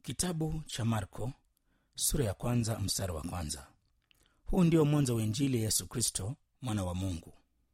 Kitabu cha Marko sura ya kwanza mstari wa kwanza. Huu ndio mwanzo wa Injili ya Yesu Kristo mwana wa Mungu.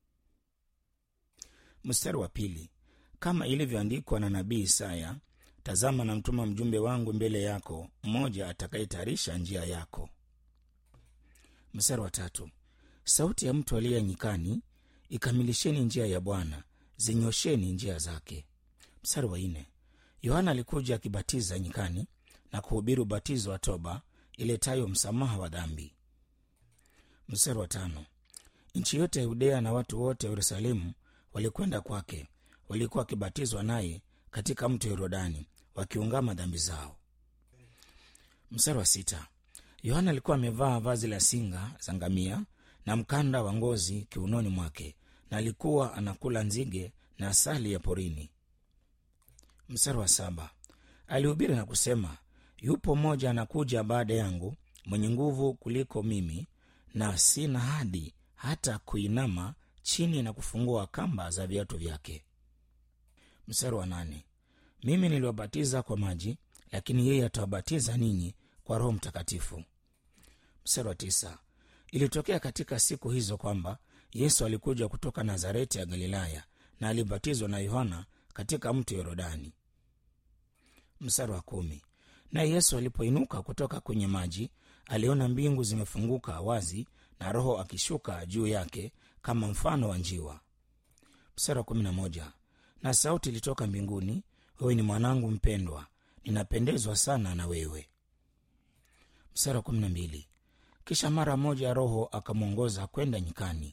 Mstari wa pili, kama ilivyoandikwa na nabii Isaya, tazama na mtuma mjumbe wangu mbele yako, mmoja atakayetayarisha njia yako. Mstari wa tatu, sauti ya mtu aliye nyikani, ikamilisheni njia ya Bwana, zinyosheni njia zake. Mstari wa nne, Yohana alikuja akibatiza nyikani na kuhubiri ubatizo wa toba iletayo msamaha wa dhambi. Mstari wa tano, nchi yote ya Yudea na watu wote wa Yerusalemu walikwenda kwake, walikuwa wakibatizwa naye katika mto Yorodani, wakiungama dhambi zao. Mstari wa sita, Yohana alikuwa amevaa vazi la singa za ngamia na mkanda wa ngozi kiunoni mwake, na alikuwa anakula nzige na asali ya porini. Mstari wa saba, alihubiri na kusema, yupo mmoja anakuja baada yangu mwenye nguvu kuliko mimi, na sina hadi hata kuinama chini na kufungua kamba za viatu vyake. Mstari wa nane, mimi niliwabatiza kwa maji, lakini yeye atawabatiza ninyi kwa Roho Mtakatifu. Mstari wa tisa, ilitokea katika siku hizo kwamba Yesu alikuja kutoka Nazareti ya Galilaya na alibatizwa na Yohana katika mto Yorodani. Mstari wa kumi, naye Yesu alipoinuka kutoka kwenye maji aliona mbingu zimefunguka wazi na Roho akishuka juu yake kama mfano wa njiwa. Mstari wa kumi na moja, na sauti ilitoka mbinguni, wewe ni mwanangu mpendwa, ninapendezwa sana na wewe. Mstari wa kumi na mbili, kisha mara moja Roho akamwongoza kwenda nyikani.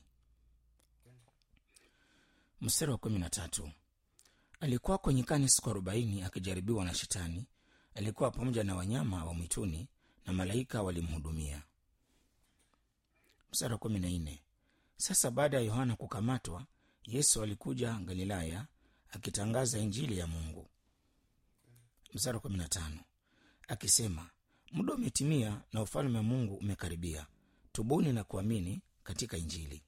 Mstari wa kumi na tatu, alikuwako nyikani siku arobaini akijaribiwa na Shetani. Alikuwa pamoja na wanyama wa mwituni na malaika walimhudumia. Mstari wa kumi na nne, sasa baada ya Yohana kukamatwa, Yesu alikuja Galilaya akitangaza Injili ya Mungu. Mstari wa kumi na tano, akisema muda umetimia na ufalme wa Mungu umekaribia, tubuni na kuamini katika Injili.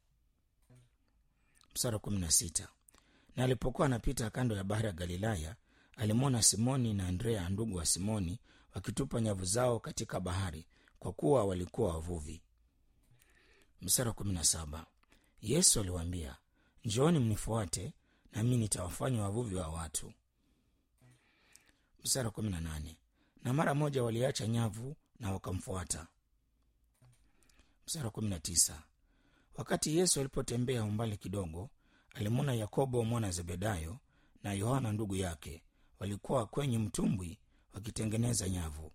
Mstari wa kumi na sita, na alipokuwa anapita kando ya bahari ya Galilaya, alimwona Simoni na Andrea ndugu wa Simoni wakitupa nyavu zao katika bahari, kwa kuwa walikuwa wavuvi. Mstari wa kumi na saba, Yesu aliwaambia, njooni mnifuate, nami nitawafanya wavuvi wa watu. Mstari wa kumi na nane, na mara moja waliacha nyavu na wakamfuata. Mstari wa kumi na tisa, wakati Yesu alipotembea umbali kidogo, alimwona Yakobo mwana Zebedayo na Yohana ndugu yake walikuwa kwenye mtumbwi wakitengeneza nyavu.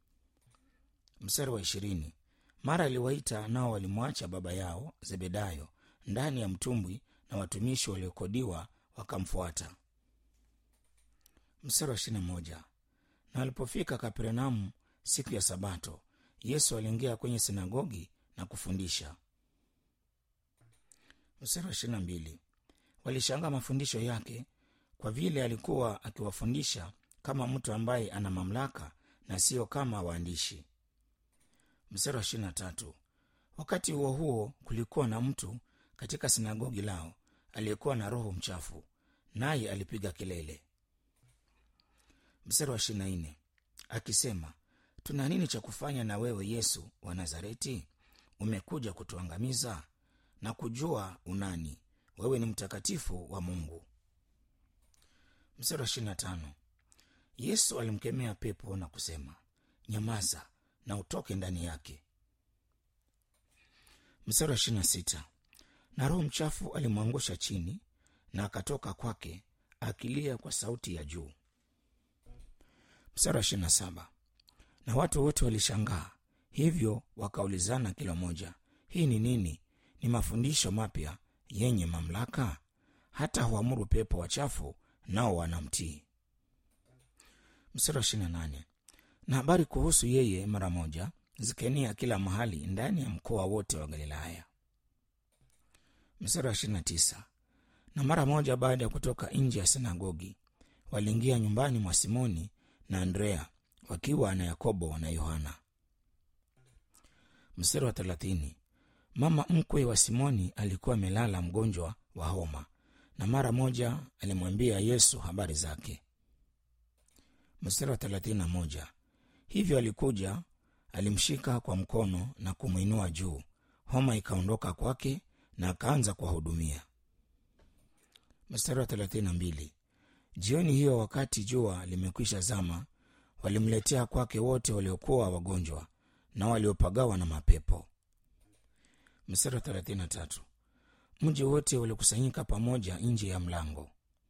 Mstari wa ishirini, mara aliwaita nao walimwacha baba yao Zebedayo ndani ya mtumbwi na watumishi waliokodiwa wakamfuata. Mstari wa ishirini na moja, na walipofika Kapernaumu siku ya Sabato, Yesu aliingia kwenye sinagogi na kufundisha. Mstari wa ishirini na mbili, walishangaa mafundisho yake kwa vile alikuwa akiwafundisha kama mtu ambaye ana mamlaka na sio kama waandishi. Mstari wa ishirini na tatu, wakati huo huo kulikuwa na mtu katika sinagogi lao aliyekuwa na roho mchafu, naye alipiga kelele. Mstari wa ishirini na nne akisema, tuna nini cha kufanya na wewe Yesu wa Nazareti? Umekuja kutuangamiza? na kujua unani wewe ni mtakatifu wa Mungu. Mstari wa ishirini na tano Yesu alimkemea pepo na kusema, nyamaza na utoke ndani yake. Mstari wa ishirini na sita na roho mchafu alimwangusha chini na akatoka kwake akilia kwa sauti ya juu. Mstari wa ishirini na saba na watu wote walishangaa, hivyo wakaulizana kila mmoja, hii ni nini? Ni mafundisho mapya yenye mamlaka, hata huamuru pepo wachafu nao wanamtii. Mstari wa ishirini na nane na habari kuhusu yeye mara moja zikaenea kila mahali ndani ya mkoa wote wa Galilaya. Mstari wa ishirini na tisa na mara moja baada ya kutoka nje ya sinagogi waliingia nyumbani mwa Simoni na Andrea wakiwa na Yakobo na Yohana. Mstari wa thelathini mama mkwe wa Simoni alikuwa amelala mgonjwa wa homa, na mara moja alimwambia Yesu habari zake. Mstari wa thelathini na moja hivyo alikuja alimshika kwa mkono na kumwinua juu homa ikaondoka kwake na akaanza kuwahudumia mstari wa 32 jioni hiyo wakati jua limekwisha zama walimletea kwake wote waliokuwa wagonjwa na waliopagawa na mapepo mstari wa 33 mji wote walikusanyika pamoja nje ya mlango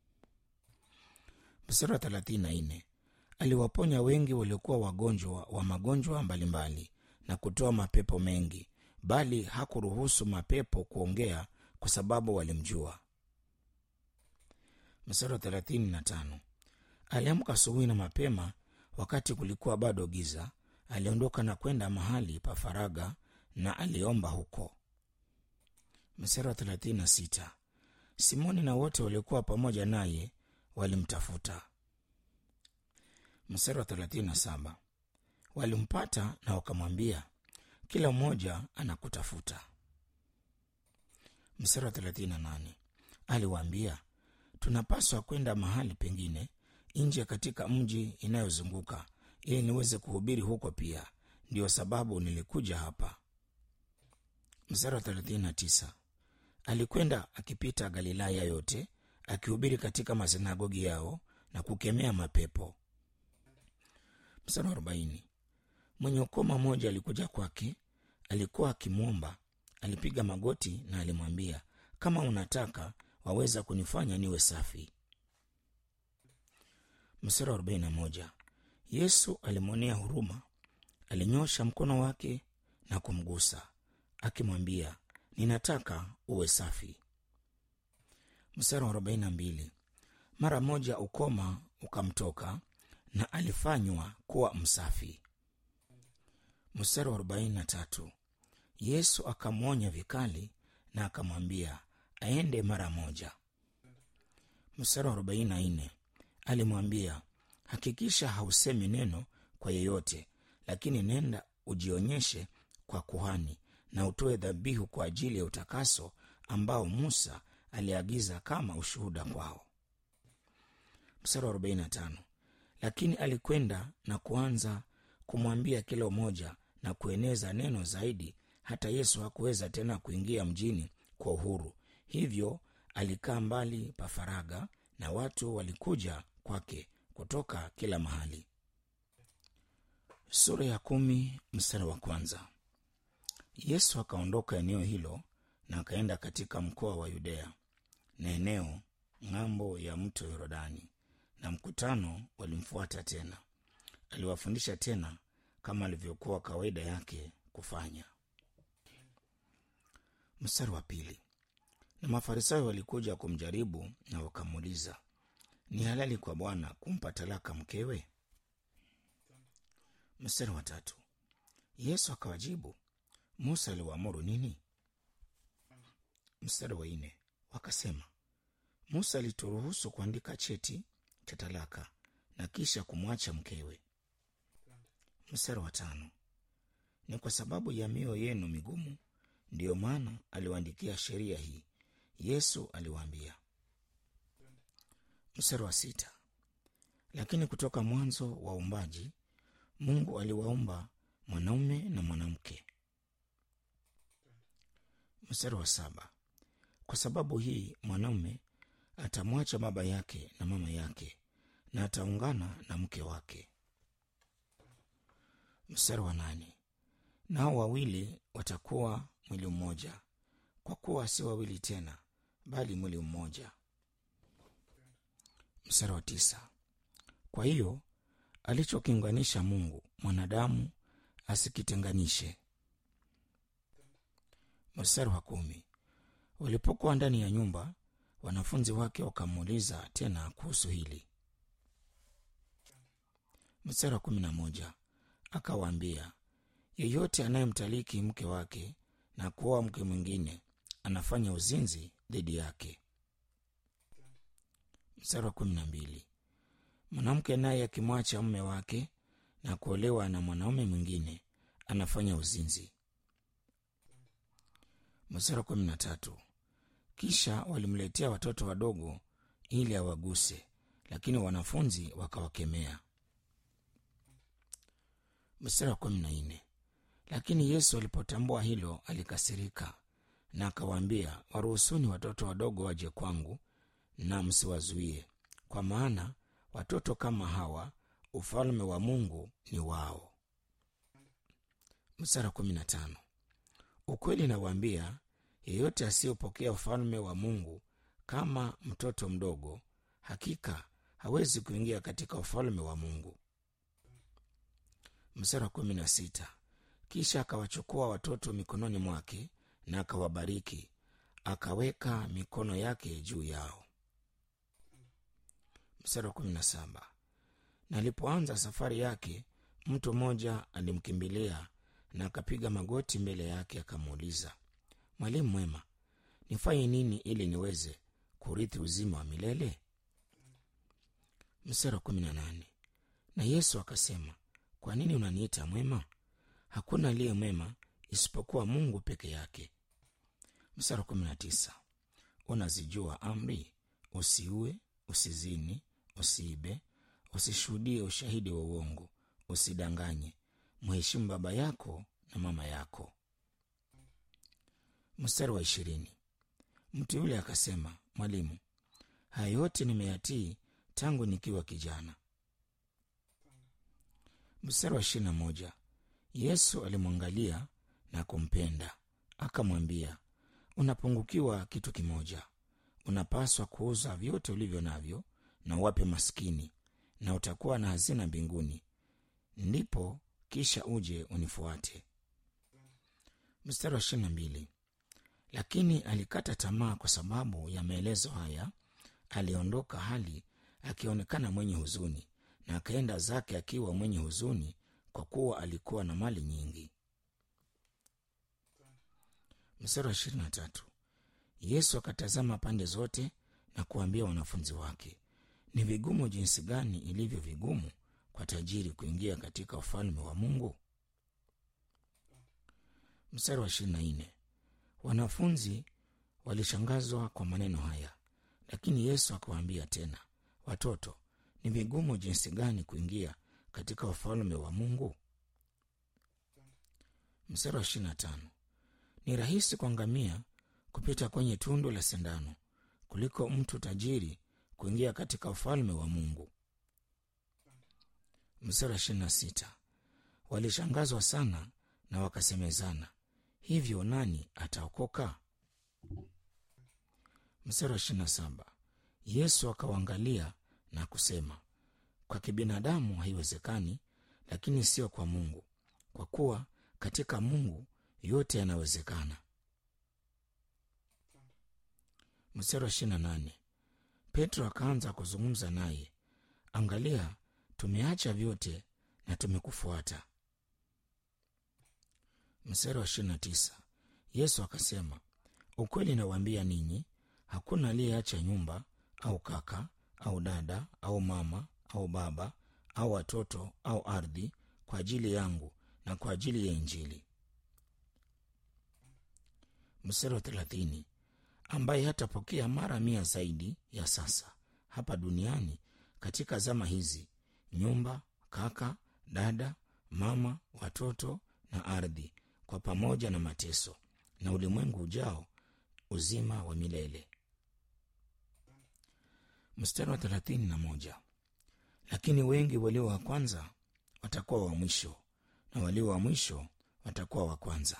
mstari wa 34 aliwaponya wengi waliokuwa wagonjwa wa magonjwa mbalimbali na kutoa mapepo mengi bali hakuruhusu mapepo kuongea kwa sababu walimjua mstari wa 35 aliamka asubuhi na mapema wakati kulikuwa bado giza aliondoka na kwenda mahali pa faraga na aliomba huko mstari wa 36 simoni na wote waliokuwa pamoja naye walimtafuta mstari wa 37 walimpata na wakamwambia kila mmoja anakutafuta mstari wa 38 aliwaambia tunapaswa kwenda mahali pengine nje katika mji inayozunguka ili niweze kuhubiri huko pia ndiyo sababu nilikuja hapa mstari wa 39 alikwenda akipita galilaya yote akihubiri katika masinagogi yao na kukemea mapepo mstari wa 40 mwenye ukoma mmoja alikuja kwake alikuwa akimwomba alipiga magoti na alimwambia kama unataka waweza kunifanya niwe safi mstari wa 41 yesu alimwonea huruma alinyosha mkono wake na kumgusa akimwambia ninataka uwe safi mstari wa 42 mara moja ukoma ukamtoka na alifanywa kuwa msafi mstari wa 43 yesu akamwonya vikali na akamwambia aende mara moja mstari wa 44 alimwambia hakikisha hausemi neno kwa yeyote lakini nenda ujionyeshe kwa kuhani na utoe dhabihu kwa ajili ya utakaso ambao musa aliagiza kama ushuhuda kwao mstari wa 45 lakini alikwenda na kuanza kumwambia kila mmoja na kueneza neno zaidi hata yesu hakuweza tena kuingia mjini kwa uhuru hivyo alikaa mbali pa faraga na watu walikuja kwake kutoka kila mahali sura ya kumi mstari wa kwanza yesu akaondoka eneo hilo na akaenda katika mkoa wa yudea na eneo ng'ambo ya mto yorodani na mkutano walimfuata tena aliwafundisha tena kama alivyokuwa kawaida yake kufanya mstari wa pili na mafarisayo walikuja kumjaribu na wakamuuliza ni halali kwa bwana kumpa talaka mkewe mstari wa tatu yesu akawajibu musa aliwaamuru nini mstari wa nne wakasema musa alituruhusu kuandika cheti cha talaka na kisha kumwacha mkewe mstari wa tano ni kwa sababu ya mioyo yenu migumu ndiyo maana aliwaandikia sheria hii yesu aliwaambia mstari wa sita lakini kutoka mwanzo wa uumbaji mungu aliwaumba mwanaume na mwanamke mstari wa saba kwa sababu hii mwanaume atamwacha baba yake na mama yake na ataungana na mke wake mstari wa nane nao wawili watakuwa mwili mmoja kwa kuwa si wawili tena bali mwili mmoja mstari wa tisa kwa hiyo alichokiunganisha mungu mwanadamu asikitenganishe mstari wa kumi walipokuwa ndani ya nyumba wanafunzi wake wakamuuliza tena kuhusu hili mstari wa kumi na moja akawaambia yeyote anayemtaliki mke wake na kuoa mke mwingine anafanya uzinzi dhidi yake mstari wa kumi na mbili mwanamke naye akimwacha mume wake na kuolewa na mwanaume mwingine anafanya uzinzi mstari wa kumi na tatu kisha walimletea watoto wadogo ili awaguse lakini wanafunzi wakawakemea mstari wa kumi na nne lakini yesu alipotambua hilo alikasirika na akawaambia waruhusuni watoto wadogo waje kwangu na msiwazuie kwa maana watoto kama hawa ufalme wa mungu ni wao mstari wa kumi na tano ukweli nawaambia yeyote asiyopokea ufalme wa mungu kama mtoto mdogo hakika hawezi kuingia katika ufalme wa mungu mstari wa kumi na sita kisha akawachukua watoto mikononi mwake na akawabariki akaweka mikono yake juu yao mstari wa kumi na saba na alipoanza safari yake mtu mmoja alimkimbilia na akapiga magoti mbele yake akamuuliza mwalimu mwema nifanye nini ili niweze kurithi uzima wa milele mstari wa kumi na nane na yesu akasema kwa nini unaniita mwema hakuna aliye mwema isipokuwa mungu peke yake mstari wa kumi na tisa unazijua amri usiue usizini usiibe usishuhudie ushahidi wa uongo usidanganye mheshimu baba yako na mama yako mstari wa ishirini mtu yule akasema mwalimu haya yote nimeyatii tangu nikiwa kijana mstari wa ishirini na moja yesu alimwangalia na kumpenda akamwambia unapungukiwa kitu kimoja unapaswa kuuza vyote ulivyo navyo na uwape maskini na utakuwa na hazina mbinguni ndipo kisha uje unifuate mstari wa ishirini na mbili lakini alikata tamaa kwa sababu ya maelezo haya aliondoka hali akionekana mwenye huzuni na akaenda zake akiwa mwenye huzuni kwa kuwa alikuwa na mali nyingi mstari wa ishirini na tatu yesu akatazama pande zote na kuambia wanafunzi wake ni vigumu jinsi gani ilivyo vigumu kwa tajiri kuingia katika ufalme wa mungu mstari wa ishirini na nne wanafunzi walishangazwa kwa maneno haya lakini yesu akawaambia tena watoto ni vigumu jinsi gani kuingia katika ufalme wa mungu mstari wa ishirini na tano ni rahisi kwa ngamia kupita kwenye tundu la sindano kuliko mtu tajiri kuingia katika ufalme wa mungu mstari wa ishirini na sita walishangazwa sana na wakasemezana hivyo nani ataokoka mstari wa ishirini na saba yesu akawaangalia na kusema kwa kibinadamu haiwezekani lakini sio kwa mungu kwa kuwa katika mungu yote yanawezekana mstari wa ishirini na nane petro akaanza kuzungumza naye angalia tumeacha vyote na tumekufuata mstari wa ishirini na tisa yesu akasema ukweli nawaambia ninyi hakuna aliyeacha nyumba au kaka au dada au mama au baba au watoto au ardhi kwa ajili yangu na kwa ajili ya injili mstari wa thelathini ambaye hatapokea mara mia zaidi ya sasa hapa duniani katika zama hizi nyumba kaka dada mama watoto na ardhi kwa pamoja na mateso na ulimwengu ujao uzima wa milele mstari wa thelathini na moja lakini wengi walio wa kwanza watakuwa wa mwisho na walio wa mwisho watakuwa wa kwanza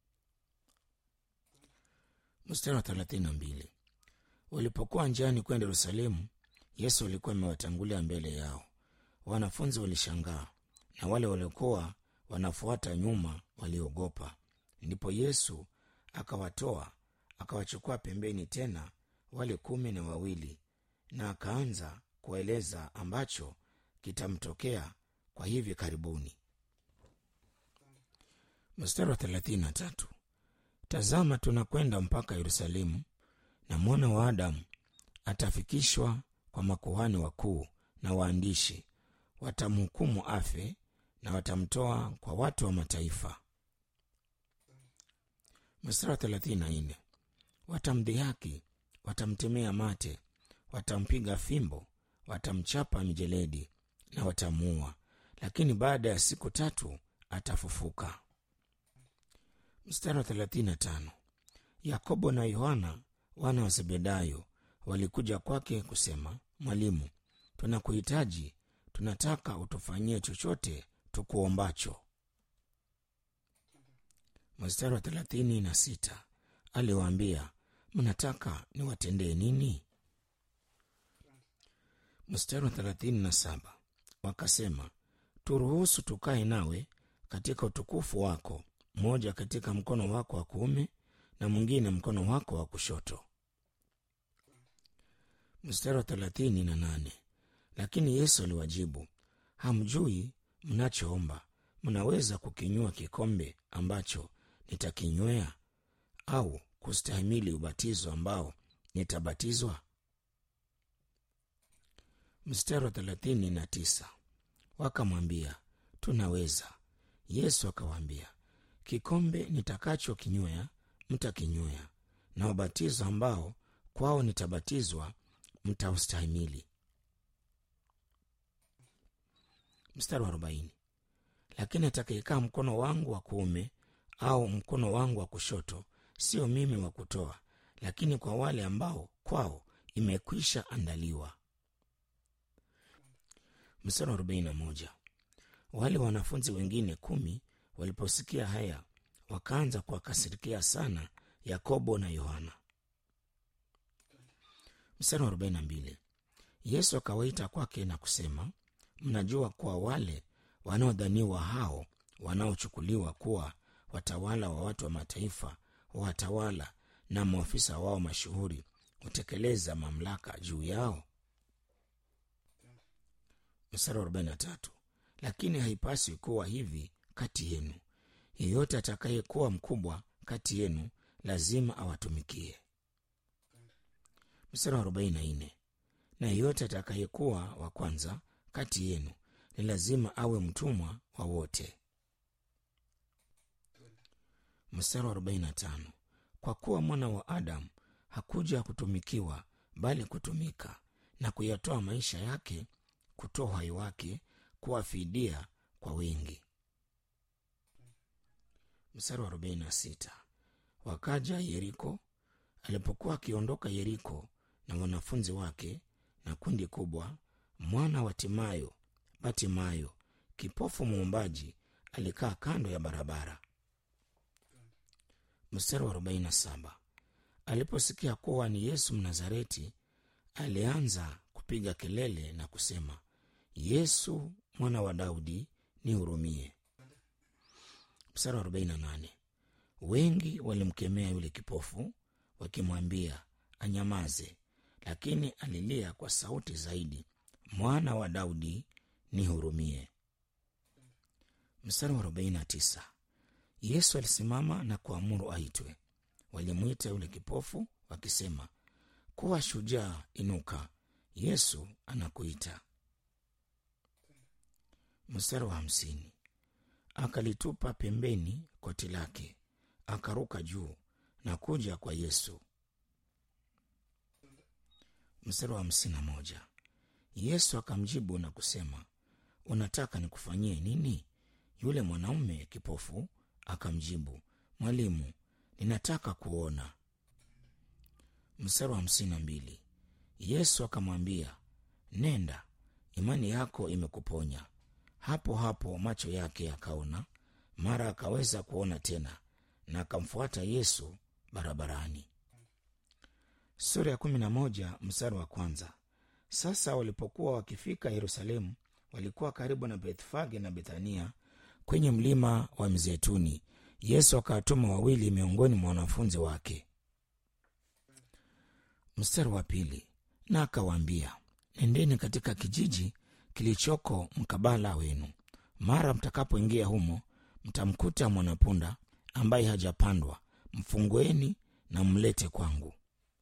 mstari wa thelathini na mbili walipokuwa njiani kwenda yerusalemu yesu alikuwa amewatangulia mbele yao wanafunzi walishangaa na wale waliokuwa wanafuata nyuma waliogopa ndipo yesu akawatoa akawachukua pembeni tena wale kumi na wawili na akaanza kueleza ambacho kitamtokea kwa hivi karibuni mstari wa thelathini na tatu tazama tunakwenda mpaka yerusalemu na mwana wa adamu atafikishwa kwa makuhani wakuu na waandishi watamhukumu afe na watamtoa kwa watu wa mataifa mstari wa thelathini na nne watamdhihaki watamtemea mate watampiga fimbo watamchapa mijeledi na watamuua lakini baada ya siku tatu atafufuka. Mstari wa 35. Yakobo na Yohana wana wa Zebedayo walikuja kwake kusema, Mwalimu, tunakuhitaji, tunataka utufanyie chochote tukuombacho. Mstari wa 36 aliwaambia, mnataka niwatendee nini? Mstari wa 37 wakasema, turuhusu tukae nawe katika utukufu wako, mmoja katika mkono wako wa kuume na mwingine mkono wako wa kushoto. Mstari wa 38 lakini Yesu aliwajibu, hamjui mnachoomba. Mnaweza kukinywa kikombe ambacho nitakinywea, au kustahimili ubatizo ambao nitabatizwa? Mstari wa thelathini na tisa wakamwambia tunaweza. Yesu akawaambia, kikombe nitakachokinywea mtakinywea, na ubatizo ambao kwao nitabatizwa mtaustahimili. Mstari wa arobaini lakini atakayekaa mkono wangu wa kuume au mkono wangu wa kushoto, sio mimi wa kutoa, lakini kwa wale ambao kwao imekwisha andaliwa. Mstari wa arobaini na moja wale wanafunzi wengine kumi waliposikia haya wakaanza kuwakasirikia sana Yakobo na Yohana. Mstari wa arobaini na mbili Yesu akawaita kwake na kusema, mnajua kuwa wale wanaodhaniwa hao wanaochukuliwa kuwa watawala wa watu wa mataifa, watawala na maafisa wao mashuhuri hutekeleza mamlaka juu yao. Mstari wa 43 lakini haipaswi kuwa hivi kati yenu. Yeyote atakayekuwa mkubwa kati yenu lazima awatumikie. Mstari wa 44 na yeyote atakayekuwa wa kwanza kati yenu ni lazima awe mtumwa wa wote. Mstari wa 45 kwa kuwa mwana wa Adamu hakuja kutumikiwa, bali kutumika na kuyatoa maisha yake, kutoa uhai wake kuwa fidia kwa wengi. Mstari wa 46 wakaja Yeriko. Alipokuwa akiondoka Yeriko na wanafunzi wake na kundi kubwa, mwana wa Timayo Batimayo, kipofu muombaji, alikaa kando ya barabara. Mstari wa 47 aliposikia kuwa ni Yesu Mnazareti, alianza kupiga kelele na kusema, Yesu mwana wa Daudi, nihurumie. Mstari wa 48 wengi walimkemea yule kipofu wakimwambia anyamaze, lakini alilia kwa sauti zaidi, mwana wa Daudi nihurumie. Mstari wa 49 Yesu alisimama na kuamuru aitwe. Walimwita yule kipofu wakisema, kuwa shujaa, inuka, Yesu anakuita. Mstari wa hamsini akalitupa pembeni koti lake, akaruka juu na kuja kwa Yesu. Mstari wa hamsini na moja Yesu akamjibu na kusema, unataka nikufanyie nini? Yule mwanaume kipofu akamjibu, Mwalimu, ninataka kuona. Mstari wa hamsini na mbili Yesu akamwambia, nenda, imani yako imekuponya. Hapo hapo macho yake yakaona, mara akaweza kuona tena, na akamfuata Yesu barabarani. Sura ya kumi na moja mstari wa kwanza. Sasa walipokuwa wakifika Yerusalemu, walikuwa karibu na Bethfage na Bethania kwenye mlima wa Mzeituni. Yesu akawatuma wawili miongoni mwa wanafunzi wake. Mstari wa pili, na akawaambia, nendeni katika kijiji kilichoko mkabala wenu. Mara mtakapoingia humo, mtamkuta mwanapunda ambaye hajapandwa. Mfungueni na mlete kwangu.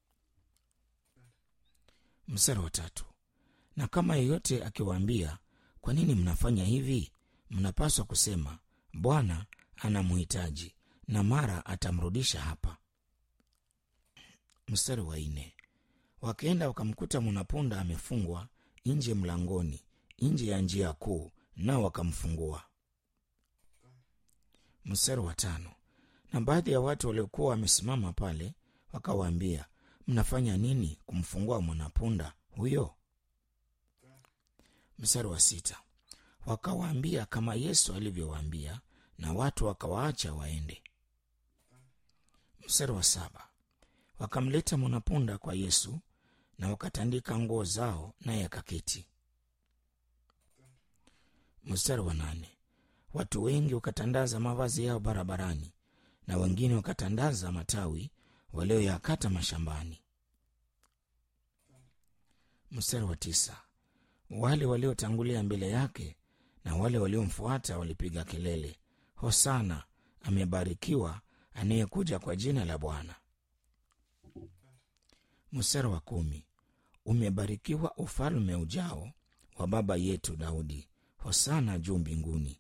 Mstari wa tatu, na kama yeyote akiwaambia, kwa nini mnafanya hivi? Mnapaswa kusema, Bwana anamhitaji, na mara atamrudisha hapa. Mstari wa nne, wakaenda wakamkuta mwanapunda amefungwa nje mlangoni, nje ya njia kuu, nao wakamfungua. Mstari wa tano. Na baadhi ya watu waliokuwa wamesimama pale wakawaambia, mnafanya nini kumfungua mwanapunda huyo? Mstari wa sita. Wakawaambia kama Yesu alivyowaambia, na watu wakawaacha waende. Mstari wa saba. Wakamleta mwanapunda kwa Yesu na wakatandika nguo zao, naye akaketi. Mstari wa nane. Watu wengi wakatandaza mavazi yao barabarani, na wengine wakatandaza matawi walioyakata mashambani. Mstari wa tisa. Wale waliotangulia mbele yake na wale waliomfuata walipiga kelele, Hosana, amebarikiwa anayekuja kwa jina la Bwana. Mstari wa kumi. Umebarikiwa ufalme ujao wa baba yetu Daudi, Hosana juu mbinguni.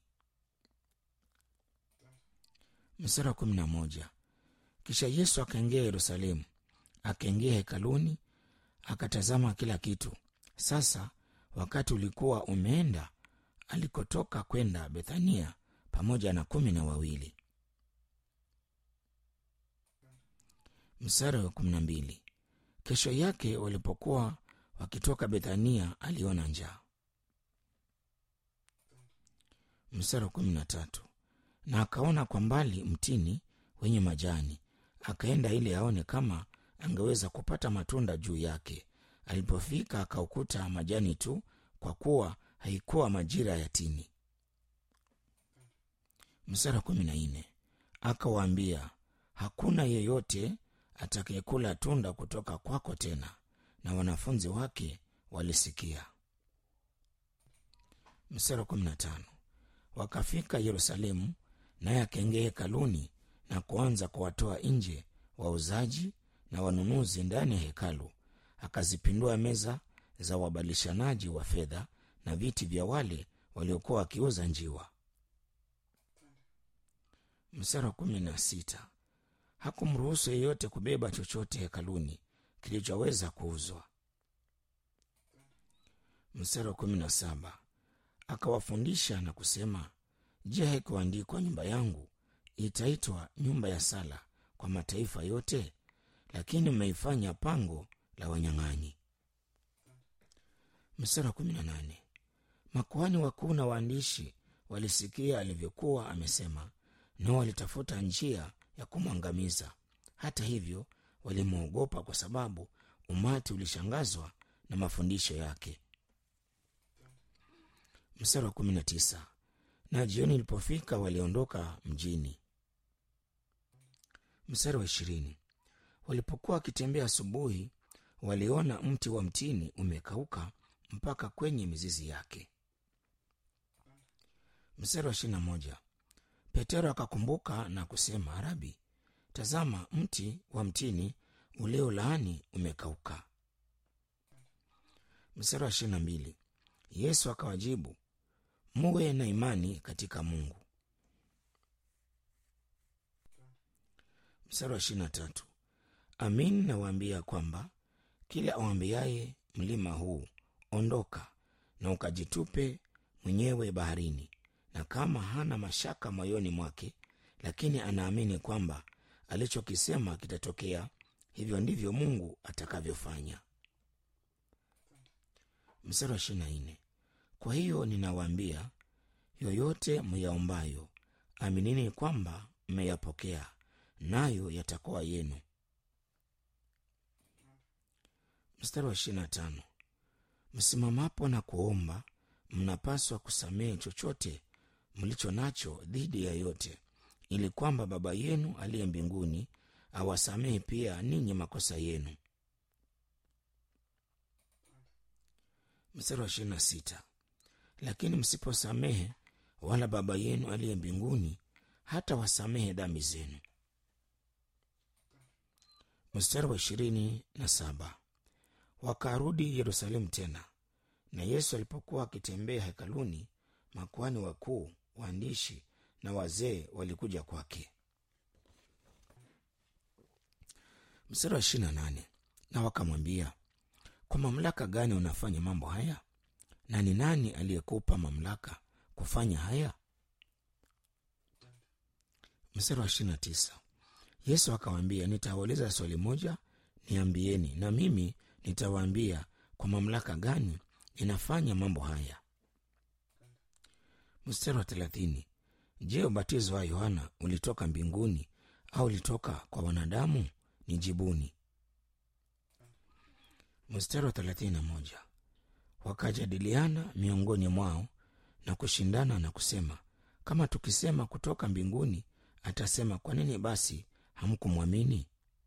Mstari wa kumi na moja. Kisha Yesu akaingia Yerusalemu, akaingia hekaluni, akatazama kila kitu. Sasa wakati ulikuwa umeenda alikotoka kwenda Bethania pamoja na kumi na wawili. Mstari wa kumi na mbili. Kesho yake walipokuwa wakitoka Bethania aliona njaa. Mstari wa kumi na tatu. Na akaona kwa mbali mtini wenye majani, akaenda ili aone kama angeweza kupata matunda juu yake. Alipofika akaukuta majani tu, kwa kuwa haikuwa majira ya tini. Mstari wa kumi na nne. Akawaambia, hakuna yeyote atakayekula tunda kutoka kwako tena. Na wanafunzi wake walisikia. Mstari wa kumi na tano. Wakafika Yerusalemu, naye akaingia hekaluni na kuanza kuwatoa nje wauzaji na wanunuzi ndani ya hekalu, akazipindua meza za wabadilishanaji wa fedha na viti vya wale waliokuwa wakiuza njiwa. Mstari wa kumi na sita. Hakumruhusu yeyote kubeba chochote hekaluni kilichoweza kuuzwa. Mstari wa kumi na saba. Akawafundisha na kusema, Je, haikuandikwa nyumba yangu itaitwa nyumba ya sala kwa mataifa yote? Lakini mmeifanya pango la wanyang'anyi. Mstari wa kumi na nane. Makuhani wakuu na waandishi walisikia alivyokuwa amesema, nao walitafuta njia ya kumwangamiza. Hata hivyo, walimwogopa kwa sababu umati ulishangazwa na mafundisho yake. Mstari wa kumi na tisa. Na jioni ilipofika, waliondoka mjini. Mstari wa ishirini. Walipokuwa wakitembea asubuhi, waliona mti wa mtini umekauka mpaka kwenye mizizi yake. Mstari wa ishirini na moja. Petero akakumbuka na kusema, Rabi, tazama mti wa mtini uliolaani umekauka. Mstari wa ishirini na mbili. Yesu akawajibu, muwe na imani katika Mungu. Mstari wa ishirini na tatu. Amin nawaambia kwamba kila awambiaye mlima huu ondoka na ukajitupe mwenyewe baharini, na kama hana mashaka moyoni mwake, lakini anaamini kwamba alichokisema kitatokea, hivyo ndivyo Mungu atakavyofanya. Mstari wa ishirini na nne. Kwa hiyo ninawaambia, yoyote myaombayo, aminini kwamba mmeyapokea, nayo yatakuwa yenu. Mstari wa ishirini na tano. Msimamapo na kuomba, mnapaswa kusamehe chochote mlicho nacho dhidi ya yote, ili kwamba Baba yenu aliye mbinguni awasamehe pia ninyi makosa yenu. Mstari wa ishirini na sita. Lakini msiposamehe, wala Baba yenu aliye mbinguni hata wasamehe dhambi zenu. Mstari wa ishirini na saba. Wakarudi Yerusalemu tena, na Yesu alipokuwa akitembea hekaluni, makuhani wakuu, waandishi na wazee walikuja kwake. Mstari wa ishirini na nane. Na wakamwambia, kwa mamlaka gani unafanya mambo haya? Na ni nani aliyekupa mamlaka kufanya haya? mstari wa ishirini na tisa yesu akawaambia nitawauliza swali moja niambieni na mimi nitawaambia kwa mamlaka gani inafanya mambo haya mstari wa thelathini je ubatizo wa yohana ulitoka mbinguni au ulitoka kwa wanadamu nijibuni mstari wa thelathini na moja wakajadiliana miongoni mwao na kushindana na kusema kama tukisema kutoka mbinguni atasema kwa nini basi hamkumwamini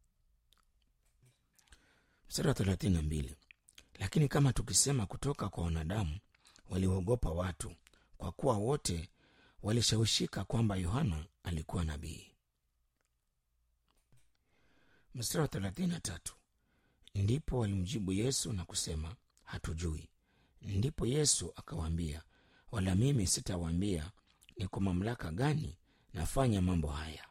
mstari wa thelathini na mbili lakini kama tukisema kutoka kwa wanadamu waliogopa watu kwa kuwa wote walishawishika kwamba yohana alikuwa nabii mstari wa thelathini na tatu ndipo walimjibu yesu na kusema hatujui ndipo yesu akawaambia wala mimi sitawaambia ni kwa mamlaka gani nafanya mambo haya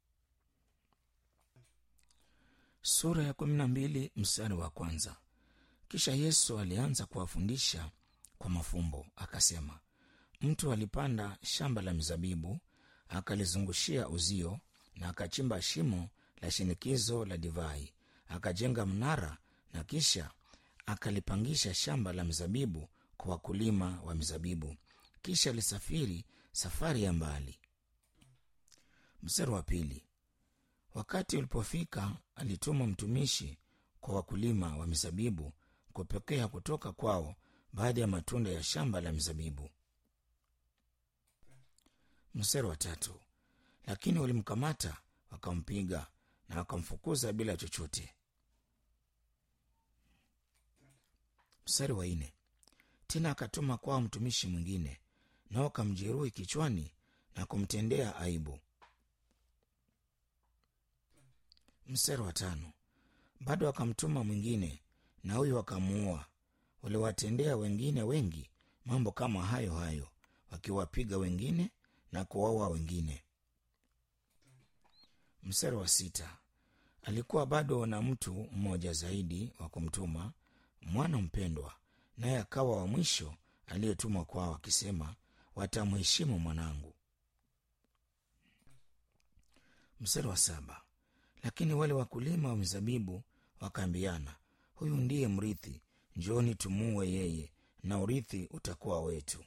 sura ya kumi na mbili mstari wa kwanza kisha yesu alianza kuwafundisha kwa mafumbo akasema mtu alipanda shamba la mizabibu akalizungushia uzio na akachimba shimo la shinikizo la divai akajenga mnara na kisha akalipangisha shamba la mizabibu kwa wakulima wa mizabibu kisha alisafiri safari ya mbali mstari wa pili wakati ulipofika alituma mtumishi kwa wakulima wa mizabibu kupokea kutoka kwao baadhi ya matunda ya shamba la mizabibu mstari wa tatu lakini walimkamata wakampiga na wakamfukuza bila chochote mstari wa nne tena akatuma kwao mtumishi mwingine nao wakamjeruhi kichwani na kumtendea aibu mstari wa tano bado wakamtuma mwingine na huyo wakamuua waliwatendea wengine wengi mambo kama hayo hayo wakiwapiga wengine na kuwaua wengine mstari wa sita alikuwa bado na mtu mmoja zaidi wa kumtuma mwana mpendwa naye akawa wa mwisho aliyetumwa kwao akisema watamheshimu mwanangu mstari wa saba lakini wale wakulima wa mizabibu wakaambiana huyu ndiye mrithi njooni tumuue yeye na urithi utakuwa wetu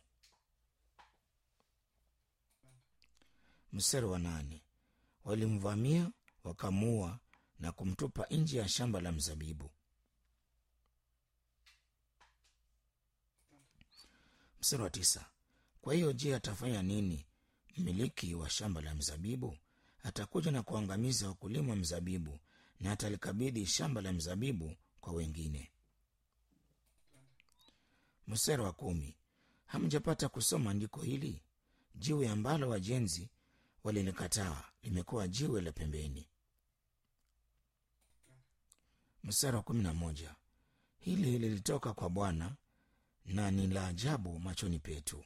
mstari wa nane walimvamia wakamuua na kumtupa nje ya shamba la mzabibu mstari wa tisa kwa hiyo je atafanya nini mmiliki wa shamba la mzabibu atakuja na kuangamiza wakulima wa mzabibu na atalikabidhi shamba la mzabibu kwa wengine mstari wa kumi hamjapata kusoma andiko hili jiwe ambalo wajenzi walilikataa limekuwa jiwe la pembeni mstari wa kumi na moja hili lilitoka kwa bwana na ni la ajabu machoni petu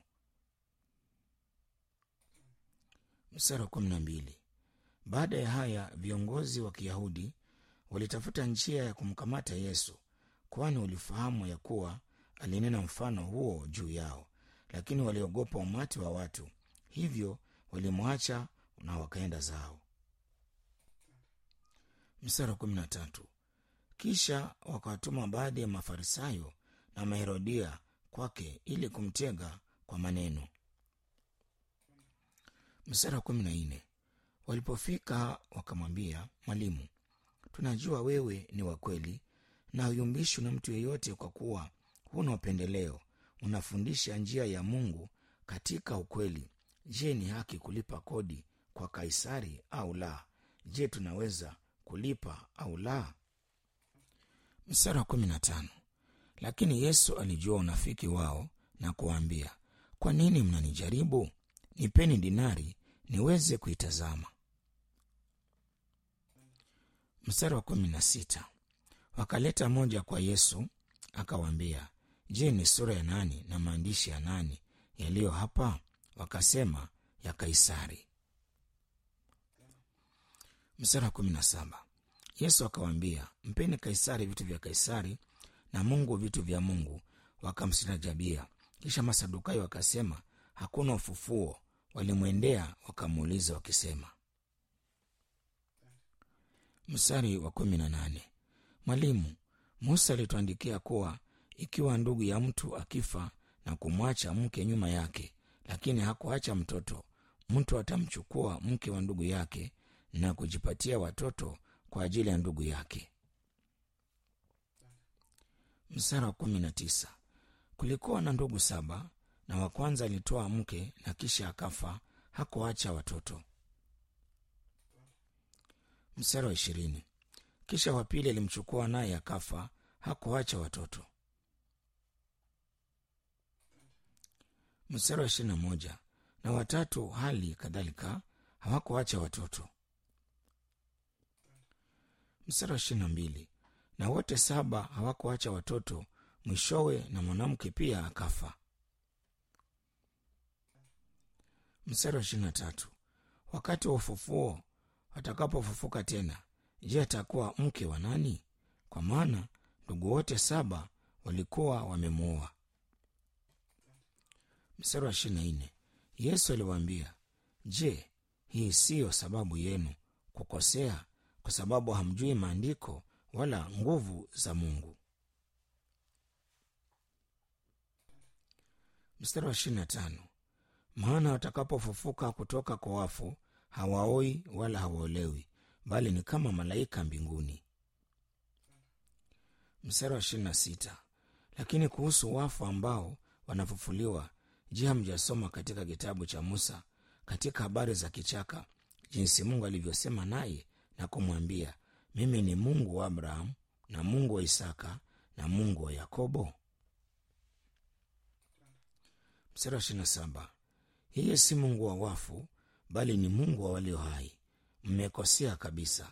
mstari wa kumi na mbili baada ya haya viongozi wa kiyahudi walitafuta njia ya kumkamata yesu kwani walifahamu ya kuwa alinena mfano huo juu yao lakini waliogopa umati wa watu hivyo walimwacha na wakaenda zao mstari wa kumi na tatu kisha wakawatuma baadhi ya mafarisayo na maherodia kwake ili kumtega kwa maneno mstari wa kumi na nne walipofika wakamwambia mwalimu tunajua wewe ni wa kweli na huyumbishwi na mtu yeyote kwa kuwa huna upendeleo unafundisha njia ya mungu katika ukweli je ni haki kulipa kodi kwa kaisari au la je tunaweza kulipa au la mstari wa kumi na tano lakini yesu alijua unafiki wao na kuwaambia kwa nini mnanijaribu nipeni dinari niweze kuitazama mstari wa kumi na sita wakaleta moja kwa yesu akawaambia je ni sura ya nani na maandishi ya nani yaliyo hapa wakasema ya kaisari mstari wa kumi na saba yesu akawaambia mpeni kaisari vitu vya kaisari na mungu vitu vya mungu wakamstajabia kisha masadukayo wakasema hakuna ufufuo walimwendea wakamuuliza wakisema mstari wa kumi na nane mwalimu musa alituandikia kuwa ikiwa ndugu ya mtu akifa na kumwacha mke nyuma yake lakini hakuacha mtoto mtu atamchukua mke wa ndugu yake na kujipatia watoto kwa ajili ya ndugu yake mstari wa kumi na tisa kulikuwa na ndugu saba na wa kwanza alitoa mke na kisha akafa hakuacha watoto mstari wa ishirini kisha wa pili alimchukua naye akafa hakuacha watoto mstari wa ishirini na moja na watatu hali kadhalika hawakuacha watoto mstari wa ishirini na mbili na wote saba hawakuacha watoto mwishowe na mwanamke pia akafa mstari wa ishirini na tatu wakati wa ufufuo watakapofufuka tena je atakuwa mke wa nani kwa maana ndugu wote saba walikuwa wamemwoa mstari wa ishirini na nne yesu aliwaambia je hii siyo sababu yenu kukosea kwa sababu hamjui maandiko wala nguvu za mungu mstari wa ishirini na tano maana watakapofufuka kutoka kwa wafu hawaoi wala hawaolewi bali ni kama malaika mbinguni mstari wa ishirini na sita lakini kuhusu wafu ambao wanafufuliwa je hamjasoma katika kitabu cha musa katika habari za kichaka jinsi mungu alivyosema naye na kumwambia mimi ni mungu wa abrahamu na mungu wa isaka na mungu wa yakobo mstari wa ishirini na saba yeye si mungu wa wafu bali ni mungu wa walio hai mmekosea kabisa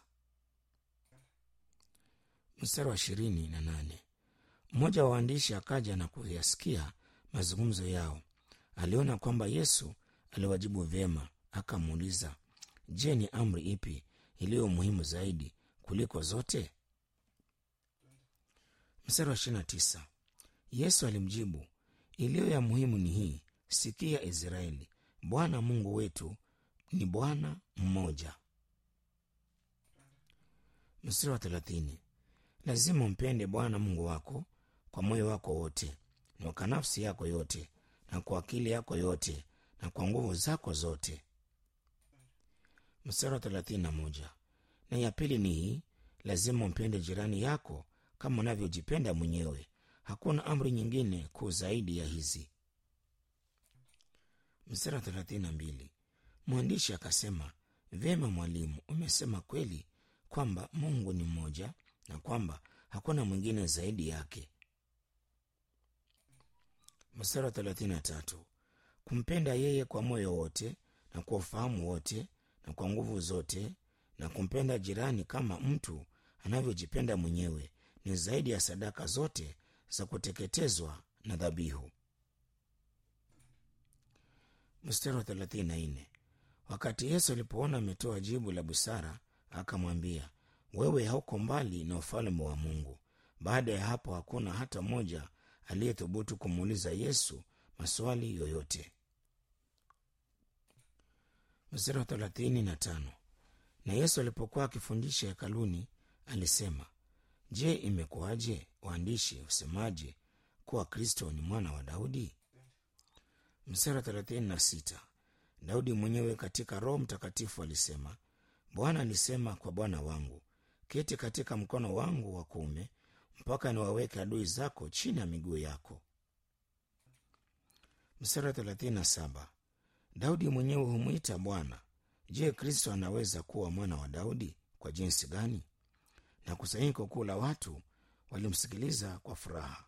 mstari wa ishirini na nane mmoja wa waandishi akaja na kuyasikia mazungumzo yao aliona kwamba yesu aliwajibu vyema akamuuliza je ni amri ipi iliyo muhimu zaidi kuliko zote mstari wa ishirini na tisa yesu alimjibu iliyo ya muhimu ni hii sikia israeli bwana mungu wetu ni bwana mmoja mstari wa thelathini lazima umpende bwana mungu wako kwa moyo wako wote na kwa nafsi yako yote na kwa akili yako yote na kwa nguvu zako zote mstari wa thelathini na moja na ya pili ni hii lazima umpende jirani yako kama unavyojipenda mwenyewe hakuna amri nyingine kuu zaidi ya hizi mstari wa thelathini na mbili mwandishi akasema vyema mwalimu umesema kweli kwamba mungu ni mmoja na kwamba hakuna mwingine zaidi yake mstari wa thelathini na tatu kumpenda yeye kwa moyo wote na kwa ufahamu wote na kwa nguvu zote na kumpenda jirani kama mtu anavyojipenda mwenyewe ni zaidi ya sadaka zote za kuteketezwa na dhabihu mstari wa thelathini na nne wakati yesu alipoona ametoa jibu la busara akamwambia wewe hauko mbali na ufalme wa mungu baada ya hapo hakuna hata mmoja aliyethubutu kumuuliza yesu maswali yoyote mstari wa thelathini na tano na yesu alipokuwa akifundisha hekaluni alisema je imekuwaje waandishi husemaje kuwa kristo ni mwana wa daudi mstari wa thelathini na sita daudi mwenyewe katika roho mtakatifu alisema bwana alisema kwa bwana wangu keti katika mkono wangu wa kuume mpaka niwaweke adui zako chini ya miguu yako mstari wa thelathini na saba daudi mwenyewe humwita bwana je kristo anaweza kuwa mwana wa daudi kwa jinsi gani na kusanyiko kuu la watu walimsikiliza kwa furaha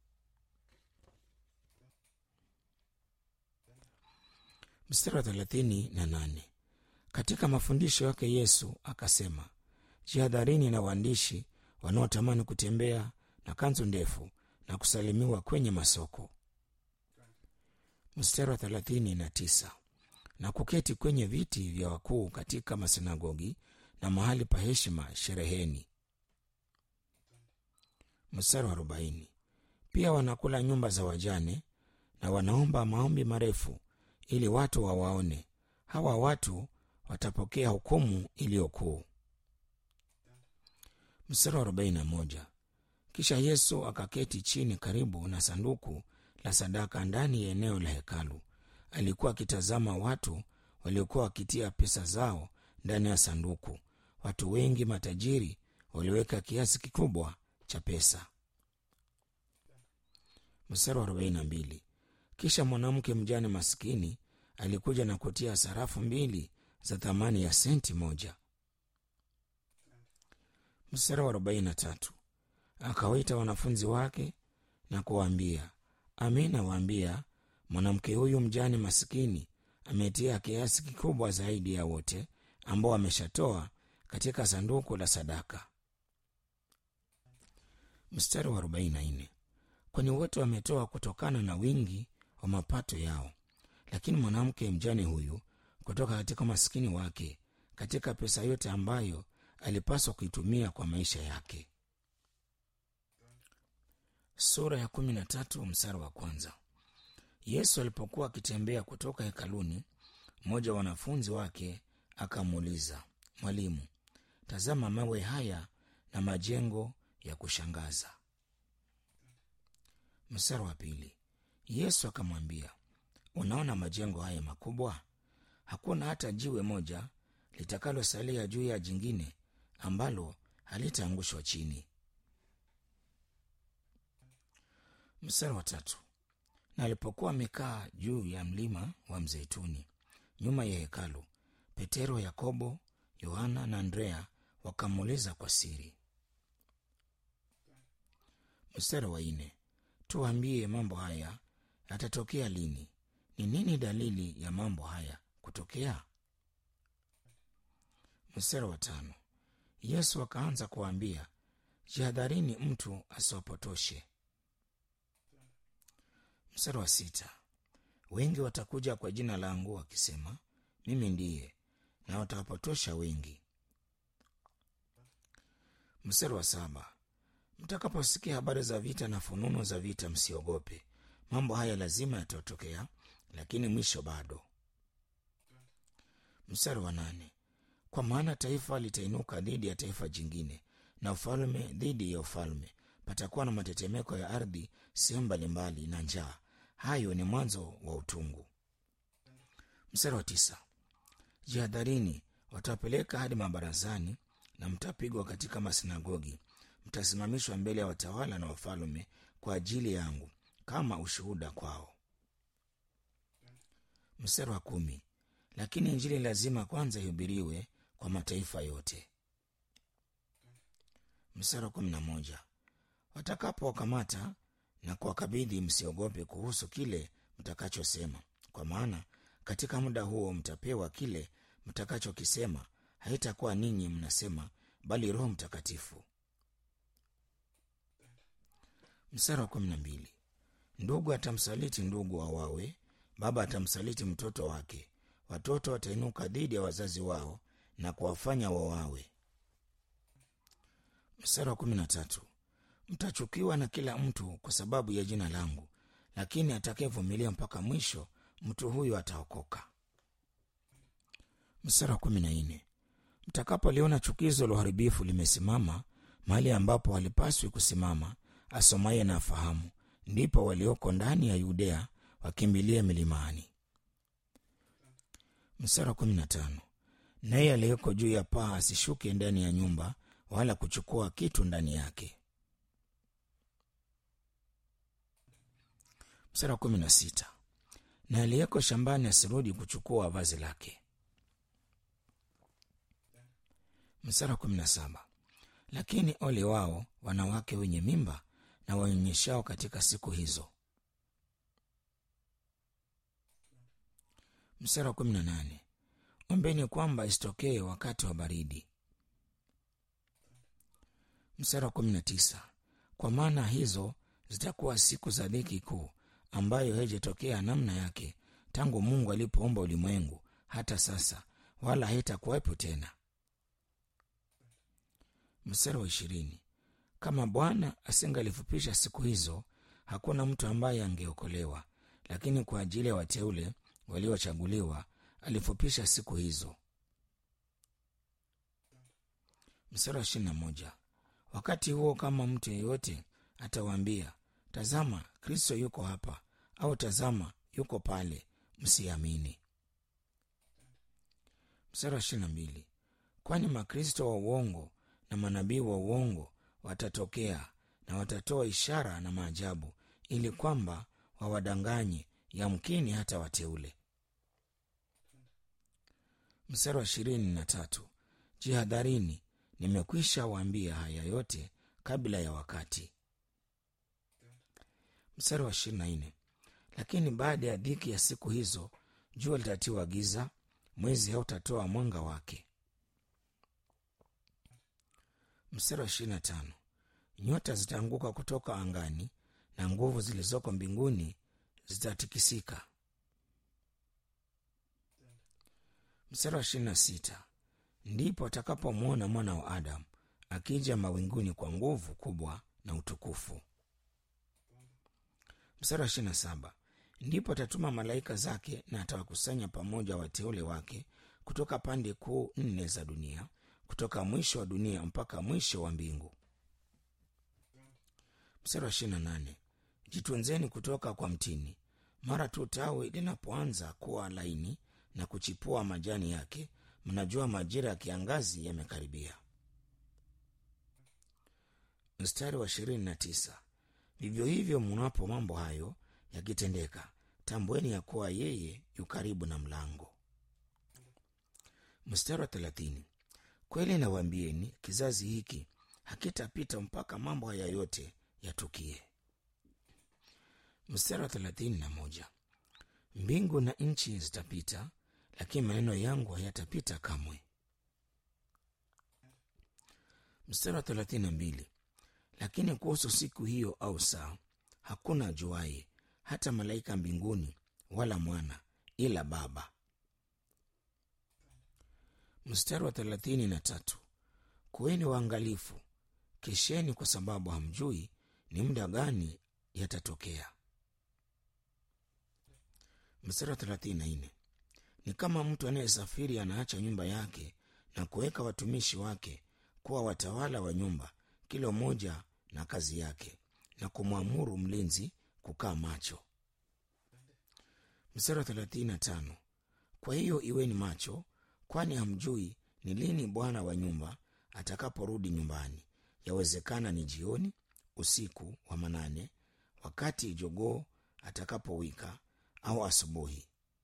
mstari wa thelathini na nane katika mafundisho yake yesu akasema jihadharini na waandishi wanaotamani kutembea na kanzu ndefu na kusalimiwa kwenye masoko mstari wa thelathini na tisa na kuketi kwenye viti vya wakuu katika masinagogi na mahali pa heshima shereheni mstari wa arobaini pia wanakula nyumba za wajane na wanaomba maombi marefu ili watu wawaone hawa watu watapokea hukumu iliyokuu Mstari wa arobaini na moja. Kisha Yesu akaketi chini karibu na sanduku la sadaka ndani ya eneo la hekalu. Alikuwa akitazama watu waliokuwa wakitia pesa zao ndani ya sanduku. Watu wengi matajiri waliweka kiasi kikubwa cha pesa. Mstari wa arobaini na mbili. Kisha mwanamke mjane maskini alikuja na kutia sarafu mbili za thamani ya senti moja. Mstari wa arobaini na tatu. Akawaita wanafunzi wake na kuwaambia, amin nawaambia, mwanamke huyu mjane masikini ametia kiasi kikubwa zaidi ya wote ambao ameshatoa katika sanduku la sadaka. Mstari wa arobaini na nne. Kwani wote wametoa kutokana na wingi wa mapato yao, lakini mwanamke mjane huyu kutoka katika maskini wake, katika pesa yote ambayo alipaswa kuitumia kwa maisha yake. Sura ya kumi na tatu mstari wa kwanza. Yesu alipokuwa akitembea kutoka hekaluni, mmoja wa wanafunzi wake akamuuliza, Mwalimu, tazama mawe haya na majengo ya kushangaza. Mstari wa pili. Yesu akamwambia, unaona majengo haya makubwa? Hakuna hata jiwe moja litakalosalia juu ya jingine ambalo halitaangushwa chini. Mstari wa tatu. Na alipokuwa amekaa juu ya mlima wa Mzeituni nyuma ya hekalu, Petero, Yakobo, Yohana na Andrea wakamuuliza kwa siri. Mstari wa nne. Tuambie, mambo haya yatatokea lini? Ni nini dalili ya mambo haya kutokea? Mstari wa tano. Yesu akaanza kuwaambia, jihadharini mtu asiwapotoshe. Mstari wa sita. Wengi watakuja kwa jina langu wakisema, mimi ndiye, na watawapotosha wengi. Mstari wa saba. Mtakaposikia habari za vita na fununu za vita, msiogope. Mambo haya lazima yatatokea, lakini mwisho bado. Mstari wa nane. Kwa maana taifa litainuka dhidi ya taifa jingine, na ufalme dhidi ya ufalme. Patakuwa na matetemeko ya ardhi sehemu mbalimbali na njaa. Hayo ni mwanzo wa utungu. Mstari wa tisa. Jihadharini, watawapeleka hadi mabarazani na mtapigwa katika masinagogi mtasimamishwa mbele ya watawala na wafalme kwa ajili yangu kama ushuhuda kwao. Mstari wa kumi. Lakini Injili lazima kwanza ihubiriwe kwa mataifa yote. Mstari wa kumi na moja. Watakapowakamata na kuwakabidhi, msiogope kuhusu kile mtakachosema, kwa maana katika muda huo mtapewa kile mtakachokisema. Haitakuwa ninyi mnasema, bali Roho Mtakatifu. Mstari wa kumi na mbili. Ndugu atamsaliti ndugu awawe, baba atamsaliti mtoto wake, watoto watainuka dhidi ya wazazi wao na kuwafanya wawawe. Mstari wa kumi na tatu. Mtachukiwa na kila mtu kwa sababu ya jina langu, lakini atakayevumilia mpaka mwisho, mtu huyo ataokoka. Mstari wa kumi na nne. Mtakapoliona chukizo la uharibifu limesimama mahali ambapo halipaswi kusimama asomaye na afahamu, ndipo walioko ndani ya Yudea wakimbilie milimani. Mstari wa kumi na tano. Naye aliyeko juu ya paa asishuke ndani ya nyumba, wala kuchukua kitu ndani yake. Mstari wa kumi na sita. Na aliyeko shambani asirudi kuchukua vazi lake. Mstari wa kumi na saba. Lakini ole wao wanawake wenye mimba na wanyonyeshao katika siku hizo. Mstari wa kumi na nane. Ombeni kwamba isitokee wakati wa baridi. Mstari wa kumi na tisa. Kwa maana hizo zitakuwa siku za dhiki kuu, ambayo haijatokea namna yake tangu Mungu alipoumba ulimwengu hata sasa, wala haitakuwepo tena. Mstari wa ishirini. Kama Bwana asingalifupisha siku hizo, hakuna mtu ambaye angeokolewa, lakini kwa ajili ya wateule waliochaguliwa alifupisha siku hizo. Mstari wa ishirini na moja. wakati huo kama mtu yeyote atawaambia tazama kristo yuko hapa au tazama yuko pale msiamini mstari wa ishiri na mbili kwani makristo wa uongo na manabii wa uongo watatokea na watatoa ishara na maajabu ili kwamba wawadanganye yamkini hata wateule mstari wa ishirini na tatu jihadharini nimekwisha waambia haya yote kabla ya wakati mstari wa ishirini na nne lakini baada ya dhiki ya siku hizo jua litatiwa giza mwezi hautatoa mwanga wake mstari wa ishirini na tano nyota zitaanguka kutoka angani na nguvu zilizoko mbinguni zitatikisika mstari wa ishirini na sita ndipo atakapomwona mwana wa adamu akija mawinguni kwa nguvu kubwa na utukufu mstari wa ishirini na saba ndipo atatuma malaika zake na atawakusanya pamoja wateule wake kutoka pande kuu nne za dunia kutoka mwisho wa dunia mpaka mwisho wa mbingu mstari wa ishirini na nane jitunzeni kutoka kwa mtini mara tu tawi linapoanza kuwa laini na kuchipua majani yake mnajua majira ya kiangazi yamekaribia mstari wa ishirini na tisa vivyo hivyo mnapo mambo hayo yakitendeka tambueni ya kuwa yeye yu karibu na mlango mstari wa thelathini kweli nawaambieni kizazi hiki hakitapita mpaka mambo haya yote yatukie mstari wa thelathini na moja mbingu na nchi zitapita lakini maneno yangu hayatapita kamwe mstari wa thelathini na mbili lakini kuhusu siku hiyo au saa hakuna ajuaye hata malaika mbinguni wala mwana ila baba mstari wa thelathini na tatu kuweni waangalifu kesheni kwa sababu hamjui ni muda gani yatatokea mstari wa thelathini na nne ni kama mtu anayesafiri anaacha nyumba yake na kuweka watumishi wake kuwa watawala wa nyumba kila mmoja na kazi yake na kumwamuru mlinzi kukaa macho mstari wa thelathini na tano kwa hiyo iweni macho kwani hamjui ni lini bwana wa nyumba atakaporudi nyumbani yawezekana ni jioni usiku wa manane wakati jogoo atakapowika au asubuhi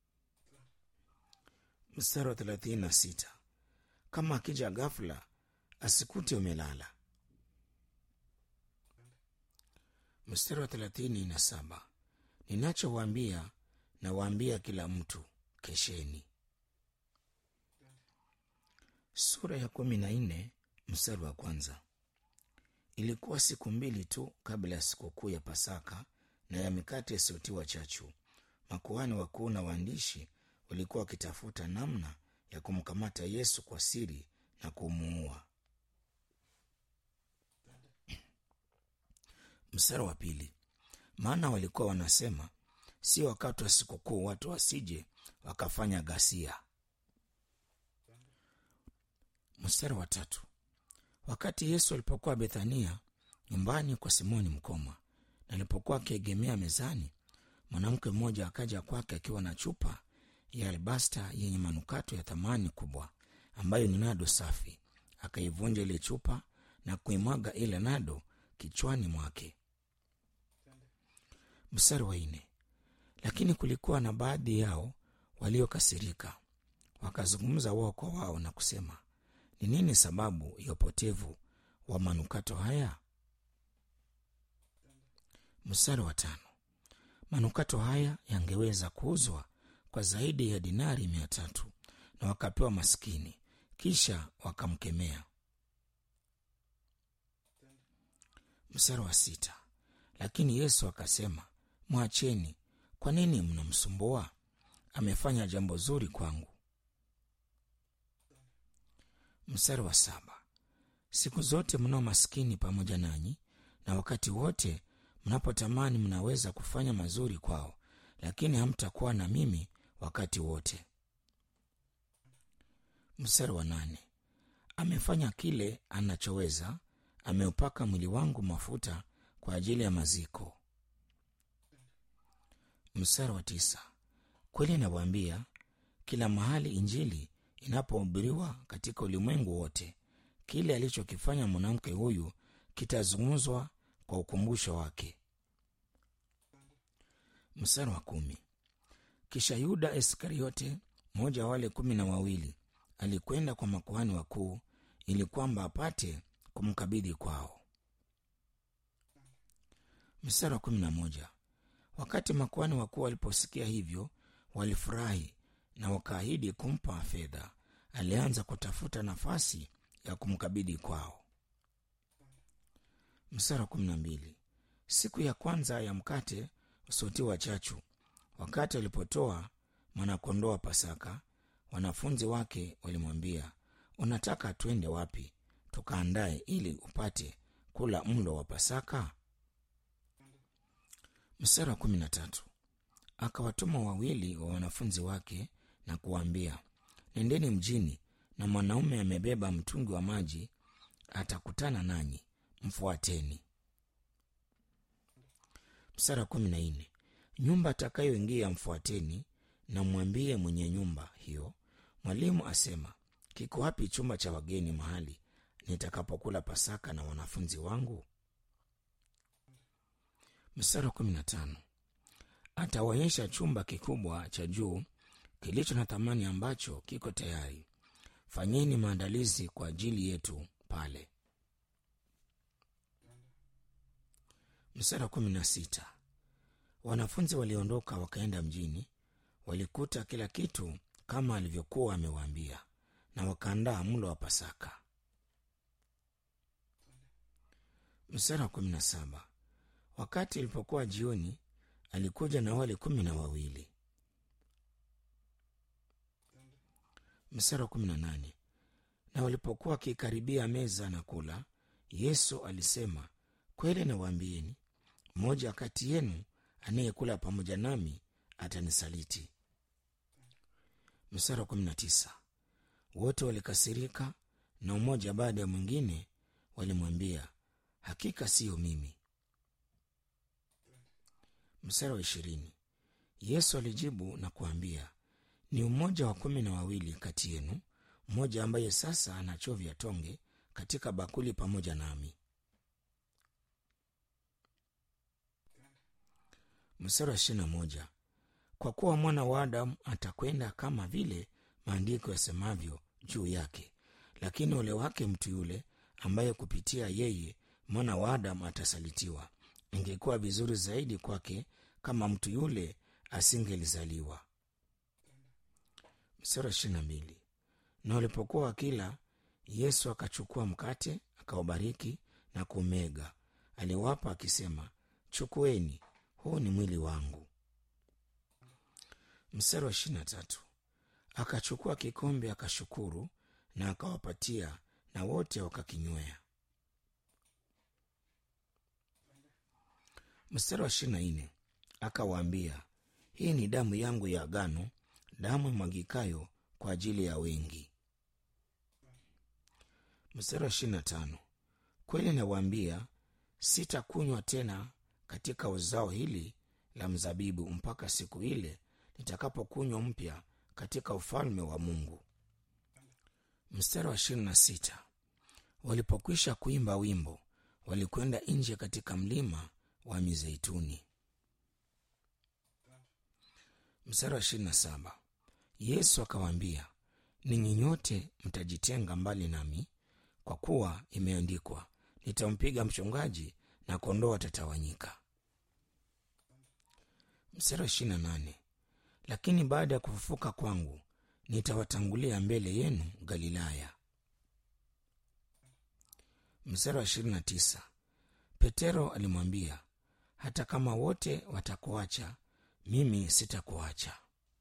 mstari wa thelathini na sita kama akija ghafula asikute umelala mstari wa thelathini na saba ninachowaambia nawaambia kila mtu kesheni sura ya kumi na nne mstari wa kwanza ilikuwa siku mbili tu kabla ya sikukuu ya pasaka na ya mikate isiyotiwa chachu makuhani wakuu na waandishi walikuwa wakitafuta namna ya kumkamata yesu kwa siri na kumuua mstari wa pili maana walikuwa wanasema si wakati wa sikukuu watu wasije wakafanya ghasia mstari wa tatu wakati yesu alipokuwa bethania nyumbani kwa simoni mkoma na alipokuwa akiegemea mezani mwanamke mmoja akaja kwake akiwa na chupa ya albasta yenye manukato ya thamani kubwa ambayo ni nado safi akaivunja ile chupa na kuimwaga ile nado kichwani mwake mstari wa nne lakini kulikuwa na baadhi yao waliokasirika wakazungumza wao kwa wao na kusema ni nini sababu ya upotevu wa manukato haya mstari wa tano manukato haya yangeweza kuuzwa kwa zaidi ya dinari mia tatu na wakapewa maskini kisha wakamkemea mstari wa sita lakini yesu akasema mwacheni kwa nini mnamsumbua amefanya jambo zuri kwangu mstari wa saba siku zote mnao maskini pamoja nanyi na wakati wote mnapotamani mnaweza kufanya mazuri kwao lakini hamtakuwa na mimi wakati wote mstari wa nane amefanya kile anachoweza ameupaka mwili wangu mafuta kwa ajili ya maziko. Mstari wa tisa. Kweli nawaambia, kila mahali injili inapohubiriwa katika ulimwengu wote, kile alichokifanya mwanamke huyu kitazungumzwa kwa ukumbusho wake. Mstari wa kumi. Kisha Yuda Iskariote, mmoja wa wale kumi na wawili, alikwenda kwa makuhani wakuu ili kwamba apate kumkabidhi kwao. Mstari wa kumi na moja. Wakati makuhani wakuu waliposikia hivyo, walifurahi na wakaahidi kumpa fedha. Alianza kutafuta nafasi ya kumkabidhi kwao. Mstari wa kumi na mbili. Siku ya kwanza ya mkate usiotiwa chachu, wakati walipotoa mwanakondoo wa Pasaka, wanafunzi wake walimwambia, unataka twende wapi tukaandaye ili upate kula mlo wa Pasaka? Mstari wa kumi na tatu. Akawatuma wawili wa wanafunzi wake na kuwaambia, nendeni mjini, na mwanaume amebeba mtungi wa maji atakutana nanyi, mfuateni. Mstari wa kumi na nne. Nyumba atakayoingia mfuateni, na mwambie mwenye nyumba hiyo, mwalimu asema, kiko wapi chumba cha wageni mahali nitakapokula Pasaka na wanafunzi wangu? Mstari wa kumi na tano. Atawaonyesha chumba kikubwa cha juu kilicho na thamani ambacho kiko tayari. Fanyeni maandalizi kwa ajili yetu pale. Mstari wa kumi na sita. Wanafunzi waliondoka wakaenda mjini, walikuta kila kitu kama alivyokuwa amewaambia, na wakaandaa mlo wa Pasaka. Mstari wa kumi na saba. Wakati ilipokuwa jioni, alikuja na wale kumi na wawili. Mstari wa kumi na nane. Na walipokuwa wakikaribia meza na kula, Yesu alisema, kweli nawaambieni, mmoja kati yenu anayekula pamoja nami atanisaliti. Mstari wa kumi na tisa. Wote walikasirika, na mmoja baada ya mwingine walimwambia, hakika siyo mimi. Mstari wa ishirini. Yesu alijibu na kuambia, ni mmoja wa kumi na wawili kati yenu, mmoja ambaye sasa anachovya tonge katika bakuli pamoja nami. Mstari wa ishirini na moja. Kwa kuwa mwana wa Adamu atakwenda kama vile maandiko yasemavyo juu yake, lakini ole wake mtu yule ambaye kupitia yeye mwana wa Adamu atasalitiwa. Ingekuwa vizuri zaidi kwake kama mtu yule asingelizaliwa. Mstari wa ishirini na mbili. Na walipokuwa wakila, Yesu akachukua mkate, akaubariki na kumega, aliwapa akisema, chukueni, huu ni mwili wangu. Mstari wa ishirini na tatu. Akachukua kikombe, akashukuru na akawapatia, na wote wakakinywea. Mstari wa ishirini na nne. Akawaambia, hii ni damu yangu ya agano, damu imwagikayo kwa ajili ya wengi. Mstari wa ishirini na tano. Kweli nawaambia, sitakunywa tena katika uzao hili la mzabibu mpaka siku ile nitakapokunywa mpya katika ufalme wa Mungu. Mstari wa ishirini na sita. Walipokwisha kuimba wimbo, walikwenda nje katika mlima wa Mizeituni. Mstari wa ishirini na saba. Yesu akawaambia, ninyi nyote mtajitenga mbali nami, kwa kuwa imeandikwa, nitampiga mchungaji na kondoo watatawanyika. Mstari wa ishirini na nane. Lakini baada ya kufufuka kwangu nitawatangulia mbele yenu Galilaya. Mstari wa ishirini na tisa. Petero alimwambia, hata kama wote watakuacha, mimi sitakuacha.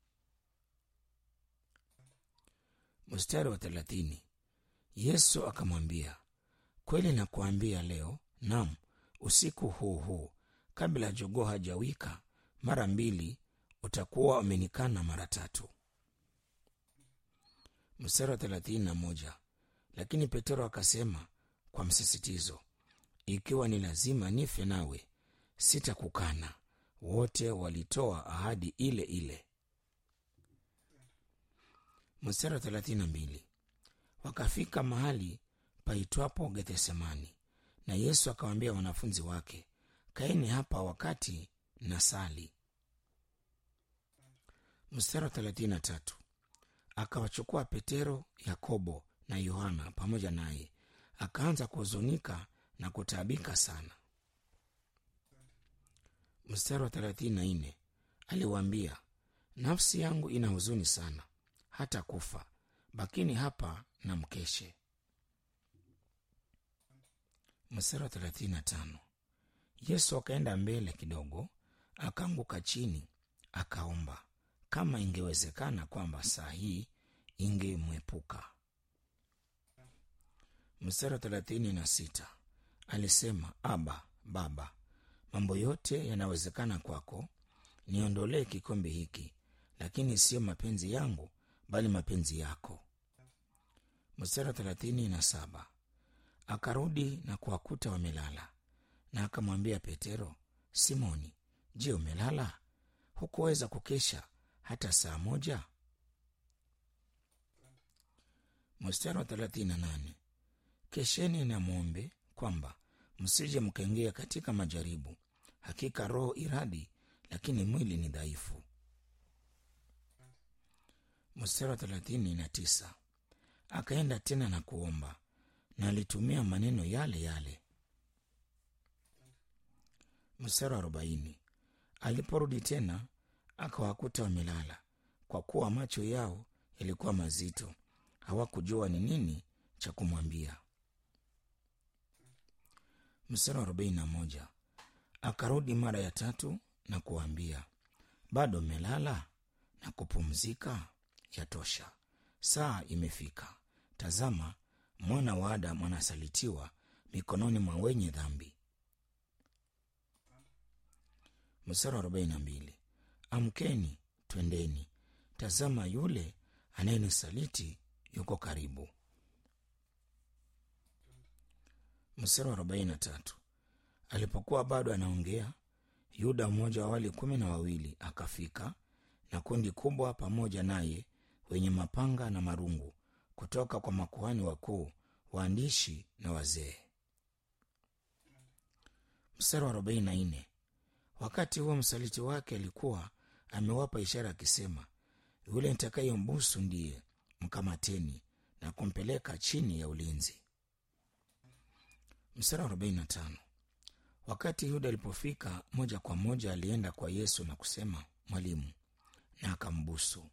Mstari wa thelathini. Yesu akamwambia, kweli nakuambia leo, nam usiku huu huu, kabla jogoo hajawika mara mbili, utakuwa umenikana mara tatu. Mstari wa thelathini na moja. Lakini Petero akasema kwa msisitizo, ikiwa ni lazima nife nawe sitakukana wote walitoa ahadi ile ile mstari wa thelathini na mbili wakafika mahali paitwapo gethsemani na yesu akawaambia wanafunzi wake kaeni hapa wakati na sali mstari wa thelathini na tatu akawachukua petero yakobo na yohana pamoja naye akaanza kuhuzunika na kutaabika sana mstari wa thelathini na nne aliwaambia nafsi yangu ina huzuni sana hata kufa bakini hapa na mkeshe mstari wa thelathini na tano yesu akaenda mbele kidogo akaanguka chini akaomba kama ingewezekana kwamba saa hii ingemwepuka mstari wa thelathini na sita alisema aba baba mambo yote yanawezekana kwako niondolee kikombe hiki lakini siyo mapenzi yangu bali mapenzi yako mstari wa thelathini na saba akarudi na kuwakuta wamelala na akamwambia petero simoni je umelala hukuweza kukesha hata saa moja mstari wa thelathini na nane kesheni na mwombe kwamba msije mkaingia katika majaribu hakika roho iradi lakini mwili ni dhaifu mstari wa thelathini na tisa akaenda tena na kuomba na alitumia maneno yale yale mstari wa arobaini aliporudi tena akawakuta wamelala kwa kuwa macho yao yalikuwa mazito hawakujua ni nini cha kumwambia mstari wa arobaini na moja akarudi mara ya tatu na kuwaambia bado mmelala na kupumzika yatosha saa imefika tazama mwana wa adamu anasalitiwa mikononi mwa wenye dhambi mstari wa arobaini na mbili amkeni twendeni tazama yule anayenisaliti yuko karibu mstari wa arobaini na tatu alipokuwa bado anaongea yuda mmoja wa wale kumi na wawili akafika na kundi kubwa pamoja naye wenye mapanga na marungu kutoka kwa makuhani wakuu waandishi na wazee mstari wa arobaini na nne wakati huo msaliti wake alikuwa amewapa ishara akisema yule nitakayembusu ndiye mkamateni na kumpeleka chini ya ulinzi mstari wa arobaini na tano wakati yuda alipofika moja kwa moja alienda kwa yesu na kusema mwalimu na akambusu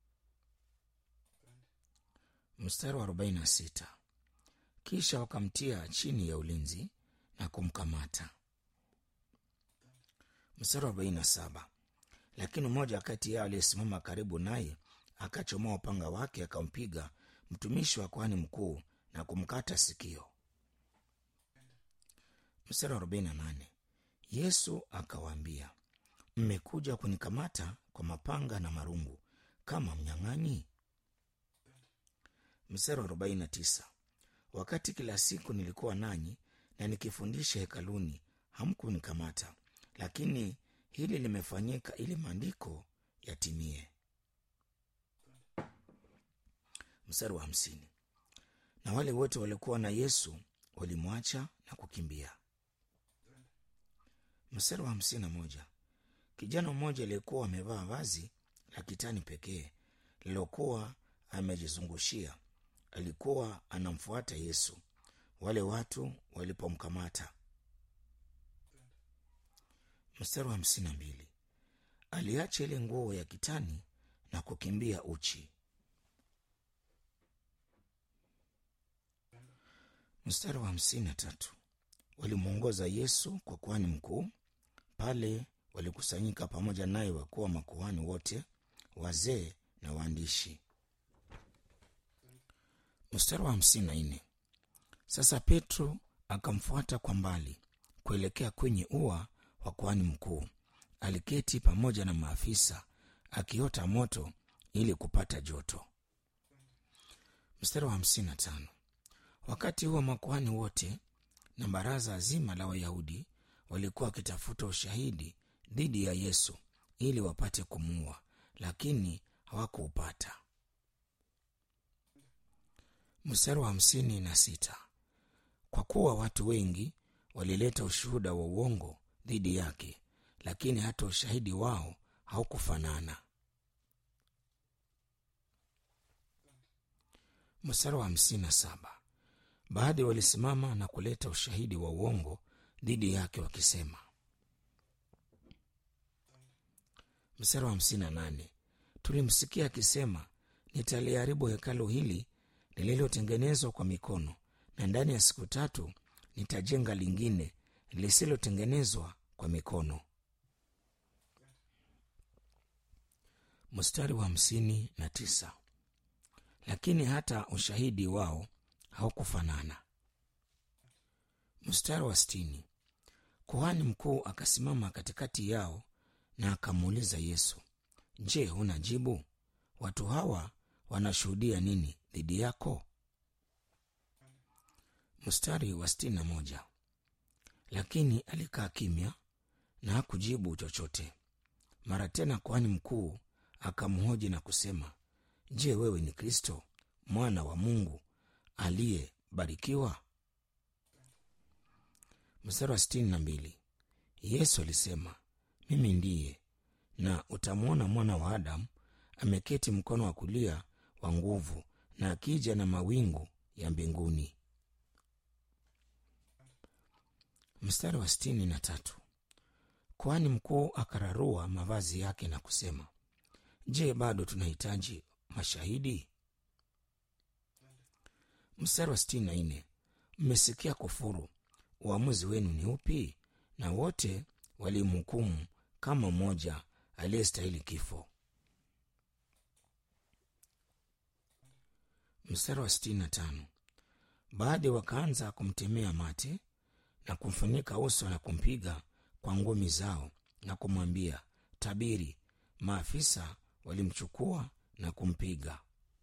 mstari wa arobaini na sita kisha wakamtia chini ya ulinzi na kumkamata mstari wa arobaini na saba lakini mmoja kati yao aliyesimama karibu naye akachomoa upanga wake akampiga mtumishi wa kwani mkuu na kumkata sikio mstari wa arobaini na nane yesu akawaambia mmekuja kunikamata kwa mapanga na marungu kama mnyang'anyi mstari wa arobaini na tisa wakati kila siku nilikuwa nanyi na nikifundisha hekaluni hamkunikamata lakini hili limefanyika ili maandiko yatimie mstari wa hamsini na wale wote waliokuwa na yesu walimwacha na kukimbia mstari wa hamsini na moja kijana mmoja aliyekuwa amevaa vazi la kitani pekee lilokuwa amejizungushia alikuwa anamfuata yesu wale watu walipomkamata mstari wa hamsini na mbili aliacha ile nguo ya kitani na kukimbia uchi mstari wa hamsini na tatu walimwongoza yesu kwa kuhani mkuu pale walikusanyika pamoja naye wakuwa makuhani wote wazee na waandishi mstari wa hamsini na nne sasa petro akamfuata kwa mbali kuelekea kwenye ua wa kuhani mkuu aliketi pamoja na maafisa akiota moto ili kupata joto mstari wa hamsini na tano wakati huo makuhani wote na baraza zima la wayahudi walikuwa wakitafuta ushahidi dhidi ya yesu ili wapate kumuua lakini hawakuupata mstari wa hamsini na sita kwa kuwa watu wengi walileta ushuhuda wa uongo dhidi yake lakini hata ushahidi wao haukufanana mstari wa hamsini na saba baadhi walisimama na kuleta ushahidi wa uongo dhidi yake wakisema mstari wa hamsini na nane tulimsikia akisema nitaliharibu hekalo hili lililotengenezwa kwa mikono na ndani ya siku tatu nitajenga lingine lisilotengenezwa kwa mikono mstari wa hamsini na tisa lakini hata ushahidi wao haukufanana mstari wa sitini kuhani mkuu akasimama katikati yao na akamuuliza yesu je huna jibu watu hawa wanashuhudia nini dhidi yako mstari wa sitini na moja lakini alikaa kimya na hakujibu chochote mara tena kuhani mkuu akamhoji na kusema je wewe ni kristo mwana wa mungu aliyebarikiwa mstari wa sitini na mbili yesu alisema mimi ndiye na utamwona mwana wa adamu ameketi mkono wa kulia wa nguvu na akija na mawingu ya mbinguni mstari wa sitini na tatu kwani mkuu akararua mavazi yake na kusema je bado tunahitaji mashahidi mstari wa sitini na nne mmesikia kufuru uamuzi wenu ni upi na wote walimhukumu kama mmoja aliyestahili kifo mstari wa sitini na tano baadhi wakaanza kumtemea mate na kumfunika uso na kumpiga kwa ngumi zao na kumwambia tabiri maafisa walimchukua na kumpiga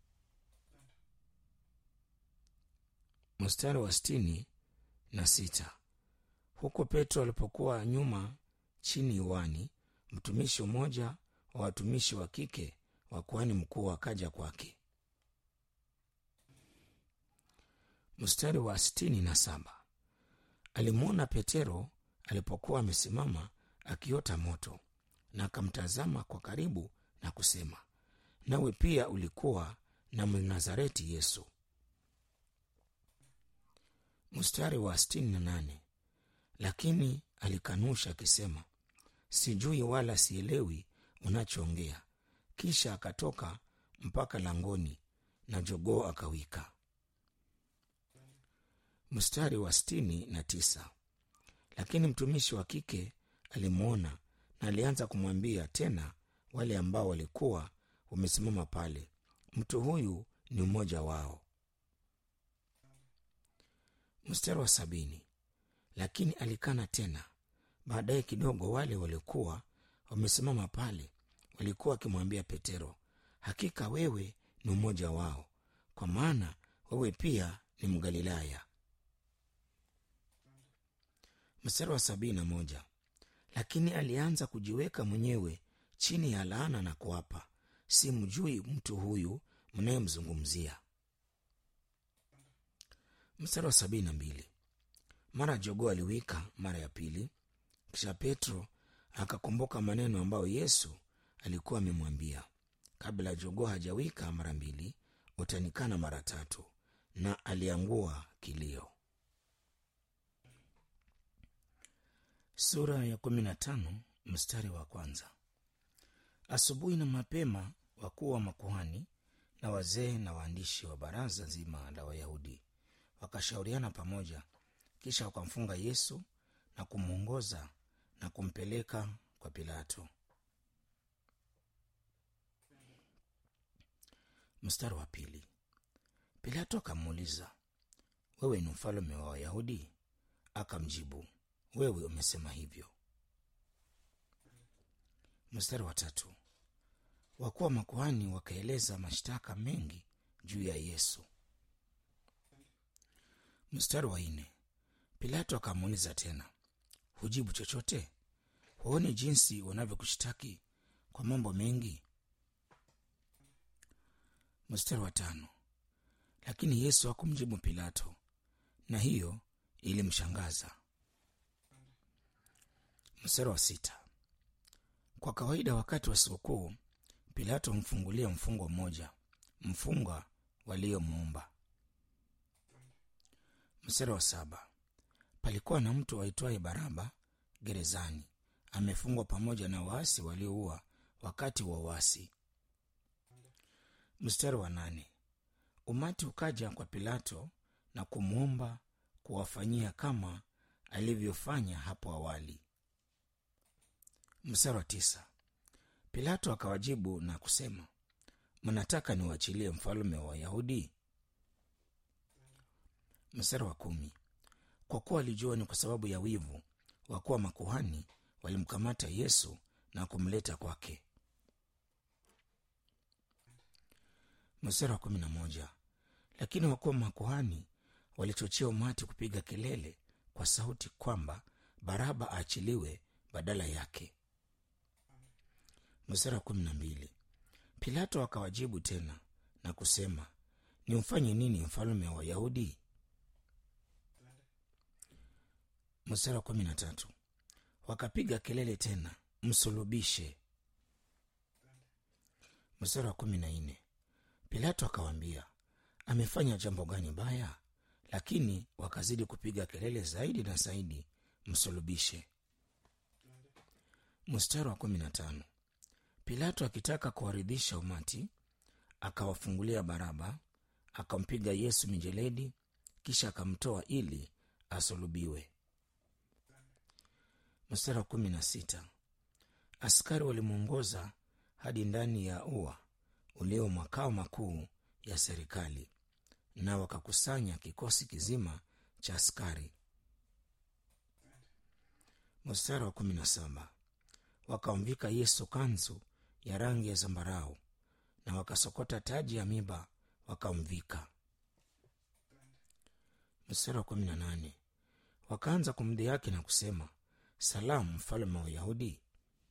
mstari wa sitini na sita huku petro alipokuwa nyuma chini uwani mtumishi mmoja wa watumishi wa kike wa kuhani mkuu akaja kwake mstari wa sitini na saba alimwona petero alipokuwa amesimama akiota moto na akamtazama kwa karibu na kusema nawe pia ulikuwa na mnazareti yesu mstari wa sitini na nane lakini alikanusha akisema sijui wala sielewi unachoongea kisha akatoka mpaka langoni na jogoo akawika mstari wa sitini na tisa lakini mtumishi wa kike alimwona na alianza kumwambia tena wale ambao walikuwa wamesimama pale mtu huyu ni mmoja wao mstari wa sabini lakini alikana tena baadaye kidogo wale waliokuwa wamesimama pale walikuwa wakimwambia petero hakika wewe ni mmoja wao kwa maana wewe pia ni mgalilaya mstari wa sabini na moja lakini alianza kujiweka mwenyewe chini ya laana na kuapa simjui mtu huyu mnayemzungumzia mstari wa sabini na mbili mara jogoo aliwika mara ya pili kisha petro akakumbuka maneno ambayo yesu alikuwa amemwambia kabla jogoo hajawika mara mbili utanikana mara tatu na aliangua kilio sura ya kumi na tano mstari wa kwanza asubuhi na mapema wakuu wa makuhani na wazee na waandishi wa baraza zima la wayahudi wakashauriana pamoja kisha wakamfunga yesu na kumwongoza na kumpeleka kwa pilato mstari wa pili pilato akamuuliza wewe ni mfalume wa wayahudi akamjibu wewe umesema hivyo mstari wa tatu wakuwa makuhani wakaeleza mashtaka mengi juu ya yesu mstari wa nne pilato akamuuliza tena hujibu chochote huoni jinsi wanavyokushtaki kwa mambo mengi mstari wa tano lakini yesu hakumjibu pilato na hiyo ilimshangaza mstari wa sita kwa kawaida wakati wa sikukuu pilato humfungulia mfungwa mmoja mfungwa waliomuumba mstari wa saba palikuwa na mtu aitwaye baraba gerezani amefungwa pamoja na waasi walioua wakati wa uasi mstari wa nane umati ukaja kwa pilato na kumwomba kuwafanyia kama alivyofanya hapo awali mstari wa tisa pilato akawajibu na kusema mnataka niwachilie mfalume wa wayahudi mstari wa kumi kwa kuwa alijua ni kwa sababu ya wivu wakuwa makuhani walimkamata yesu na kumleta kwake mstari wa kumi na moja lakini wakuwa makuhani walichochea umati kupiga kelele kwa sauti kwamba baraba aachiliwe badala yake mstari wa kumi na mbili pilato akawajibu tena na kusema nimfanye nini mfalume wa wayahudi mstari wa kumi na tatu wakapiga kelele tena msulubishe mstari wa kumi na nne pilato akawaambia amefanya jambo gani baya lakini wakazidi kupiga kelele zaidi na zaidi msulubishe mstari wa kumi na tano pilato akitaka kuwaridhisha umati akawafungulia baraba akampiga yesu mijeledi kisha akamtoa ili asulubiwe mstari wa kumi na sita askari walimwongoza hadi ndani ya ua ulio makao makuu ya serikali na wakakusanya kikosi kizima cha askari mstari wa kumi na saba wakamvika yesu kanzu ya rangi ya zambarau na wakasokota taji ya miba wakamvika mstari wa kumi na nane wakaanza kumdhihaki na kusema salamu mfalme wa wayahudi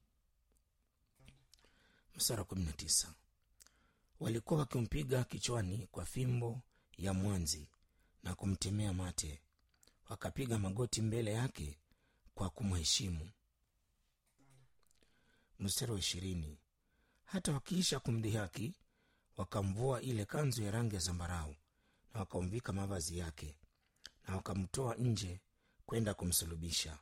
mstari wa kumi na tisa walikuwa wakimpiga kichwani kwa fimbo ya mwanzi na kumtemea mate wakapiga magoti mbele yake kwa kumheshimu mstari wa ishirini hata wakiisha kumdhihaki wakamvua ile kanzu ya rangi ya zambarau na wakamvika mavazi yake na wakamtoa nje kwenda kumsulubisha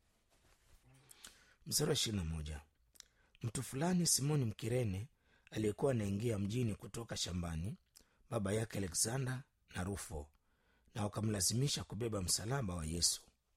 mstari wa ishirini na moja mtu fulani simoni mkirene aliyekuwa anaingia mjini kutoka shambani baba yake alexander na rufo na wakamlazimisha kubeba msalaba wa yesu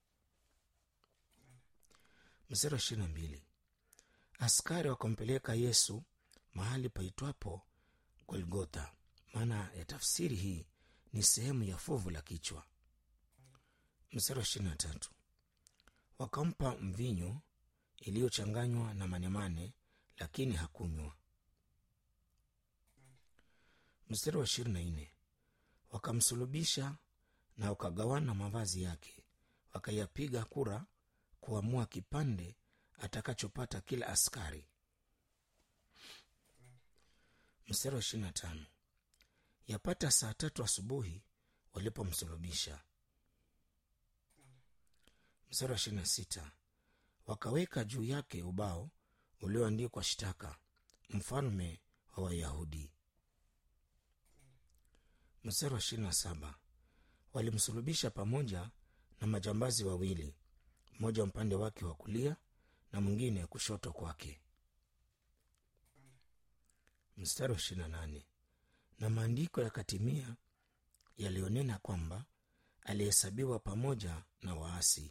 mstari wa ishirini na mbili askari wakampeleka yesu mahali paitwapo golgotha maana ya tafsiri hii ni sehemu ya fuvu la kichwa mstari wa ishirini na tatu wakampa mvinyo iliyochanganywa na manemane lakini hakunywa mstari wa ishirini na nne wakamsulubisha na wakagawana mavazi yake wakayapiga kura kuamua kipande atakachopata kila askari mstari wa ishirini na tano yapata saa tatu asubuhi walipomsulubisha mstari wa ishirini na sita wakaweka juu yake ubao ulioandikwa shtaka mfalme wa wayahudi mstari wa ishirini na saba walimsulubisha pamoja na majambazi wawili mmoja upande wake wa kulia na mwingine kushoto kwake mstari wa ishirini na nane na maandiko yakatimia yaliyonena kwamba alihesabiwa pamoja na waasi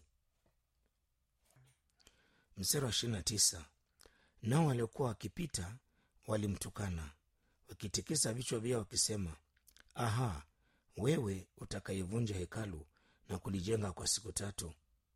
mstari wa ishirini na tisa nao waliokuwa wakipita walimtukana wakitikisa vichwa vyao wakisema aha wewe utakayevunja hekalu na kulijenga kwa siku tatu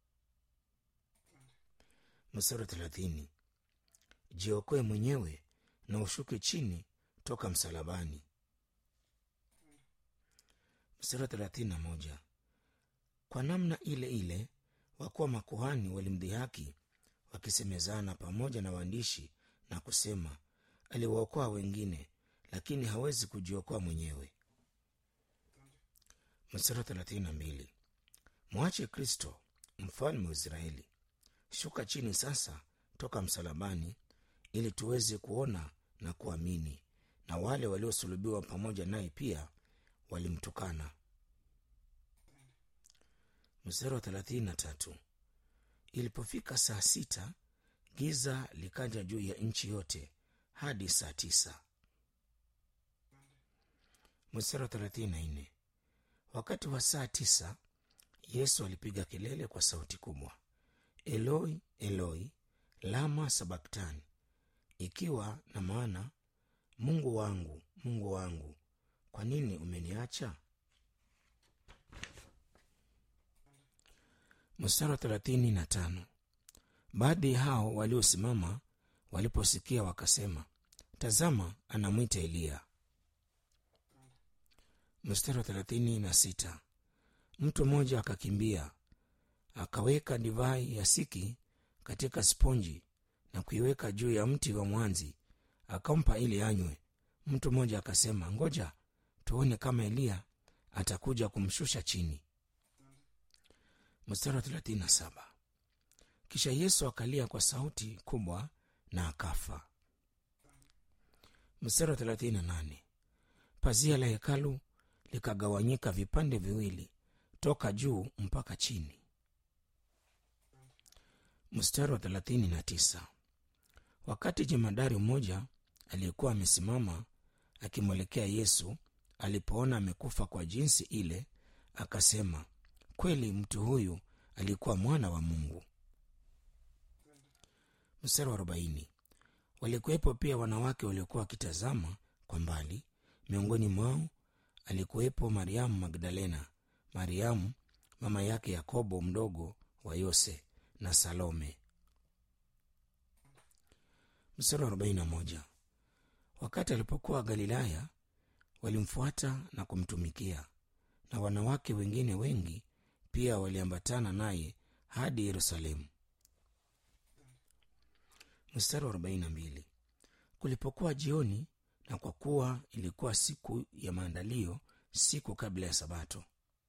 mstari wa thelathini jiokoe mwenyewe na ushuke chini toka msalabani mstari wa thelathini na moja kwa namna ile ile wakuwa makuhani walimdhihaki wakisemezana pamoja na waandishi na kusema aliwaokoa wengine lakini hawezi kujiokoa mwenyewe mstari thelathini na mbili mwache kristo mfalme wa israeli shuka chini sasa toka msalabani ili tuweze kuona na kuamini na wale waliosulubiwa pamoja naye pia walimtukana mstari wa thelathini na tatu ilipofika saa sita giza likaja juu ya nchi yote hadi saa tisa mstari wa thelathini na nne wakati wa saa tisa yesu alipiga kelele kwa sauti kubwa eloi eloi lama sabaktani ikiwa na maana mungu wangu mungu wangu kwa nini umeniacha mstari wa thelathini na tano baadhi hao waliosimama waliposikia wakasema tazama anamwita eliya mstari wa thelathini na sita mtu mmoja akakimbia akaweka divai ya siki katika sponji na kuiweka juu ya mti wa mwanzi akampa ili anywe mtu mmoja akasema ngoja tuone kama eliya atakuja kumshusha chini mstari wa thelathini na saba kisha yesu akalia kwa sauti kubwa na akafa mstari wa thelathini na nane pazia la hekalu likagawanyika vipande viwili toka juu mpaka chini mstari wa thelathini na tisa wakati jemadari mmoja aliyekuwa amesimama akimwelekea yesu alipoona amekufa kwa jinsi ile akasema kweli mtu huyu alikuwa mwana wa mungu mstari wa arobaini walikuwepo pia wanawake waliokuwa wakitazama kwa mbali miongoni mwao alikuwepo mariamu magdalena mariamu mama yake yakobo mdogo wa yose na salome mstari wa arobaini na moja wakati alipokuwa galilaya walimfuata na kumtumikia na wanawake wengine wengi pia waliambatana naye hadi yerusalemu mstari wa arobaini na mbili kulipokuwa jioni na kwa kuwa ilikuwa siku ya maandalio siku kabla ya sabato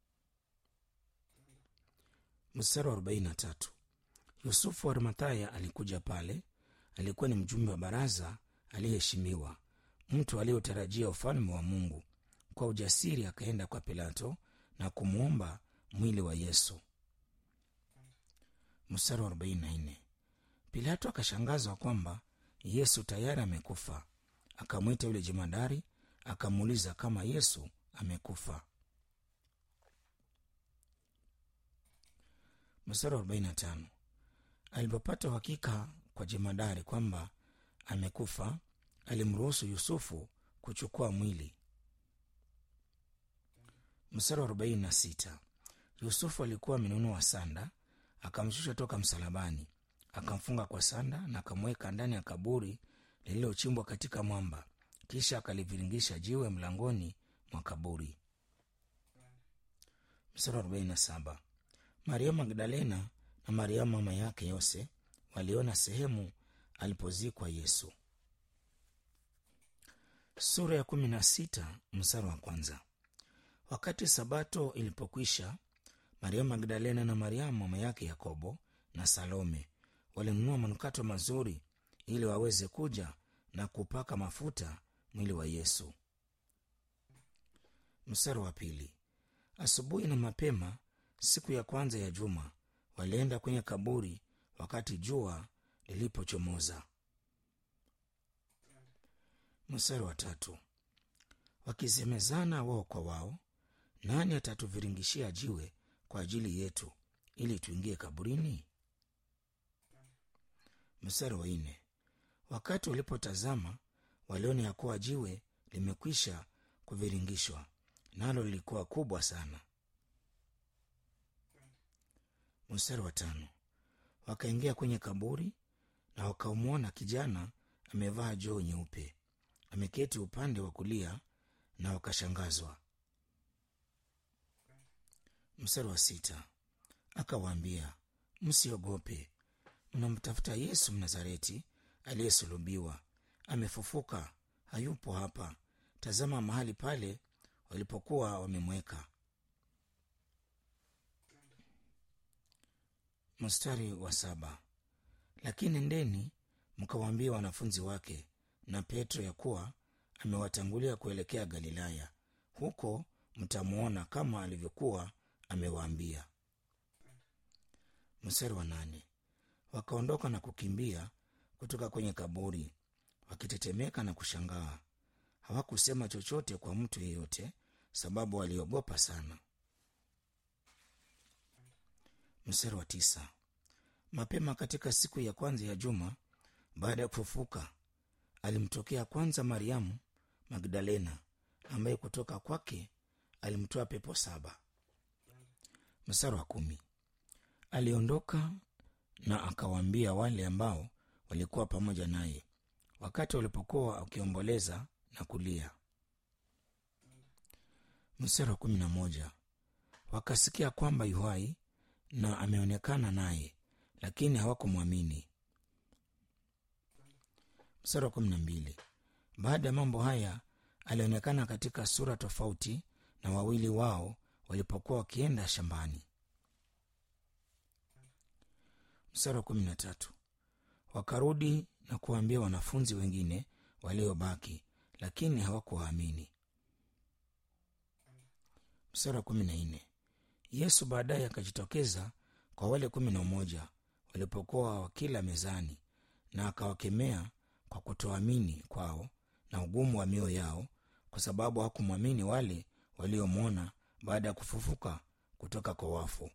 mstari wa arobaini na tatu yusufu wa arimathaya alikuja pale alikuwa ni mjumbe wa baraza aliyeheshimiwa mtu aliyotarajia ufalme wa mungu kwa ujasiri akaenda kwa pilato na kumwomba mwili wa yesu mstari wa 44 pilato akashangazwa kwamba yesu tayari amekufa akamwita yule jemadari akamuuliza kama yesu amekufa mstari wa 45 alipopata uhakika kwa jemadari kwamba amekufa alimruhusu yusufu kuchukua mwili mstari wa 46 yusufu alikuwa amenunua sanda akamshusha toka msalabani akamfunga kwa sanda na akamweka ndani ya kaburi lililochimbwa katika mwamba kisha akaliviringisha jiwe mlangoni mwa kaburi mstari wa 47 mariamu magdalena na mariamu mama yake yose waliona sehemu alipozikwa yesu sura ya kumi na sita mstari wa kwanza wakati sabato ilipokwisha mariamu magdalena na mariamu mama yake yakobo na salome walinunua manukato mazuri ili waweze kuja na kupaka mafuta mwili wa yesu mstari wa pili asubuhi na mapema siku ya kwanza ya juma walienda kwenye kaburi wakati jua lilipochomoza mstari wa tatu wakisemezana wao kwa wao nani atatuviringishia jiwe kwa ajili yetu ili tuingie kaburini mstari wa nne wakati walipotazama waliona ya kuwa jiwe limekwisha kuviringishwa nalo lilikuwa kubwa sana mstari wa tano wakaingia kwenye kaburi na wakamwona kijana amevaa joo nyeupe ameketi upande wa kulia na wakashangazwa mstari wa sita akawaambia msiogope mnamtafuta yesu mnazareti aliyesulubiwa amefufuka hayupo hapa tazama mahali pale walipokuwa wamemweka mstari wa saba lakini ndeni mkawaambia wanafunzi wake na petro ya kuwa amewatangulia kuelekea galilaya huko mtamwona kama alivyokuwa amewaambia mstari wa nane wakaondoka na kukimbia kutoka kwenye kaburi wakitetemeka na kushangaa hawakusema chochote kwa mtu yeyote sababu waliogopa sana mstari wa tisa mapema katika siku ya kwanza ya juma baada ya kufufuka alimtokea kwanza mariamu magdalena ambaye kutoka kwake alimtoa pepo saba mstari wa kumi aliondoka na akawaambia wale ambao walikuwa pamoja naye wakati walipokuwa wakiomboleza na kulia mstari wa kumi na moja wakasikia kwamba yuhai na ameonekana naye lakini hawakumwamini mstari wa kumi na mbili baada ya mambo haya alionekana katika sura tofauti na wawili wao walipokuwa wakienda shambani mstari wa kumi na tatu wakarudi na kuwaambia wanafunzi wengine waliobaki lakini hawakuwaamini mstari wa kumi na nne yesu baadaye akajitokeza kwa wale kumi na moja walipokuwa wakila mezani na akawakemea kwa kutoamini kwao na ugumu wa mioyo yao kwa sababu hawakumwamini wale waliomwona baada ya kufufuka kutoka kwa wafu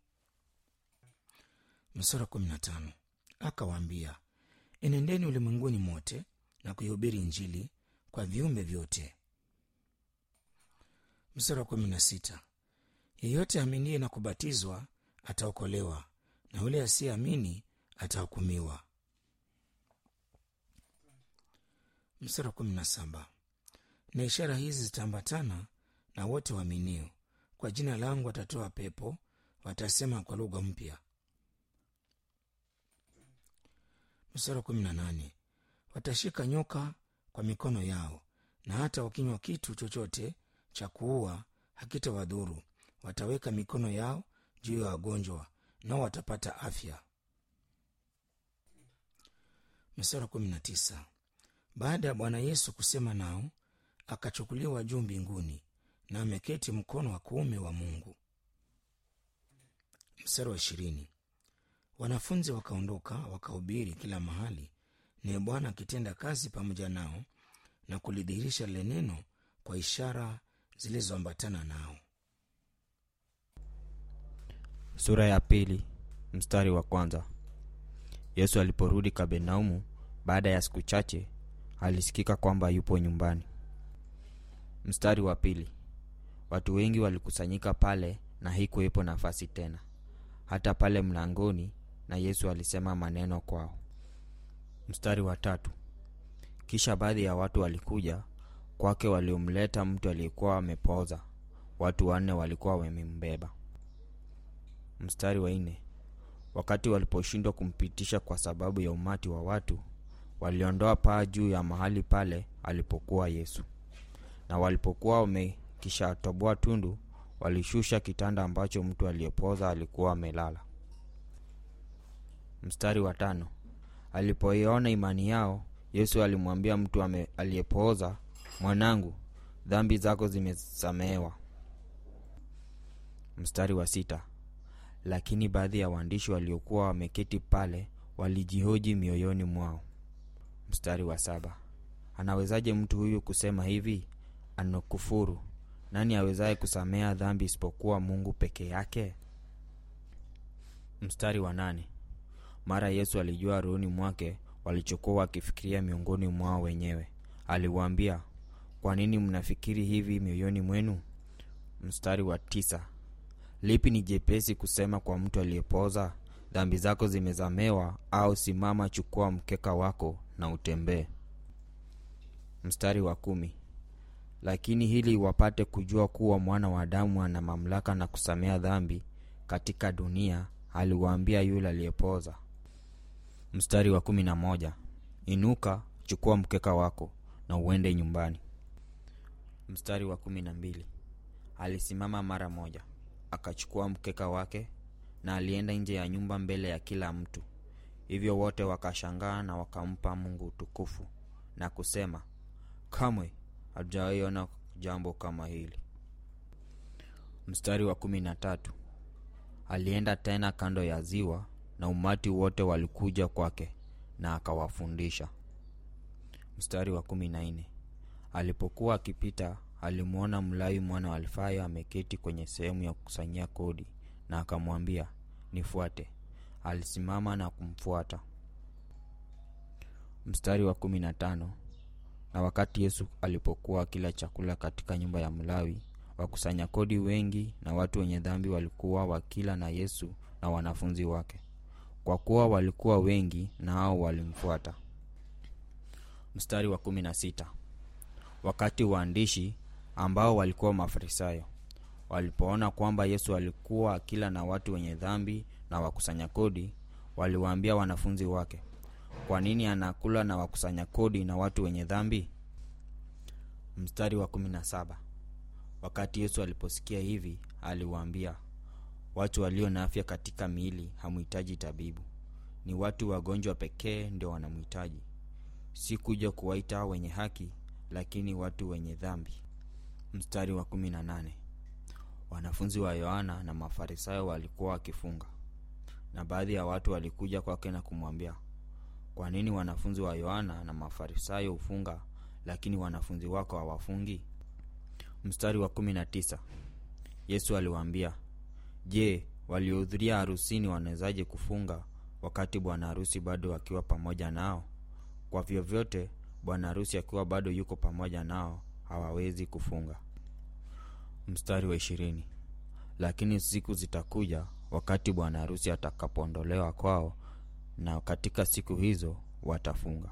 msura kumi na tano akawaambia enendeni ulimwenguni mote na kuihubiri injili kwa viumbe vyote msura kumi na sita yeyote aminiye na kubatizwa ataokolewa na yule asiyeamini atahukumiwa mstari wa kumi na saba na ishara hizi zitaambatana na wote waaminio kwa jina langu watatoa pepo watasema kwa lugha mpya mstari wa kumi na nane watashika nyoka kwa mikono yao na hata wakinywa kitu chochote cha kuua hakitawadhuru wataweka mikono yao juu ya wagonjwa nao watapata afya mstari wa kumi na tisa baada ya bwana yesu kusema nao akachukuliwa juu mbinguni na ameketi mkono wa kuume wa mungu mstari wa ishirini wanafunzi wakaondoka wakahubiri kila mahali naye bwana akitenda kazi pamoja nao na kulidhihirisha lile neno kwa ishara zilizoambatana nao sura ya pili mstari wa kwanza yesu aliporudi kabenaumu baada ya siku chache alisikika kwamba yupo nyumbani mstari wa pili watu wengi walikusanyika pale na hikuwepo nafasi tena hata pale mlangoni na yesu alisema maneno kwao mstari wa tatu kisha baadhi ya watu walikuja kwake waliomleta mtu aliyekuwa amepooza watu wanne walikuwa wamembeba mstari wa nne wakati waliposhindwa kumpitisha kwa sababu ya umati wa watu waliondoa paa juu ya mahali pale alipokuwa yesu na walipokuwa wamekishatoboa tundu walishusha kitanda ambacho mtu aliyepoza alikuwa amelala mstari wa tano alipoiona imani yao yesu alimwambia mtu ame- aliyepooza mwanangu dhambi zako zimesamehewa mstari wa sita lakini baadhi ya waandishi waliokuwa wameketi pale walijihoji mioyoni mwao mstari wa saba anawezaje mtu huyu kusema hivi anakufuru nani awezaye kusamea dhambi isipokuwa mungu peke yake mstari wa nane mara yesu alijua rohoni mwake walichokuwa wakifikiria miongoni mwao wenyewe aliwaambia kwa nini mnafikiri hivi mioyoni mwenu mstari wa tisa lipi ni jepesi kusema kwa mtu aliyepoza dhambi zako zimezamewa au simama chukua mkeka wako na utembee mstari wa kumi lakini hili wapate kujua kuwa mwana wa adamu ana mamlaka na kusamea dhambi katika dunia aliwaambia yule aliyepoza mstari wa kumi na moja inuka chukua mkeka wako na uende nyumbani mstari wa kumi na mbili alisimama mara moja akachukua mkeka wake na alienda nje ya nyumba mbele ya kila mtu hivyo wote wakashangaa na wakampa mungu utukufu na kusema kamwe hajawaiona jambo kama hili mstari wa kumi na tatu alienda tena kando ya ziwa na umati wote walikuja kwake na akawafundisha mstari wa kumi na nne alipokuwa akipita alimwona mlawi mwana wa alfayo ameketi kwenye sehemu ya kukusanyia kodi na akamwambia nifuate alisimama na kumfuata mstari wa kumi na tano na wakati yesu alipokuwa akila chakula katika nyumba ya mlawi wakusanya kodi wengi na watu wenye dhambi walikuwa wakila na yesu na wanafunzi wake kwa kuwa walikuwa wengi na hao walimfuata mstari wa kumi na sita wakati waandishi ambao walikuwa mafarisayo walipoona kwamba yesu alikuwa akila na watu wenye dhambi na wakusanya kodi waliwaambia wanafunzi wake kwa nini anakula na wakusanya kodi na watu wenye dhambi mstari wa kumi na saba wakati yesu aliposikia hivi aliwaambia watu walio na afya katika miili hamhitaji tabibu ni watu wagonjwa pekee ndio wanamhitaji si kuja kuwaita wenye haki lakini watu wenye dhambi mstari wa kumi na nane wanafunzi wa yohana na mafarisayo walikuwa wakifunga na baadhi ya watu walikuja kwake na kumwambia kwa nini wanafunzi wa yohana na mafarisayo hufunga lakini wanafunzi wako hawafungi mstari wa kumi na tisa yesu aliwaambia je waliohudhuria harusini wanawezaje kufunga wakati bwana harusi bado akiwa pamoja nao kwa vyovyote bwana harusi akiwa bado yuko pamoja nao hawawezi kufunga mstari wa ishirini lakini siku zitakuja wakati bwana harusi atakapoondolewa kwao na katika siku hizo watafunga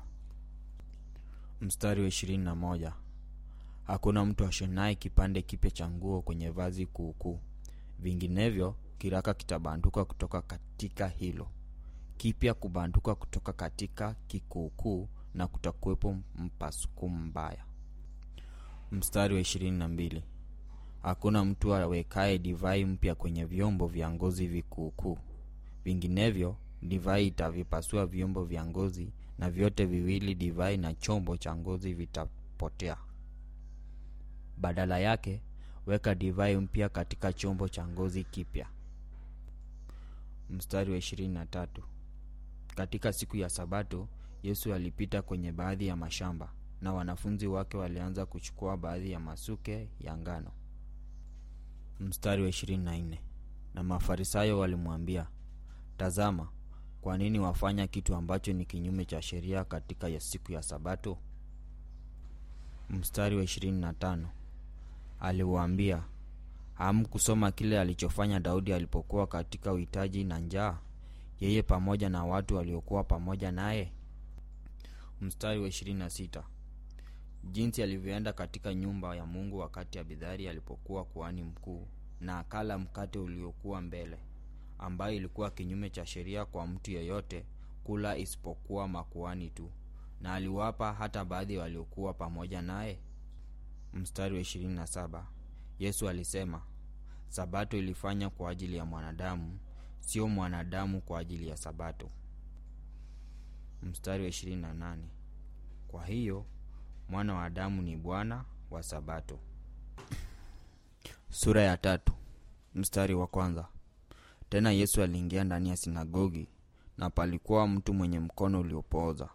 mstari wa ishirini na moja hakuna mtu ashonaye kipande kipya cha nguo kwenye vazi kuukuu vinginevyo kiraka kitabanduka kutoka katika hilo kipya kubanduka kutoka katika kikuukuu na kutakuwepo mpasuku mbaya mstari wa ishirini na mbili hakuna mtu awekaye divai mpya kwenye vyombo vya ngozi vikuukuu vinginevyo divai itavipasua vyombo vya ngozi na vyote viwili divai na chombo cha ngozi vitapotea badala yake weka divai mpya katika chombo cha ngozi kipya mstari wa ishirini na tatu katika siku ya sabato yesu alipita kwenye baadhi ya mashamba na wanafunzi wake walianza kuchukua baadhi ya masuke ya ngano mstari wa ishirini na nne na mafarisayo walimwambia tazama kwa nini wafanya kitu ambacho ni kinyume cha sheria katika ya siku ya sabato mstari wa ishirini na tano aliwaambia hamkusoma kile alichofanya daudi alipokuwa katika uhitaji na njaa yeye pamoja na watu waliokuwa pamoja naye mstari wa ishirini na sita jinsi alivyoenda katika nyumba ya mungu wakati abidhari alipokuwa kuhani mkuu na akala mkate uliokuwa mbele ambayo ilikuwa kinyume cha sheria kwa mtu yeyote kula isipokuwa makuani tu na aliwapa hata baadhi waliokuwa pamoja naye mstari wa ishirini na saba yesu alisema sabato ilifanya kwa ajili ya mwanadamu sio mwanadamu kwa ajili ya sabato mstari wa ishirini na nane kwa hiyo mwana wa adamu ni bwana wa sabato sura ya tatu mstari wa kwanza tena yesu aliingia ndani ya sinagogi na palikuwa mtu mwenye mkono uliopooza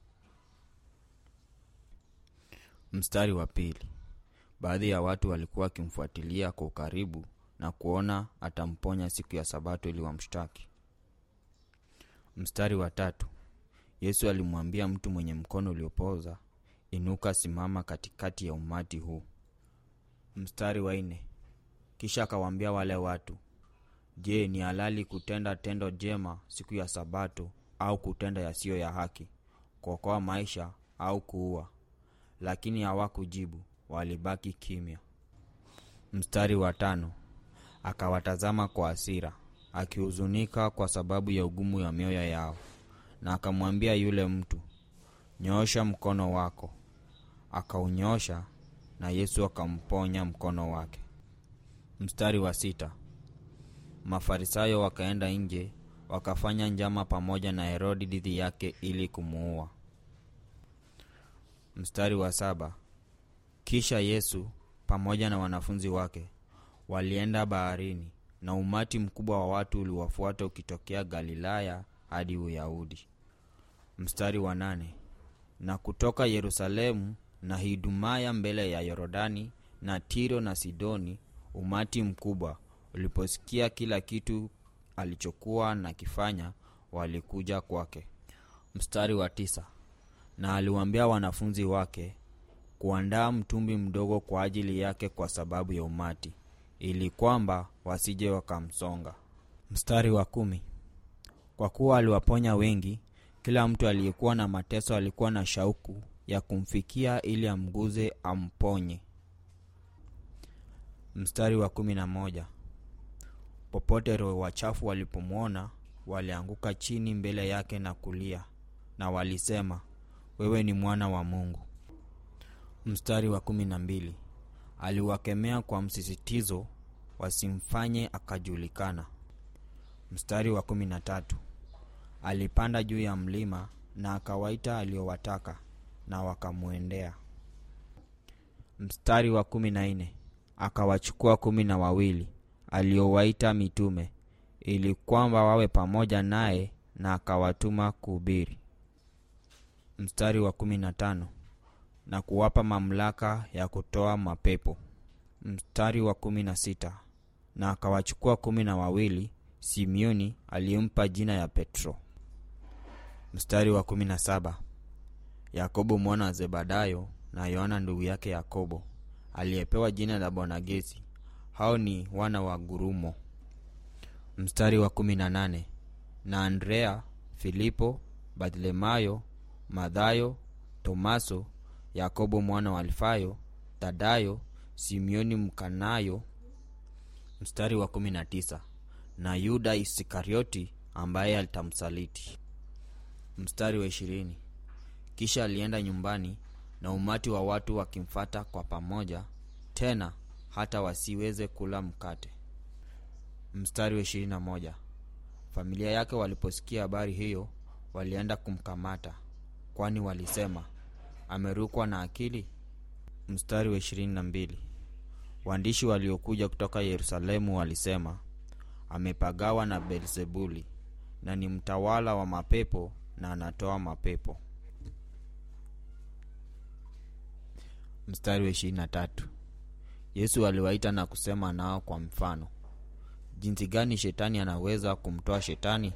mstari wa pili baadhi ya watu walikuwa wakimfuatilia kwa ukaribu na kuona atamponya siku ya sabato ili wamshtaki mstari wa tatu yesu alimwambia mtu mwenye mkono uliopooza inuka simama katikati ya umati huu mstari wa nne kisha akawaambia wale watu je ni halali kutenda tendo jema siku ya sabato au kutenda yasiyo ya haki kuokoa maisha au kuua lakini hawakujibu walibaki kimya mstari wa tano akawatazama kwa hasira akihuzunika kwa sababu ya ugumu ya mioyo yao na akamwambia yule mtu nyoosha mkono wako akaunyoosha na yesu akamponya mkono wake mstari wa sita mafarisayo wakaenda nje wakafanya njama pamoja na herodi dhidi yake ili kumuua mstari wa saba kisha yesu pamoja na wanafunzi wake walienda baharini na umati mkubwa wa watu uliwafuata ukitokea galilaya hadi uyahudi mstari wa nane na kutoka yerusalemu na hidumaya mbele ya yorodani na tiro na sidoni umati mkubwa uliposikia kila kitu alichokuwa nakifanya walikuja kwake mstari wa tisa na aliwaambia wanafunzi wake kuandaa mtumbi mdogo kwa ajili yake kwa sababu ya umati ili kwamba wasije wakamsonga mstari wa kumi kwa kuwa aliwaponya wengi kila mtu aliyekuwa na mateso alikuwa na shauku ya kumfikia ili amguze amponye mstari wa kumi na moja popote roho wachafu walipomwona walianguka chini mbele yake na kulia na walisema wewe ni mwana wa mungu mstari wa kumi na mbili aliwakemea kwa msisitizo wasimfanye akajulikana mstari wa kumi na tatu alipanda juu ya mlima na akawaita aliowataka na wakamwendea mstari wa kumi na nne akawachukua kumi na wawili aliowaita mitume ili kwamba wawe pamoja naye na akawatuma kuhubiri mstari wa kumi na tano na kuwapa mamlaka ya kutoa mapepo mstari wa kumi na sita na akawachukua kumi na wawili simeoni aliyempa jina ya petro mstari wa kumi na saba yakobo mwana wa zebedayo na yohana ndugu yake yakobo aliyepewa jina la bonagesi hao ni wana wa gurumo mstari wa kumi na nane na andrea filipo barthelemayo madhayo tomaso yakobo mwana wa alfayo tadayo simeoni mkanayo mstari wa kumi na tisa na yuda iskarioti ambaye alitamsaliti mstari wa ishirini kisha alienda nyumbani na umati wa watu wakimfata kwa pamoja tena hata wasiweze kula mkate mstari wa ishirini na moja familia yake waliposikia habari hiyo walienda kumkamata kwani walisema amerukwa na akili mstari wa ishirini na mbili waandishi waliokuja kutoka yerusalemu walisema amepagawa na belzebuli na ni mtawala wa mapepo na anatoa mapepo mstari wa ishirini na tatu yesu aliwaita na kusema nao kwa mfano jinsi gani shetani anaweza kumtoa shetani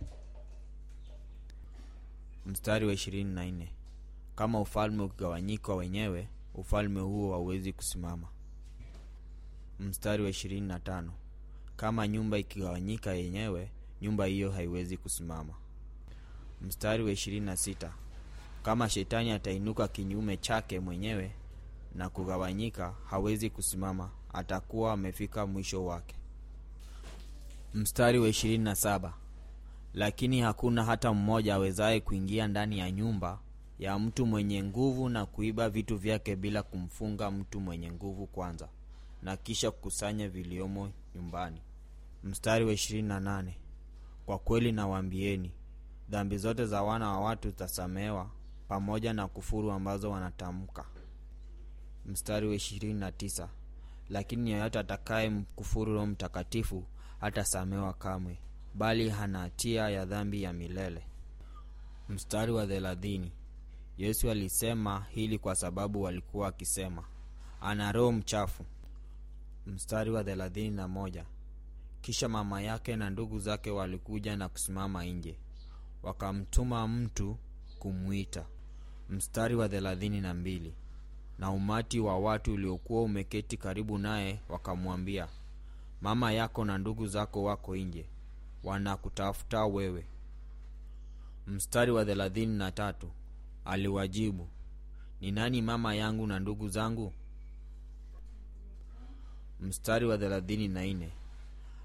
mstari wa ishirini na nne kama ufalme ukigawanyika wenyewe ufalme huo hauwezi kusimama mstari wa ishirini na tano kama nyumba ikigawanyika yenyewe nyumba hiyo haiwezi kusimama mstari wa ishirini na sita kama shetani atainuka kinyume chake mwenyewe na kugawanyika hawezi kusimama atakuwa amefika mwisho wake mstari wa ishirini na saba lakini hakuna hata mmoja awezaye kuingia ndani ya nyumba ya mtu mwenye nguvu na kuiba vitu vyake bila kumfunga mtu mwenye nguvu kwanza na kisha kukusanya viliomo nyumbani mstari wa ishirini na nane kwa kweli nawaambieni dhambi zote za wana wa watu zitasamehewa pamoja na kufuru ambazo wanatamka mstari wa ishirini na tisa lakini yeyote atakaye mkufuru roho mtakatifu hatasamehewa kamwe bali hana hatia ya dhambi ya milele mstari wa thelathini yesu alisema hili kwa sababu walikuwa wakisema ana roho mchafu mstari wa thelathini na moja kisha mama yake na ndugu zake walikuja na kusimama nje wakamtuma mtu kumwita mstari wa thelathini na mbili na umati wa watu uliokuwa umeketi karibu naye wakamwambia mama yako na ndugu zako wako nje wanakutafuta wewe mstari wa thelathini na tatu aliwajibu ni nani mama yangu na ndugu zangu mstari wa thelathini na nne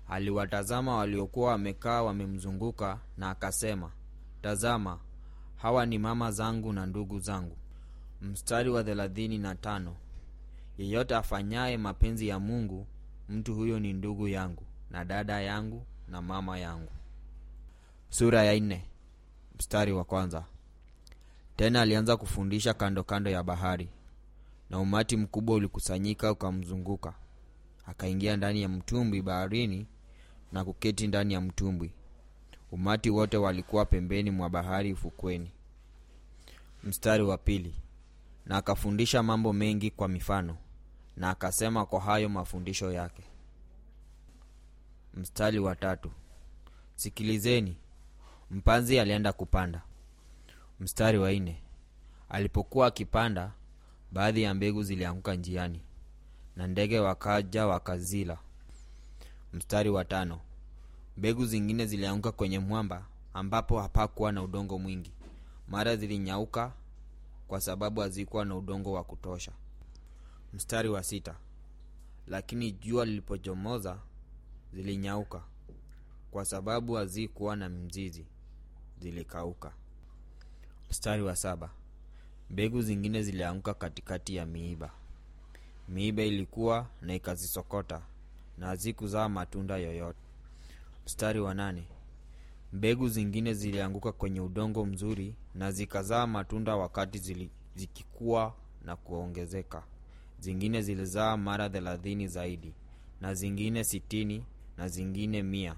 aliwatazama waliokuwa wamekaa wamemzunguka na akasema tazama hawa ni mama zangu na ndugu zangu mstari wa thelathini na tano yeyote afanyaye mapenzi ya mungu mtu huyo ni ndugu yangu na dada yangu na mama yangu sura ya nne mstari wa kwanza tena alianza kufundisha kando kando ya bahari na umati mkubwa ulikusanyika ukamzunguka akaingia ndani ya mtumbwi baharini na kuketi ndani ya mtumbwi umati wote walikuwa pembeni mwa bahari ufukweni mstari wa pili na akafundisha mambo mengi kwa mifano na akasema kwa hayo mafundisho yake mstari wa tatu sikilizeni mpanzi alienda kupanda mstari wa nne alipokuwa akipanda baadhi ya mbegu zilianguka njiani na ndege wakaja wakazila mstari wa tano mbegu zingine zilianguka kwenye mwamba ambapo hapakuwa na udongo mwingi mara zilinyauka kwa sababu hazikuwa na udongo wa kutosha mstari wa sita lakini jua lilipochomoza zilinyauka kwa sababu hazikuwa na mzizi zilikauka mstari wa saba mbegu zingine zilianguka katikati ya miiba miiba ilikuwa na ikazisokota na hazikuzaa matunda yoyote mstari wa nane mbegu zingine zilianguka kwenye udongo mzuri na zikazaa matunda wakati zili, zikikuwa na kuongezeka zingine zilizaa mara thelathini zaidi na zingine sitini na zingine mia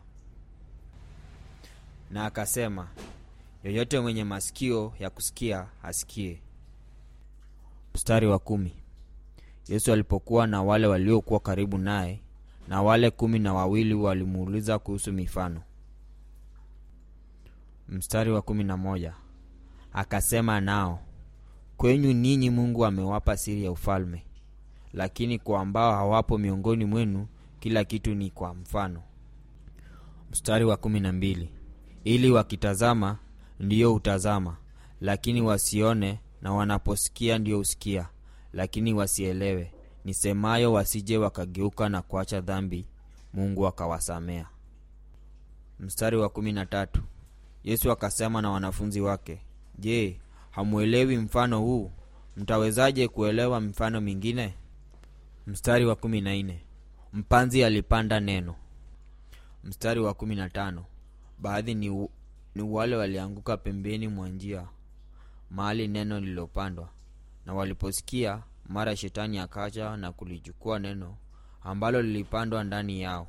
na akasema yoyote mwenye masikio ya kusikia asikie mstari wa kumi yesu alipokuwa na wale waliokuwa karibu naye na wale kumi na wawili walimuuliza kuhusu mifano mstari wa kumi na moja akasema nao kwenyu ninyi mungu amewapa siri ya ufalme lakini kwa ambao hawapo miongoni mwenu kila kitu ni kwa mfano mstari wa kumi na mbili ili wakitazama ndiyo hutazama lakini wasione na wanaposikia ndiyo husikia lakini wasielewe nisemayo wasije wakageuka na kuacha dhambi mungu akawasamea mstari wa kumi na tatu yesu akasema na wanafunzi wake je hamwelewi mfano huu mtawezaje kuelewa mifano mingine mstari wa kumi na nne mpanzi alipanda neno mstari wa kumi na tano baadhi ni, u, ni wale walianguka pembeni mwa njia mahali neno lililopandwa na waliposikia mara shetani akaja na kulichukua neno ambalo lilipandwa ndani yao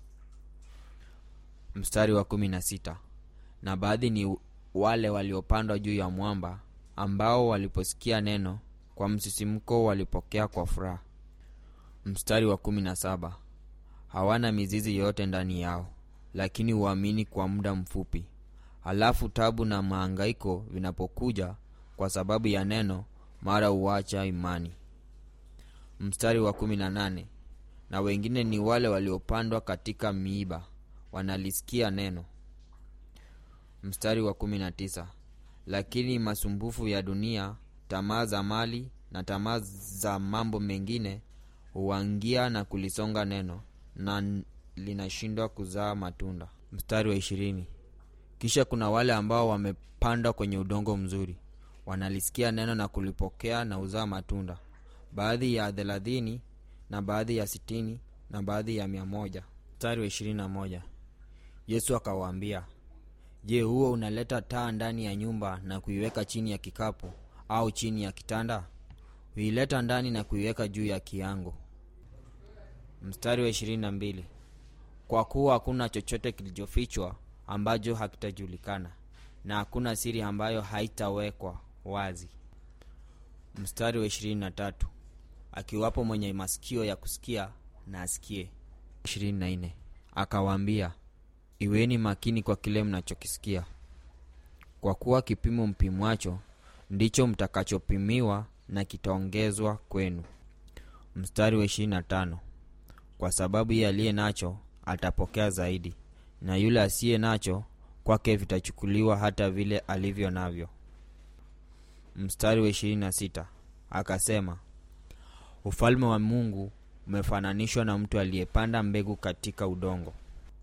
mstari wa kumi na sita na baadhi ni wale waliopandwa juu ya mwamba ambao waliposikia neno kwa msisimko walipokea kwa furaha mstari wa kumi na saba hawana mizizi yote ndani yao lakini huamini kwa muda mfupi halafu tabu na maangaiko vinapokuja kwa sababu ya neno mara huacha imani mstari wa kumi na nane na wengine ni wale waliopandwa katika miiba wanalisikia neno mstari wa kumi na tisa lakini masumbufu ya dunia tamaa za mali na tamaa za mambo mengine huangia na kulisonga neno na linashindwa kuzaa matunda mstari wa ishirini kisha kuna wale ambao wamepandwa kwenye udongo mzuri wanalisikia neno na kulipokea na uzaa matunda baadhi ya thelathini na baadhi ya sitini na baadhi ya mia moja mstari wa ishirini na moja yesu akawaambia je huo unaleta taa ndani ya nyumba na kuiweka chini ya kikapu au chini ya kitanda huileta ndani na kuiweka juu ya kiango mstari wa ishirini na mbili kwa kuwa hakuna chochote kilichofichwa ambacho hakitajulikana na hakuna siri ambayo haitawekwa wazi mstari wa ishirini na tatu akiwapo mwenye masikio ya kusikia na asikie ishirini na nne akawaambia iweni makini kwa kile mnachokisikia kwa kuwa kipimo mpimwacho ndicho mtakachopimiwa na kitaongezwa kwenu mstari wa ishirini na tano kwa sababu ye aliye nacho atapokea zaidi na yule asiye nacho kwake vitachukuliwa hata vile alivyo navyo mstari wa ishirini na sita akasema ufalme wa mungu umefananishwa na mtu aliyepanda mbegu katika udongo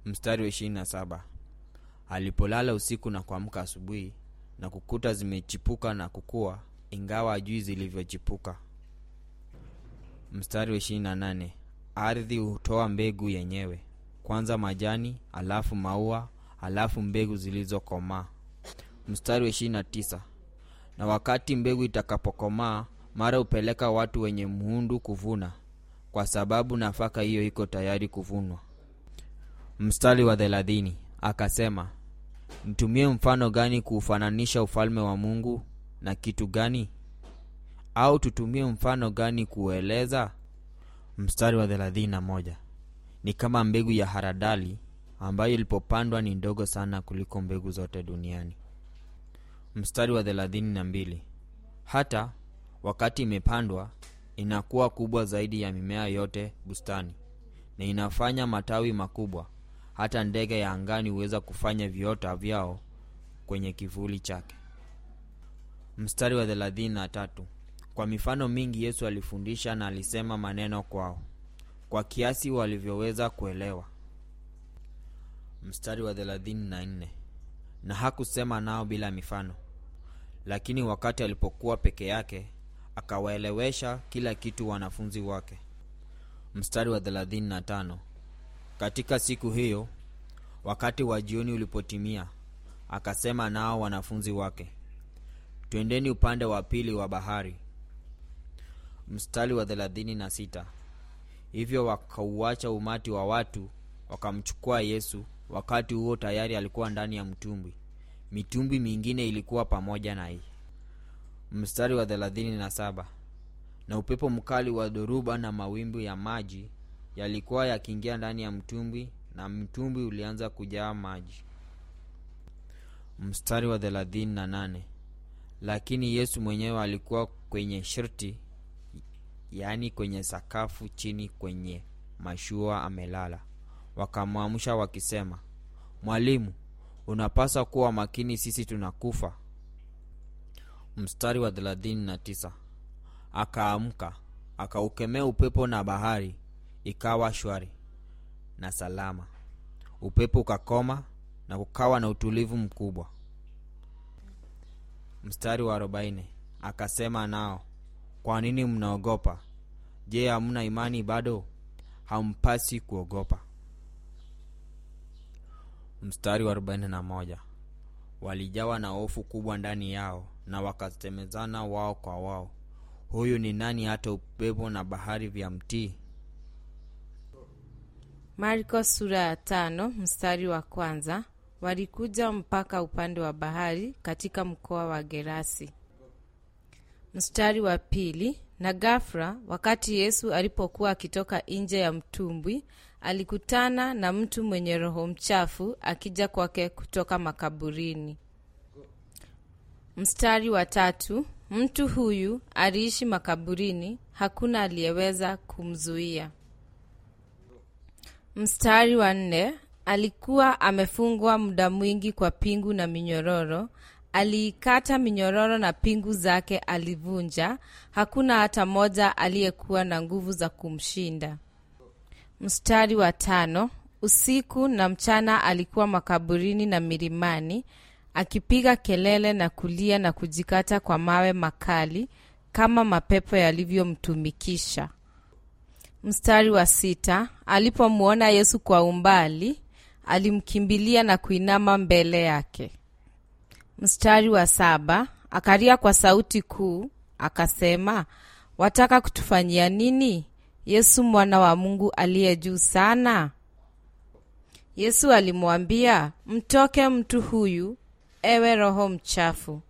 mstari wa ishirini na saba alipolala usiku na kuamka asubuhi na kukuta zimechipuka na kukua ingawa ajui zilivyochipuka mstari wa ishirini na nane ardhi hutoa mbegu yenyewe kwanza majani alafu maua alafu mbegu zilizokomaa mstari wa ishirini na tisa na wakati mbegu itakapokomaa mara hupeleka watu wenye muhundu kuvuna kwa sababu nafaka hiyo iko tayari kuvunwa mstari wa thelathini akasema mtumie mfano gani kuufananisha ufalme wa mungu na kitu gani au tutumie mfano gani kuueleza mstari wa thelathini na moja ni kama mbegu ya haradali ambayo ilipopandwa ni ndogo sana kuliko mbegu zote duniani mstari wa thelathini na mbili hata wakati imepandwa inakuwa kubwa zaidi ya mimea yote bustani na inafanya matawi makubwa hata ndege ya angani huweza kufanya viota vyao kwenye kivuli chake mstari wa thelathini na tatu kwa mifano mingi yesu alifundisha na alisema maneno kwao kwa kiasi walivyoweza kuelewa mstari wa thelathini na nne na hakusema nao bila mifano lakini wakati alipokuwa peke yake akawaelewesha kila kitu wanafunzi wake mstari wa thelathini na tano katika siku hiyo wakati wa jioni ulipotimia akasema nao wanafunzi wake twendeni upande wa pili wa bahari mstari wa thelathini na sita hivyo wakauacha umati wa watu wakamchukua yesu wakati huo tayari alikuwa ndani ya mtumbwi mitumbwi mingine ilikuwa pamoja naye mstari wa thelathini na saba na upepo mkali wa dhoruba na mawimbi ya maji yalikuwa yakiingia ndani ya mtumbwi na mtumbwi ulianza kujaa maji mstari wa thelathini na nane lakini yesu mwenyewe alikuwa kwenye shirti yaani kwenye sakafu chini kwenye mashua amelala wakamwamsha wakisema mwalimu unapaswa kuwa makini sisi tunakufa mstari wa thelathini na tisa akaamka akaukemea upepo na bahari ikawa shwari na salama upepo ukakoma na kukawa na utulivu mkubwa mstari wa arobaini akasema nao kwa nini mnaogopa je hamna imani bado hampasi kuogopa mstari wa arobaini na moja walijawa na hofu kubwa ndani yao na wakasemezana wao kwa wao huyu ni nani hata upepo na bahari vya mtii marko sura ya tano mstari wa kwanza walikuja mpaka upande wa bahari katika mkoa wa gerasi mstari wa pili na gafra wakati yesu alipokuwa akitoka nje ya mtumbwi alikutana na mtu mwenye roho mchafu akija kwake kutoka makaburini mstari wa tatu mtu huyu aliishi makaburini hakuna aliyeweza kumzuia mstari wa nne alikuwa amefungwa muda mwingi kwa pingu na minyororo aliikata minyororo na pingu zake alivunja hakuna hata moja aliyekuwa na nguvu za kumshinda mstari wa tano usiku na mchana alikuwa makaburini na milimani akipiga kelele na kulia na kujikata kwa mawe makali kama mapepo yalivyomtumikisha mstari wa sita alipomwona yesu kwa umbali alimkimbilia na kuinama mbele yake mstari wa saba akalia kwa sauti kuu akasema wataka kutufanyia nini yesu mwana wa mungu aliye juu sana yesu alimwambia mtoke mtu huyu ewe roho mchafu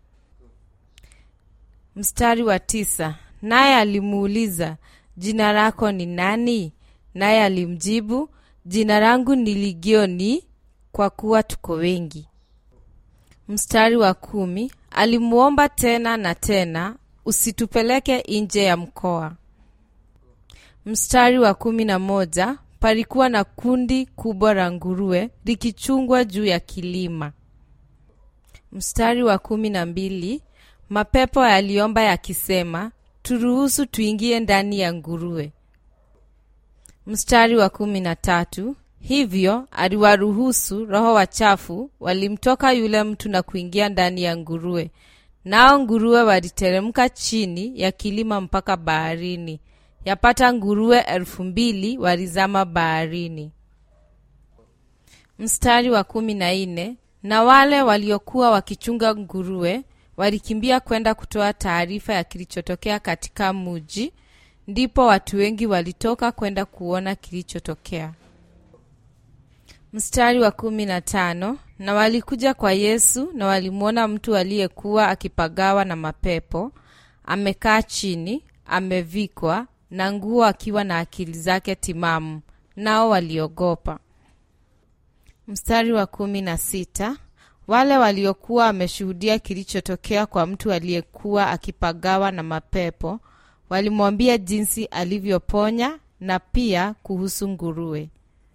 mstari wa tisa naye alimuuliza jina lako ni nani naye alimjibu jina langu ni ligioni kwa kuwa tuko wengi mstari wa kumi alimwomba tena na tena usitupeleke nje ya mkoa mstari wa kumi na moja palikuwa na kundi kubwa la nguruwe likichungwa juu ya kilima mstari wa kumi na mbili mapepo yaliomba yakisema turuhusu tuingie ndani ya nguruwe mstari wa kumi na tatu hivyo aliwaruhusu roho wachafu walimtoka yule mtu na kuingia ndani ya nguruwe nao nguruwe waliteremka chini ya kilima mpaka baharini yapata nguruwe elfu mbili walizama baharini mstari wa kumi na nne na wale waliokuwa wakichunga nguruwe walikimbia kwenda kutoa taarifa ya kilichotokea katika muji ndipo watu wengi walitoka kwenda kuona kilichotokea mstari wa kumi na tano na walikuja kwa yesu na walimwona mtu aliyekuwa akipagawa na mapepo amekaa chini amevikwa na nguo akiwa na akili zake timamu nao waliogopa mstari wa kumi na sita wale waliokuwa wameshuhudia kilichotokea kwa mtu aliyekuwa akipagawa na mapepo walimwambia jinsi alivyoponya na pia kuhusu nguruwe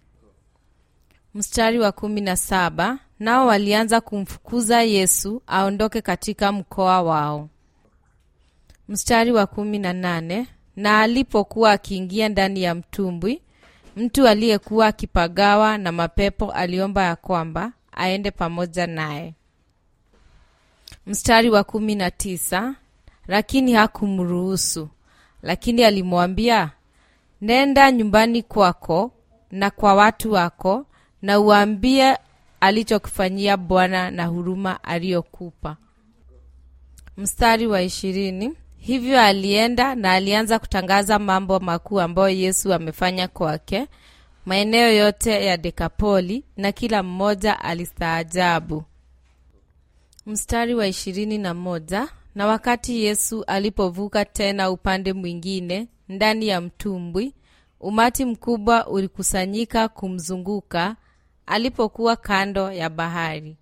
mstari wa kumi na saba nao walianza kumfukuza yesu aondoke katika mkoa wao mstari wa kumi na nane na alipokuwa akiingia ndani ya mtumbwi mtu aliyekuwa akipagawa na mapepo aliomba ya kwamba aende pamoja naye mstari wa kumi na tisa lakini hakumruhusu lakini alimwambia nenda nyumbani kwako na kwa watu wako na uambie alichokifanyia bwana na huruma aliyokupa mstari wa ishirini hivyo alienda na alianza kutangaza mambo makuu ambayo yesu amefanya kwake maeneo yote ya dekapoli na kila mmoja alistaajabu mstari wa ishirini na moja na wakati yesu alipovuka tena upande mwingine ndani ya mtumbwi umati mkubwa ulikusanyika kumzunguka alipokuwa kando ya bahari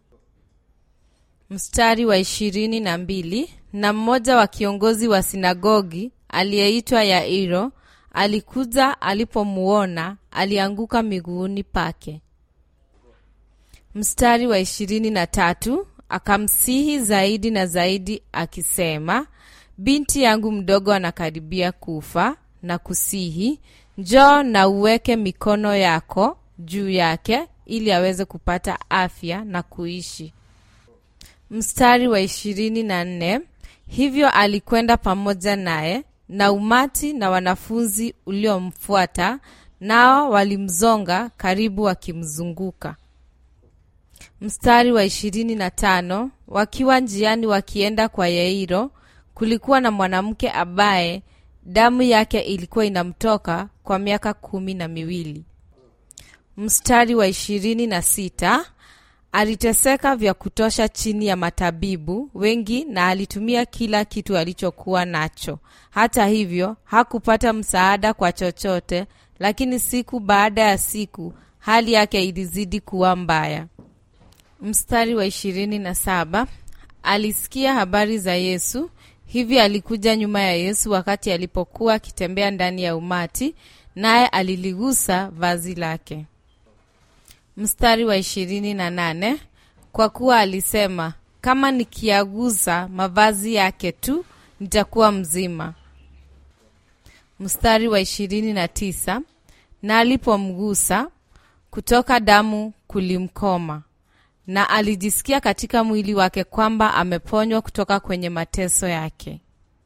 mstari wa ishirini na mbili na mmoja wa kiongozi wa sinagogi aliyeitwa yairo alikuja alipomuona alianguka miguuni pake mstari wa ishirini na tatu akamsihi zaidi na zaidi akisema binti yangu mdogo anakaribia kufa na kusihi njoo na uweke mikono yako juu yake ili aweze kupata afya na kuishi mstari wa ishirini na nne hivyo alikwenda pamoja naye na umati na wanafunzi uliomfuata nao walimzonga karibu wakimzunguka mstari wa ishirini na tano wakiwa njiani wakienda kwa yairo kulikuwa na mwanamke ambaye damu yake ilikuwa inamtoka kwa miaka kumi na miwili mstari wa ishirini na sita aliteseka vya kutosha chini ya matabibu wengi na alitumia kila kitu alichokuwa nacho hata hivyo hakupata msaada kwa chochote lakini siku baada ya siku hali yake ilizidi kuwa mbaya mstari wa ishirini na saba alisikia habari za yesu hivi alikuja nyuma ya yesu wakati alipokuwa akitembea ndani ya umati naye aliligusa vazi lake mstari wa ishirini na nane kwa kuwa alisema kama nikiaguza mavazi yake tu nitakuwa mzima mstari wa ishirini na tisa na alipomgusa kutoka damu kulimkoma na alijisikia katika mwili wake kwamba ameponywa kutoka kwenye mateso yake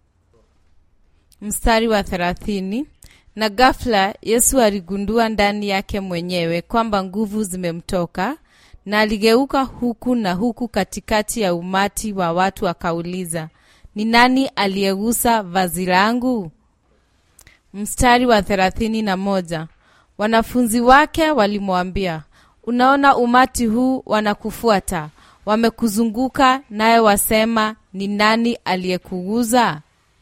mstari wa thelathini na ghafla yesu aligundua ndani yake mwenyewe kwamba nguvu zimemtoka na aligeuka huku na huku katikati ya umati wa watu akauliza ni nani aliyegusa vazi langu mstari wa thelathini na moja wanafunzi wake walimwambia unaona umati huu wanakufuata wamekuzunguka naye wasema ni nani aliyekuguza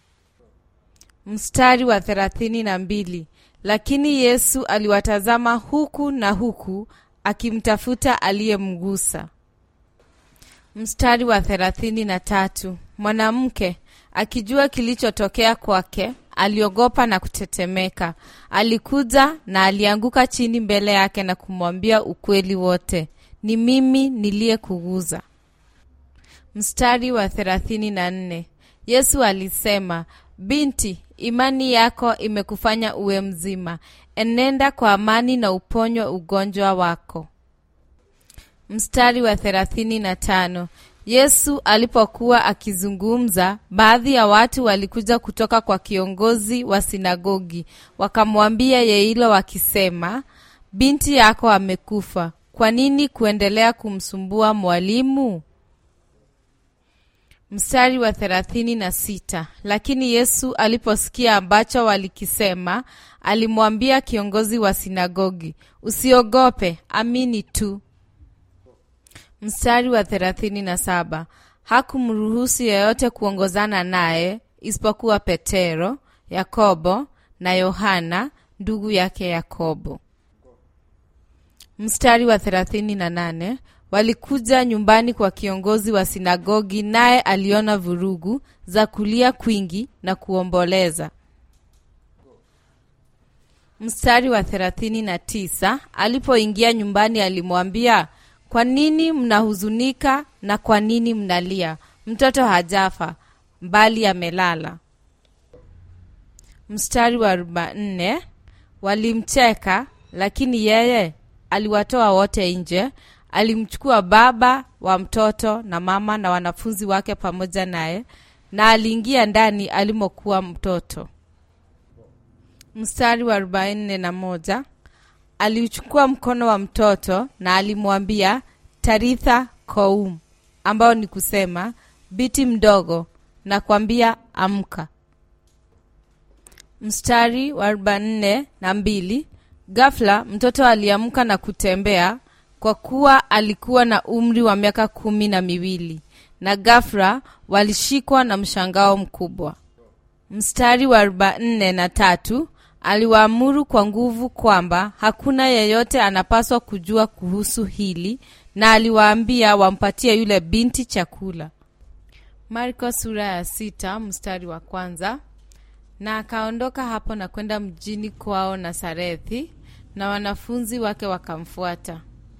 mstari wa thelathini na mbili lakini yesu aliwatazama huku na huku akimtafuta aliyemgusa mstari wa thelathini na tatu mwanamke akijua kilichotokea kwake aliogopa na kutetemeka alikuja na alianguka chini mbele yake na kumwambia ukweli wote ni mimi niliyekuguza mstari wa thelathini na nne yesu alisema binti imani yako imekufanya uwe mzima enenda kwa amani na uponywa ugonjwa wako mstari wa thelathini na tano yesu alipokuwa akizungumza baadhi ya watu walikuja kutoka kwa kiongozi wa sinagogi wakamwambia yeilo wakisema binti yako amekufa kwa nini kuendelea kumsumbua mwalimu mstari wa thelathini na sita lakini yesu aliposikia ambacho walikisema alimwambia kiongozi wa sinagogi usiogope amini tu mstari wa thelathini na saba hakumruhusu yeyote kuongozana naye isipokuwa petero yakobo na yohana ndugu yake yakobo mstari wa thelathini na nane walikuja nyumbani kwa kiongozi wa sinagogi naye aliona vurugu za kulia kwingi na kuomboleza mstari wa thelathini na tisa alipoingia nyumbani alimwambia kwa nini mnahuzunika na kwa nini mnalia mtoto hajafa mbali amelala mstari wa arobaini walimcheka lakini yeye aliwatoa wote nje alimchukua baba wa mtoto na mama na wanafunzi wake pamoja naye na aliingia ndani alimokuwa mtoto mstari wa arobaini na moja aliuchukua mkono wa mtoto na alimwambia taritha koum ambao ni kusema biti mdogo na kwambia amka mstari wa arobaini na mbili gafla mtoto aliamka na kutembea kwa kuwa alikuwa na umri wa miaka kumi na miwili na gafra walishikwa na mshangao mkubwa mstari wa arobaini na tatu aliwaamuru kwa nguvu kwamba hakuna yeyote anapaswa kujua kuhusu hili na aliwaambia wampatie yule binti chakula marko sura ya sita mstari wa kwanza na akaondoka hapo na kwenda mjini kwao nasarethi na wanafunzi wake wakamfuata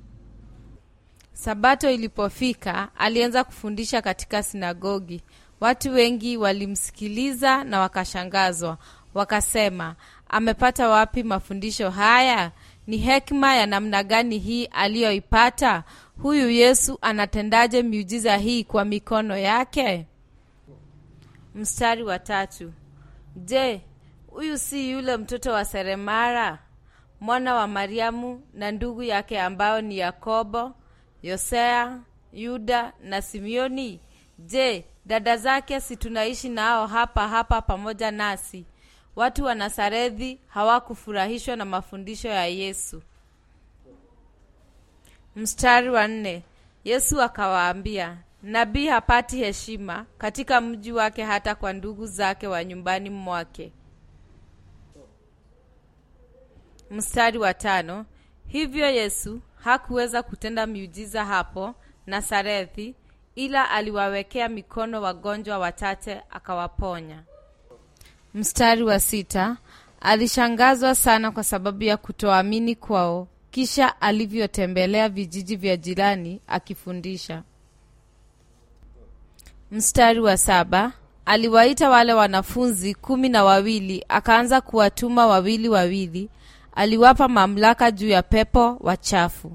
sabato ilipofika alianza kufundisha katika sinagogi watu wengi walimsikiliza na wakashangazwa wakasema amepata wapi mafundisho haya ni hekima ya namna gani hii aliyoipata huyu yesu anatendaje miujiza hii kwa mikono yake mstari wa tatu je huyu si yule mtoto wa seremara mwana wa mariamu na ndugu yake ambao ni yakobo yosea yuda na simeoni je dada zake si tunaishi nao hapa hapa pamoja nasi watu wa nasarethi hawakufurahishwa na mafundisho ya yesu mstari wa nne yesu akawaambia nabii hapati heshima katika mji wake hata kwa ndugu zake wa nyumbani mwake mstari wa tano hivyo yesu hakuweza kutenda miujiza hapo nasarethi ila aliwawekea mikono wagonjwa wachache akawaponya mstari wa sita alishangazwa sana kwa sababu ya kutoamini kwao kisha alivyotembelea vijiji vya jirani akifundisha mstari wa saba aliwaita wale wanafunzi kumi na wawili akaanza kuwatuma wawili wawili aliwapa mamlaka juu ya pepo wachafu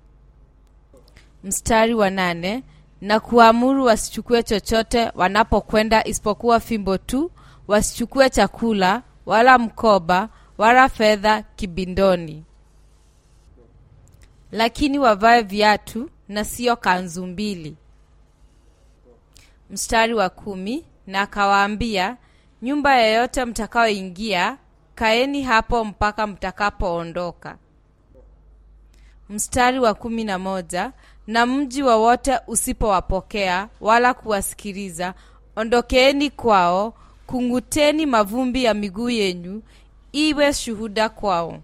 mstari wa nane na kuamuru wasichukue chochote wanapokwenda isipokuwa fimbo tu wasichukue chakula wala mkoba wala fedha kibindoni lakini wavae viatu na siyo kanzu mbili mstari wa kumi na akawaambia nyumba yeyote mtakaoingia kaeni hapo mpaka mtakapoondoka mstari wa kumi na moja na mji wowote usipowapokea wala kuwasikiliza ondokeeni kwao kung'uteni mavumbi ya miguu yenyu iwe shuhuda kwao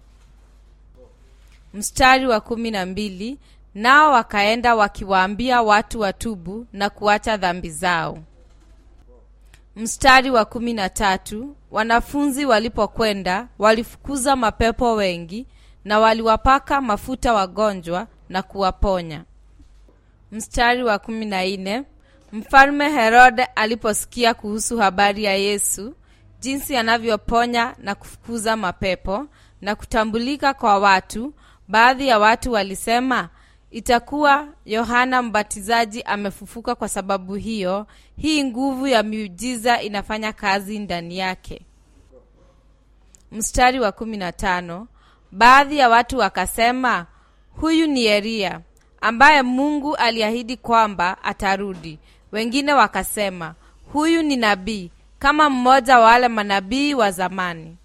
mstari wa kumi na mbili nao wakaenda wakiwaambia watu watubu na kuacha dhambi zao mstari wa kumi na tatu wanafunzi walipokwenda walifukuza mapepo wengi na waliwapaka mafuta wagonjwa na kuwaponya mstari wa kumi na nne mfalme herode aliposikia kuhusu habari ya yesu jinsi anavyoponya na kufukuza mapepo na kutambulika kwa watu baadhi ya watu walisema itakuwa yohana mbatizaji amefufuka kwa sababu hiyo hii nguvu ya miujiza inafanya kazi ndani yake mstari wa kumi na tano baadhi ya watu wakasema huyu ni eria ambaye mungu aliahidi kwamba atarudi wengine wakasema huyu ni nabii kama mmoja wa wale manabii wa zamani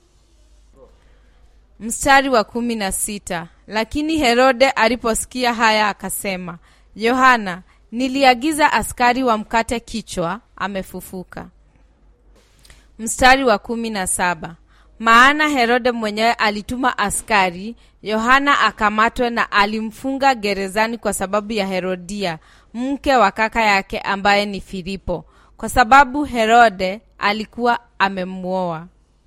mstari wa kumi na sita lakini herode aliposikia haya akasema yohana niliagiza askari wamkate kichwa amefufuka mstari wa kumi na saba maana herode mwenyewe alituma askari yohana akamatwe na alimfunga gerezani kwa sababu ya herodia mke wa kaka yake ambaye ni filipo kwa sababu herode alikuwa amemwoa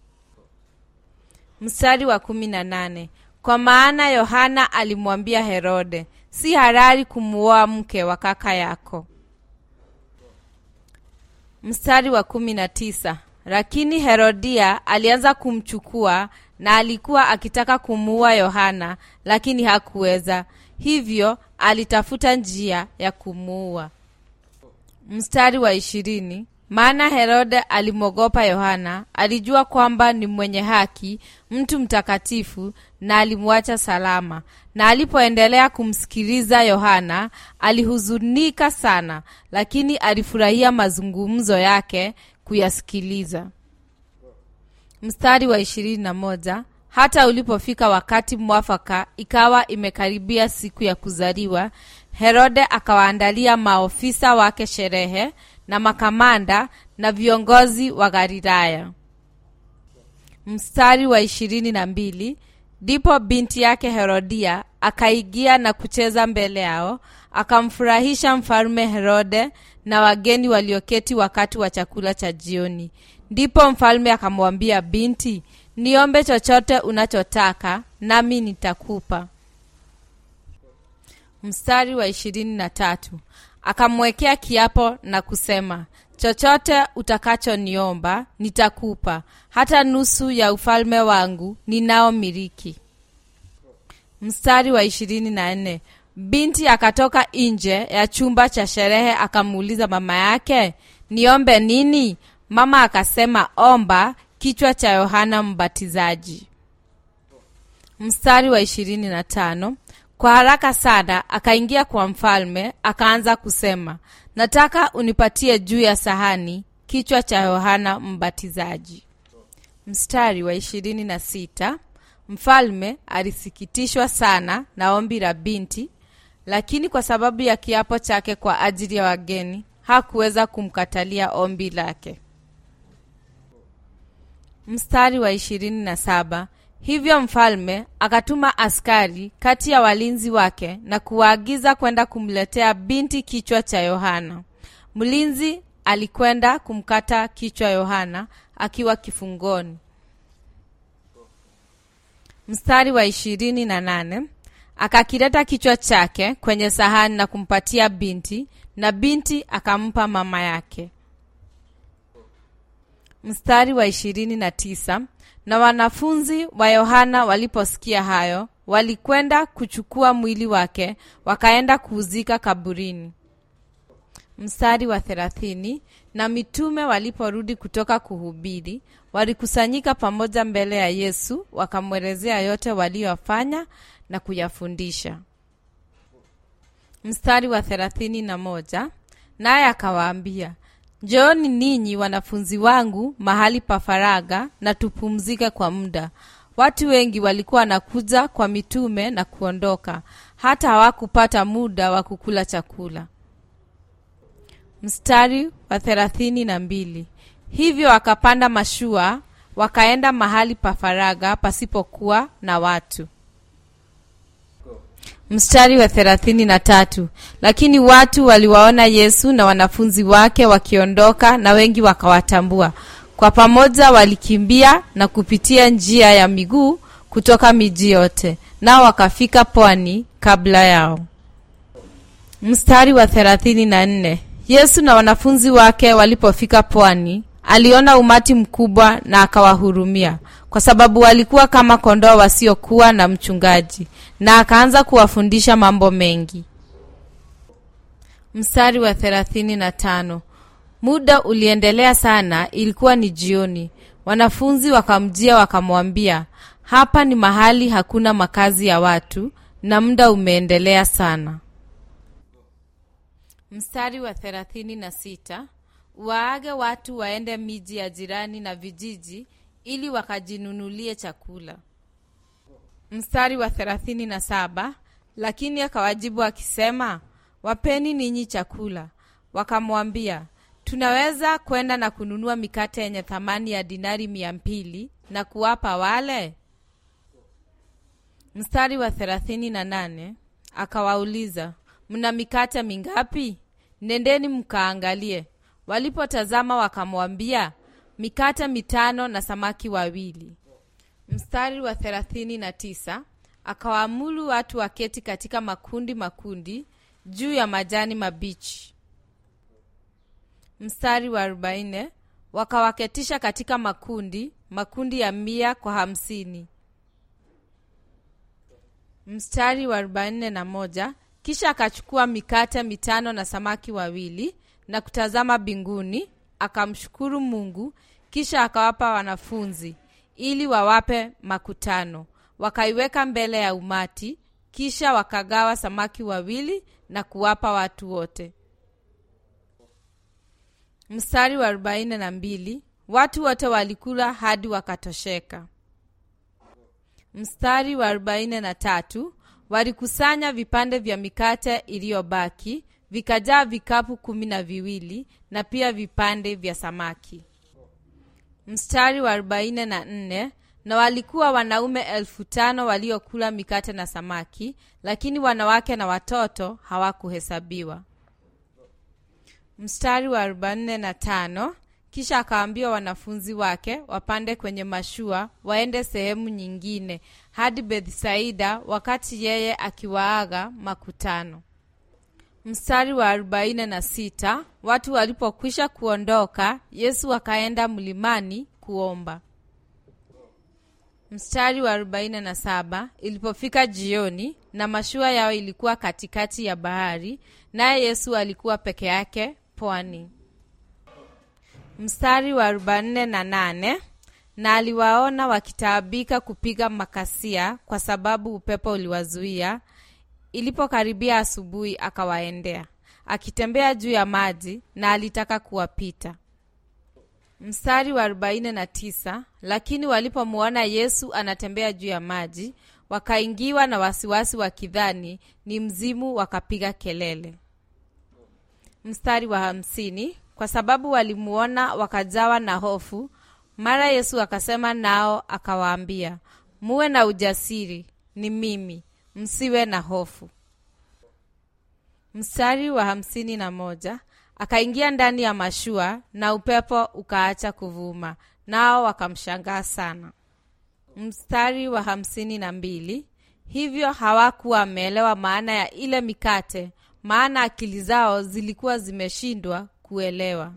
mstari wa kumi na nane kwa maana yohana alimwambia herode si harari kumuoa mke wa kaka yako mstari wa kumi na tisa lakini herodia alianza kumchukua na alikuwa akitaka kumuua yohana lakini hakuweza hivyo alitafuta njia ya kumuua mstari wa ishirini maana herode alimwogopa yohana alijua kwamba ni mwenye haki mtu mtakatifu na alimwacha salama na alipoendelea kumsikiliza yohana alihuzunika sana lakini alifurahia mazungumzo yake kuyasikiliza mstari wa ishirini na moja hata ulipofika wakati mwafaka ikawa imekaribia siku ya kuzaliwa herode akawaandalia maofisa wake sherehe na makamanda na viongozi wa galilaya mstari wa ishirini na mbili ndipo binti yake herodia akaigia na kucheza mbele yao akamfurahisha mfalume herode na wageni walioketi wakati wa chakula cha jioni ndipo mfalme akamwambia binti niombe chochote unachotaka nami nitakupa mstari wa ishirini na tatu akamwekea kiapo na kusema chochote utakachoniomba nitakupa hata nusu ya ufalme wangu ninao miliki mstari wa ishirini na nne binti akatoka nje ya chumba cha sherehe akamuuliza mama yake niombe nini mama akasema omba kichwa cha yohana mbatizaji mstari wa ishirini na tano kwa haraka sana akaingia kwa mfalme akaanza kusema nataka unipatie juu ya sahani kichwa cha yohana mbatizaji mstari wa ishirini na sita mfalme alisikitishwa sana na ombi la binti lakini kwa sababu ya kiapo chake kwa ajili ya wageni hakuweza kumkatalia ombi lake mstari wa ishirini na saba hivyo mfalme akatuma askari kati ya walinzi wake na kuwaagiza kwenda kumletea binti kichwa cha yohana mlinzi alikwenda kumkata kichwa yohana akiwa kifungoni mstari wa ishirini na nane akakileta kichwa chake kwenye sahani na kumpatia binti na binti akampa mama yake mstari wa ishirini na tisa na wanafunzi wa yohana waliposikia hayo walikwenda kuchukua mwili wake wakaenda kuuzika kaburini mstari wa thelathini na mitume waliporudi kutoka kuhubiri walikusanyika pamoja mbele ya yesu wakamwelezea yote waliyofanya na kuyafundisha mstari wa thelathini na moja naye akawaambia njooni ninyi wanafunzi wangu mahali pa faraga na tupumzike kwa muda watu wengi walikuwa wanakuja kwa mitume na kuondoka hata hawakupata muda wa kukula chakula mstari wa thelathini na mbili hivyo wakapanda mashua wakaenda mahali pa faraga pasipokuwa na watu mstari wa thelathini na tatu lakini watu waliwaona yesu na wanafunzi wake wakiondoka na wengi wakawatambua kwa pamoja walikimbia na kupitia njia ya miguu kutoka miji yote nao wakafika pwani kabla yao mstari wa thelathini na nne yesu na wanafunzi wake walipofika pwani aliona umati mkubwa na akawahurumia kwa sababu walikuwa kama kondoo wasiokuwa na mchungaji na akaanza kuwafundisha mambo mengi mstari wa thelathini na tano muda uliendelea sana ilikuwa ni jioni wanafunzi wakamjia wakamwambia hapa ni mahali hakuna makazi ya watu na muda umeendelea sana mstari wa thelathini na sita waage watu waende miji ya jirani na vijiji ili wakajinunulie chakula mstari wa thelathini na saba lakini akawajibu akisema wapeni ninyi chakula wakamwambia tunaweza kwenda na kununua mikate yenye thamani ya dinari mia mbili na kuwapa wale mstari wa thelathini na nane akawauliza mna mikate mingapi nendeni mkaangalie walipotazama wakamwambia mikate mitano na samaki wawili mstari wa thelathini na tisa akawaamuru watu waketi katika makundi makundi juu ya majani mabichi mstari wa arobaini wakawaketisha katika makundi makundi ya mia kwa hamsini mstari wa arobaini na moja kisha akachukua mikate mitano na samaki wawili na kutazama mbinguni akamshukuru mungu kisha akawapa wanafunzi ili wawape makutano wakaiweka mbele ya umati kisha wakagawa samaki wawili na kuwapa watu wote mstari wa arobaini na mbili watu wote walikula hadi wakatosheka mstari wa arobaini na tatu walikusanya vipande vya mikate iliyobaki vikajaa vikapu kumi na viwili na pia vipande vya samaki mstari wa arobaini na nne na walikuwa wanaume elfu tano waliokula mikate na samaki lakini wanawake na watoto hawakuhesabiwa mstari wa arobaini na tano kisha akawaambia wanafunzi wake wapande kwenye mashua waende sehemu nyingine hadi bethsaida wakati yeye akiwaaga makutano mstari wa arobaini na sita watu walipokwisha kuondoka yesu akaenda mlimani kuomba mstari wa arobaini na saba ilipofika jioni na mashua yao ilikuwa katikati ya bahari naye yesu alikuwa peke yake pwani mstari wa arobaini na nane na aliwaona wakitaabika kupiga makasia kwa sababu upepo uliwazuia ilipokaribia asubuhi akawaendea akitembea juu ya maji na alitaka kuwapita mstari wa arobaini na tisa lakini walipomwona yesu anatembea juu ya maji wakaingiwa na wasiwasi wakidhani ni mzimu wakapiga kelele mstari wa hamsini kwa sababu walimuona wakajawa na hofu mara yesu akasema nao akawaambia muwe na ujasiri ni mimi msiwe na hofu mstari wa hamsini na moja akaingia ndani ya mashua na upepo ukaacha kuvuma nao wakamshangaa sana mstari wa hamsini na mbili hivyo hawakuwa wameelewa maana ya ile mikate maana akili zao zilikuwa zimeshindwa kuelewa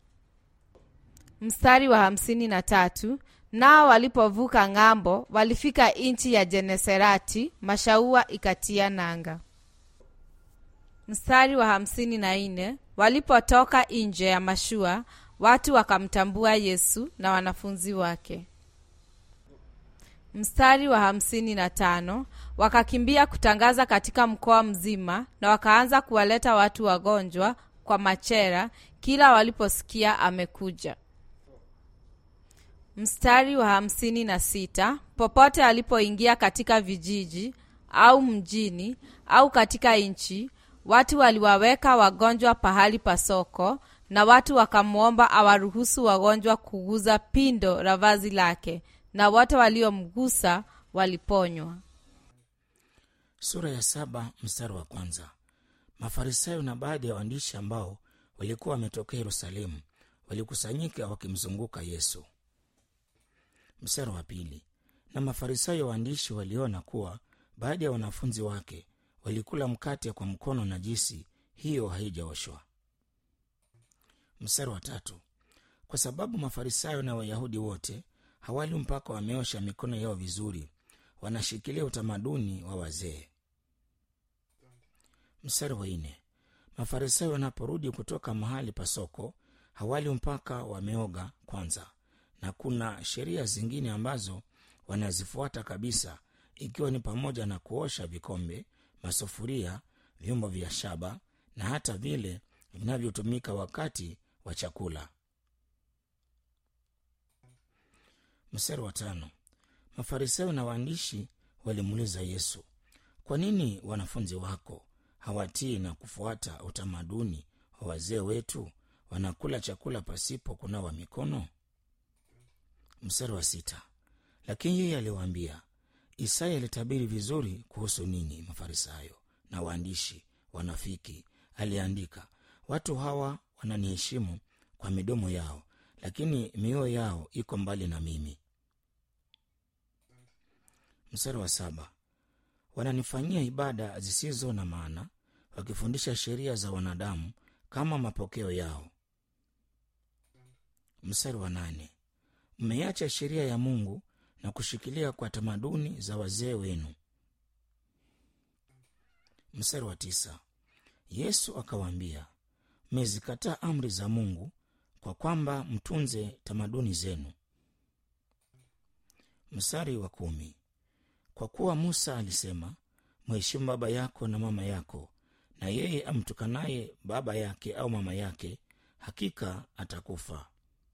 mstari wa hamsini na tatu nao walipovuka ng'ambo walifika nchi ya jeneserati mashaua ikatia nanga mstari wa hamsini na nne walipotoka nje ya mashua watu wakamtambua yesu na wanafunzi wake mstari wa hamsini na tano wakakimbia kutangaza katika mkoa mzima na wakaanza kuwaleta watu wagonjwa kwa machera kila waliposikia amekuja mstari wa hamsini na sita popote alipoingia katika vijiji au mjini au katika nchi watu waliwaweka wagonjwa pahali pa soko na watu wakamwomba awaruhusu wagonjwa kuguza pindo la vazi lake na wote waliomgusa waliponywa sura ya saba mstari wa kwanza mafarisayo na baadhi ya waandishi ambao walikuwa wametokea yerusalemu walikusanyika wakimzunguka yesu mstari wa pili na mafarisayo waandishi waliona kuwa baadhi ya wanafunzi wake walikula mkate kwa mkono najisi hiyo haijaoshwa mstari wa tatu kwa sababu mafarisayo na wayahudi wote hawali mpaka wameosha mikono yao vizuri wanashikilia utamaduni wa wazee mstari wa nne mafarisayo wanaporudi kutoka mahali pa soko hawali mpaka wameoga kwanza na kuna sheria zingine ambazo wanazifuata kabisa ikiwa ni pamoja na kuosha vikombe masufuria vyombo vya shaba na hata vile vinavyotumika wakati wa chakula mstari wa tano mafarisayo na waandishi walimuuliza yesu kwa nini wanafunzi wako hawatii na kufuata utamaduni wa wazee wetu wanakula chakula pasipo kunawa mikono mstari wa sita lakini yeye aliwaambia isaya alitabiri vizuri kuhusu ninyi mafarisayo na waandishi wanafiki aliandika watu hawa wananiheshimu kwa midomo yao lakini mioyo yao iko mbali na mimi mstari wa saba wananifanyia ibada zisizo na maana wakifundisha sheria za wanadamu kama mapokeo yao mstari wa nane mmeacha sheria ya mungu na kushikilia kwa tamaduni za wazee wenu mstari wa tisa yesu akawaambia mmezikataa amri za mungu kwa kwamba mtunze tamaduni zenu mstari wa kumi kwa kuwa musa alisema mheshimu baba yako na mama yako na yeye amtukanaye baba yake au mama yake hakika atakufa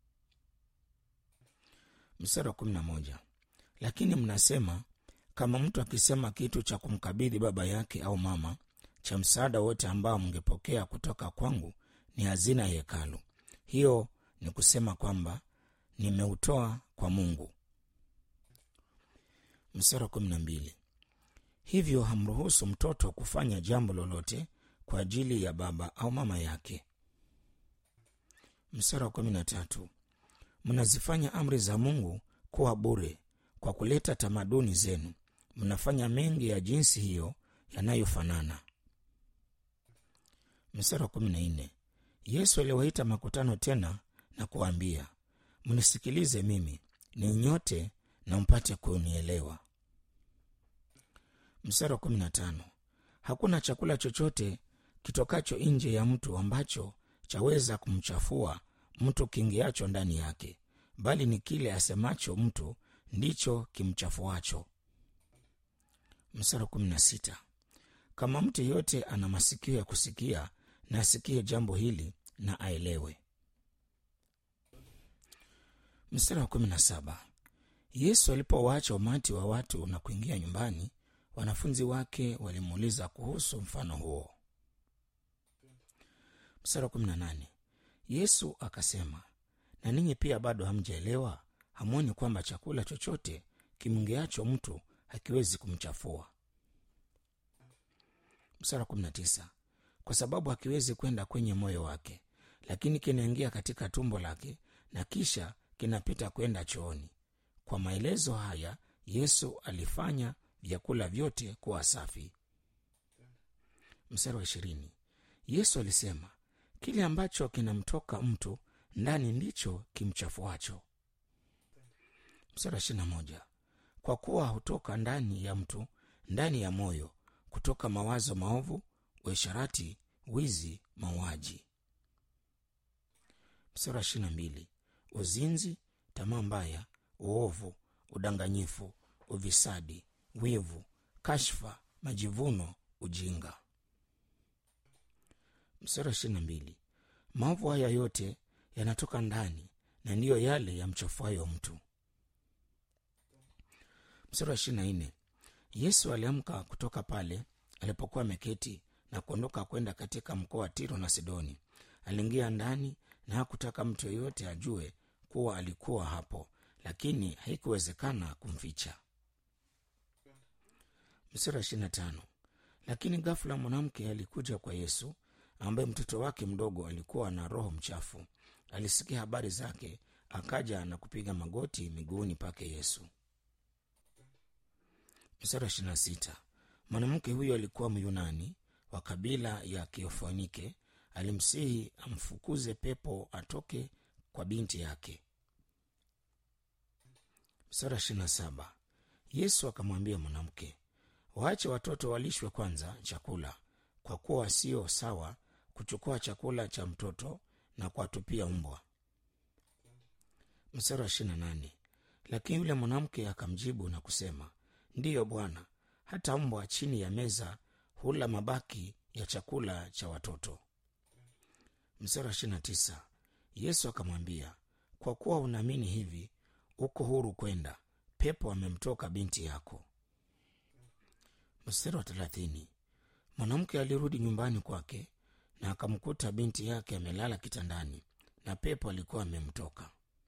mstari wa kumi na moja lakini mnasema kama mtu akisema kitu cha kumkabidhi baba yake au mama cha msaada wote ambao mngepokea kutoka kwangu ni hazina ya hekalu hiyo ni kusema kwamba nimeutoa kwa mungu mstari wa kumi na mbili hivyo hamruhusu mtoto kufanya jambo lolote kwa ajili ya baba au mama yake mstari wa kumi na tatu mnazifanya amri za mungu kuwa bure kwa kuleta tamaduni zenu mnafanya mengi ya jinsi hiyo yanayofanana mstari wa kumi na nne yesu aliwaita makutano tena na kuwaambia mnisikilize mimi ni nyote na mpate kunielewa mstari wa kumi na tano hakuna chakula chochote kitokacho nje ya mtu ambacho chaweza kumchafua mtu kingiacho ndani yake bali ni kile asemacho mtu ndicho kimchafuacho mstari wa kumi na sita kama mtu yeyote ana masikio ya kusikia na asikie jambo hili na aelewe mstari wa kumi na saba yesu alipowaacha umati wa watu na kuingia nyumbani wanafunzi wake walimuuliza kuhusu mfano huo mstari wa kumi na nane yesu akasema na ninyi pia bado hamjaelewa hamwoni kwamba chakula chochote kimngeacho mtu hakiwezi kumchafua mstari wa kumi na tisa kwa sababu hakiwezi kwenda kwenye moyo wake lakini kinaingia katika tumbo lake na kisha kinapita kwenda chooni kwa maelezo haya yesu alifanya vyakula vyote kuwa safi mstari wa ishirini yesu alisema kile ambacho kinamtoka mtu ndani ndicho kimchafuacho mstari wa ishirina moja kwa kuwa hutoka ndani ya mtu ndani ya moyo kutoka mawazo maovu uisharati wizi mauaji mstari wa ishirina mbili uzinzi tamaa mbaya uovu udanganyifu uvisadi wivu kashfa majivuno ujinga mstari wa ishirina mbili maovu haya yote yanatoka ndani na ndiyo yale yamchafuayo mtu mstari wa ishirina nne yesu aliamka kutoka pale alipokuwa ameketi na kuondoka kwenda katika mkoa wa tiro na sidoni aliingia ndani na hakutaka mtu yeyote ajue kuwa alikuwa hapo lakini haikuwezekana kumficha mstari wa ishirina tano lakini ghafula mwanamke alikuja kwa yesu ambaye mtoto wake mdogo alikuwa na roho mchafu alisikia habari zake akaja na kupiga magoti miguuni pake yesu mstari wa ishirina sita mwanamke huyo alikuwa myunani wa kabila ya kiofonike alimsihi amfukuze pepo atoke kwa binti yake mstari ishirini na saba yesu akamwambia mwanamke waache watoto walishwe kwanza chakula kwa kuwa sio sawa kuchukua chakula cha mtoto na kuwatupia mbwa mstari wa ishirini na nane lakini yule mwanamke akamjibu na kusema ndiyo bwana hata mbwa chini ya meza hula mabaki ya chakula cha watoto mstari wa ishirini na tisa yesu akamwambia kwa kuwa unaamini hivi uko huru kwenda pepo amemtoka binti yako mstari wa thelathini mwanamke alirudi nyumbani kwake na akamkuta binti yake amelala kitandani na pepo alikuwa amemtoka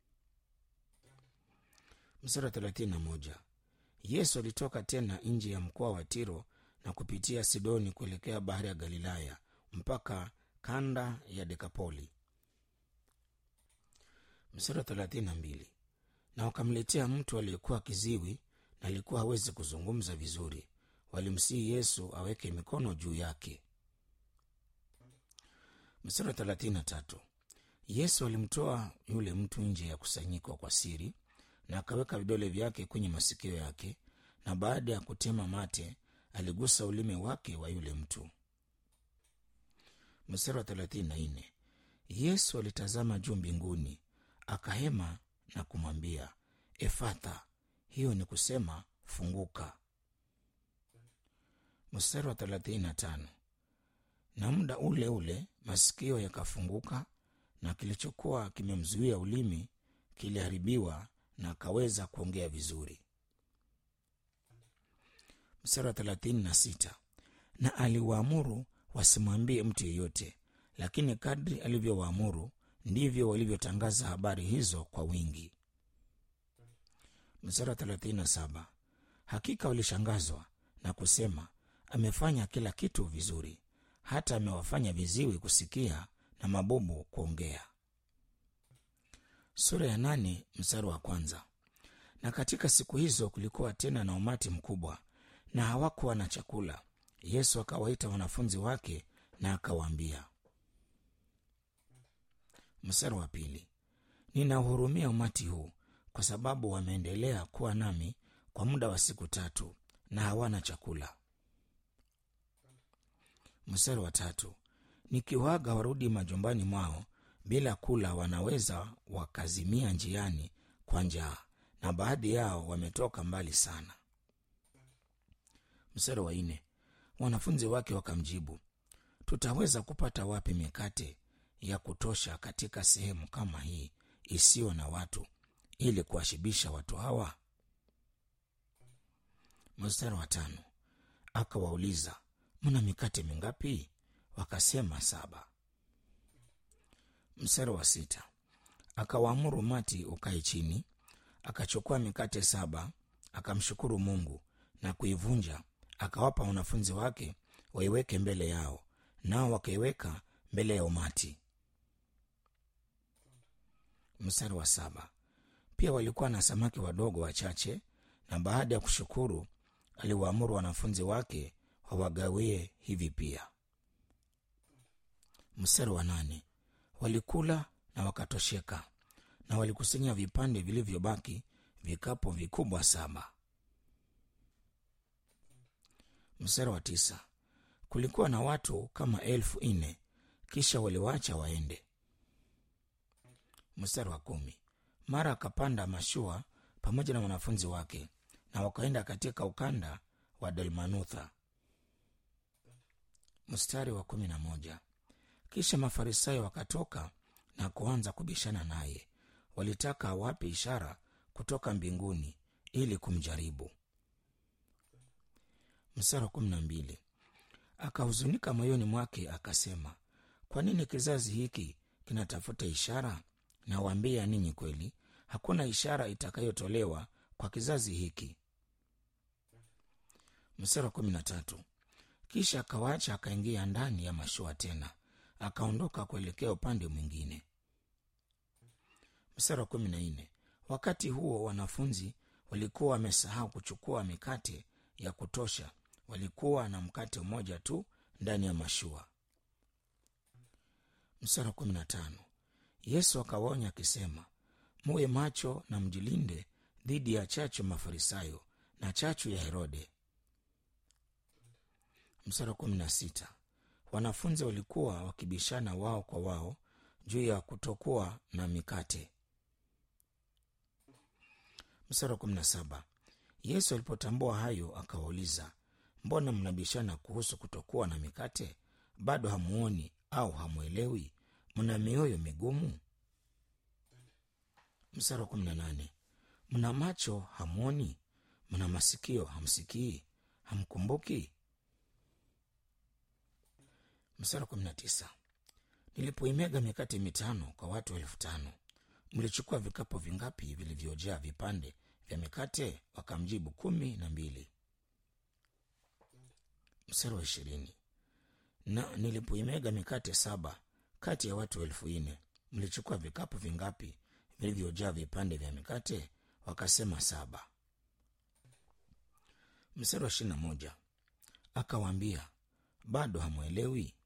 mstari wa thelathini na moja yesu alitoka tena nje ya mkoa wa tiro na kupitia sidoni kuelekea bahari ya galilaya mpaka kanda ya dekapoli mstari wa thelathini na mbili na wakamletea mtu aliyekuwa kiziwi na alikuwa hawezi kuzungumza vizuri walimsihi yesu aweke mikono juu yake mstari wa thelathini na tatu yesu alimtoa yule mtu nje ya kusanyiko kwa siri na akaweka vidole vyake kwenye masikio yake na baada ya kutema mate aligusa ulimi wake wa yule mtu mstari wa thelathini na nne yesu alitazama juu mbinguni akahema na kumwambia efatha hiyo ni kusema funguka mstari wa thelathini na tano na muda ule ule masikio yakafunguka na kilichokuwa kimemzuia ulimi kiliharibiwa na akaweza kuongea vizuri mstari wa thelathini na sita na aliwaamuru wasimwambie mtu yeyote lakini kadri alivyowaamuru ndivyo walivyotangaza habari hizo kwa wingi mstari wa thelathini na saba hakika walishangazwa na kusema amefanya kila kitu vizuri hata amewafanya viziwi kusikia na mabubu kuongea sura ya nane mstari wa kwanza na katika siku hizo kulikuwa tena na umati mkubwa na hawakuwa na chakula yesu akawaita wanafunzi wake na akawaambia mstari wa pili ninauhurumia umati huu kwa sababu wameendelea kuwa nami kwa muda wa siku tatu na hawana chakula mstari wa tatu nikiwaga warudi majumbani mwao bila kula wanaweza wakazimia njiani kwa njaa na baadhi yao wametoka mbali sana mstari wa nne wanafunzi wake wakamjibu tutaweza kupata wapi mikate ya kutosha katika sehemu kama hii isiyo na watu ili kuwashibisha watu hawa mstari wa tano akawauliza mna mikate mingapi wakasema saba mstari wa sita akawaamuru mati ukae chini akachukua mikate saba akamshukuru mungu na kuivunja akawapa wanafunzi wake waiweke mbele yao nao wakaiweka mbele ya umati mstari wa saba pia walikuwa na samaki wadogo wachache na baada ya kushukuru aliwaamuru wanafunzi wake wawagawie hivi pia mstari wa nane walikula na wakatosheka na walikusanya vipande vilivyobaki vikapo vikubwa saba mstari wa tisa kulikuwa na watu kama elfu nne kisha waliwacha waende mstari wa kumi mara akapanda mashua pamoja na wanafunzi wake na wakaenda katika ukanda wa dalmanutha mstari wa kumi na moja kisha mafarisayo wakatoka na kuanza kubishana naye walitaka awape ishara kutoka mbinguni ili kumjaribu mstari wa kumi na mbili akahuzunika moyoni mwake akasema kwa nini kizazi hiki kinatafuta ishara nawaambia ninyi kweli hakuna ishara itakayotolewa kwa kizazi hiki mstari wa kumi na tatu kisha akawaacha akaingia ndani ya mashua tena akaondoka kuelekea upande mwingine mstari wa kumi na nne wakati huo wanafunzi walikuwa wamesahau kuchukua mikate ya kutosha walikuwa na mkate mmoja tu ndani ya mashua mstari wa kumi na tano yesu akawaonya akisema muwe macho na mjilinde dhidi ya chachu ya mafarisayo na chachu ya herode mstari wa kumi na sita wanafunzi walikuwa wakibishana wao kwa wao juu ya kutokuwa na mikate mstari wa kumi na saba yesu alipotambua hayo akawauliza mbona mnabishana kuhusu kutokuwa na mikate bado hamuoni au hamwelewi mna mioyo migumu mstari wa kumi na nane mna macho hamwoni mna masikio hamsikii hamkumbuki mstari wa kumi na tisa nilipoimega mikate mitano kwa watu elfu tano mlichukua vikapu vingapi vilivyojaa vipande vya mikate wakamjibu kumi na mbili mstari wa ishirini na nilipoimega mikate saba kati ya watu elfu nne mlichukua vikapu vingapi vilivyojaa vipande vya mikate wakasema saba mstari wa ishirina moja akawaambia bado hamwelewi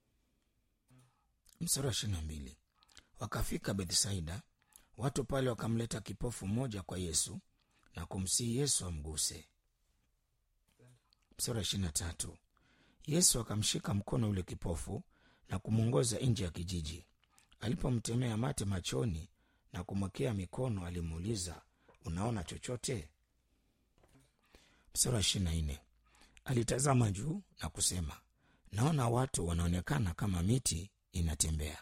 mstari wa ishirina mbili wakafika bethsaida watu pale wakamleta kipofu mmoja kwa yesu na kumsihi yesu amguse mstari wa ishirina tatu yesu akamshika mkono yule kipofu na kumwongoza nje ya kijiji alipomtemea mate machoni na kumwekea mikono alimuuliza unaona chochote mstari wa ishirina nne alitazama juu na kusema naona watu wanaonekana kama miti inatembea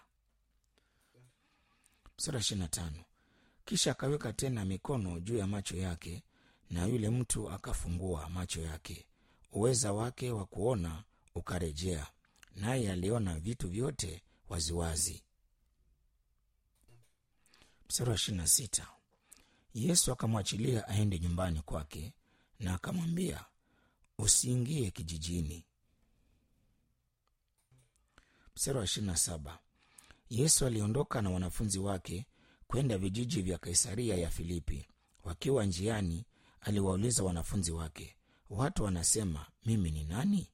mstari wa ishirina tano kisha akaweka tena mikono juu ya macho yake na yule mtu akafungua macho yake uweza wake wa kuona ukarejea naye aliona vitu vyote waziwazi mstari wa ishirina sita yesu akamwachilia aende nyumbani kwake na akamwambia usiingie kijijini mstari wa ishirina saba yesu aliondoka na wanafunzi wake kwenda vijiji vya kaisaria ya filipi wakiwa njiani aliwauliza wanafunzi wake watu wanasema mimi ni nani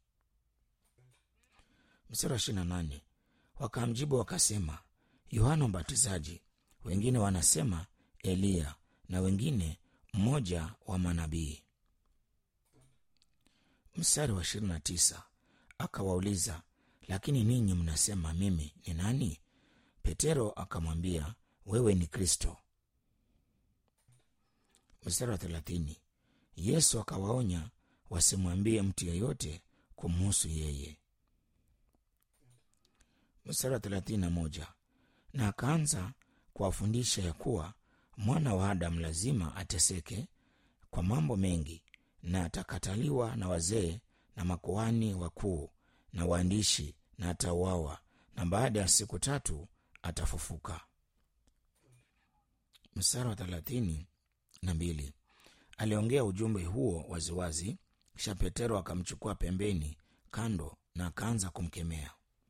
mstari wa ishirina nane wakamjibu wakasema yohana mbatizaji wengine wanasema eliya na wengine mmoja wa manabii mstari wa ishirini na tisa akawauliza lakini ninyi mnasema mimi ni nani petero akamwambia wewe ni kristo mstari wa thelathini yesu akawaonya wasimwambie mtu yeyote kumhusu yeye mstari wa thelathini na moja na akaanza kuwafundisha ya kuwa mwana wa adamu lazima ateseke kwa mambo mengi na atakataliwa na wazee na makuhani wakuu na waandishi na atauawa na baada ya siku tatu atafufuka mstari wa thelathini na mbili aliongea ujumbe huo waziwazi kisha petero akamchukua pembeni kando na akaanza kumkemea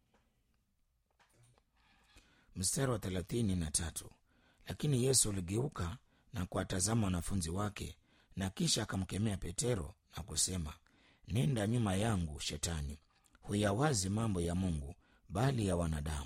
mstari wa thelathini na tatu lakini yesu aligeuka na kuwatazama wanafunzi wake na kisha akamkemea petero na kusema nenda nyuma yangu shetani huyawazi mambo ya mungu bali ya wanadamu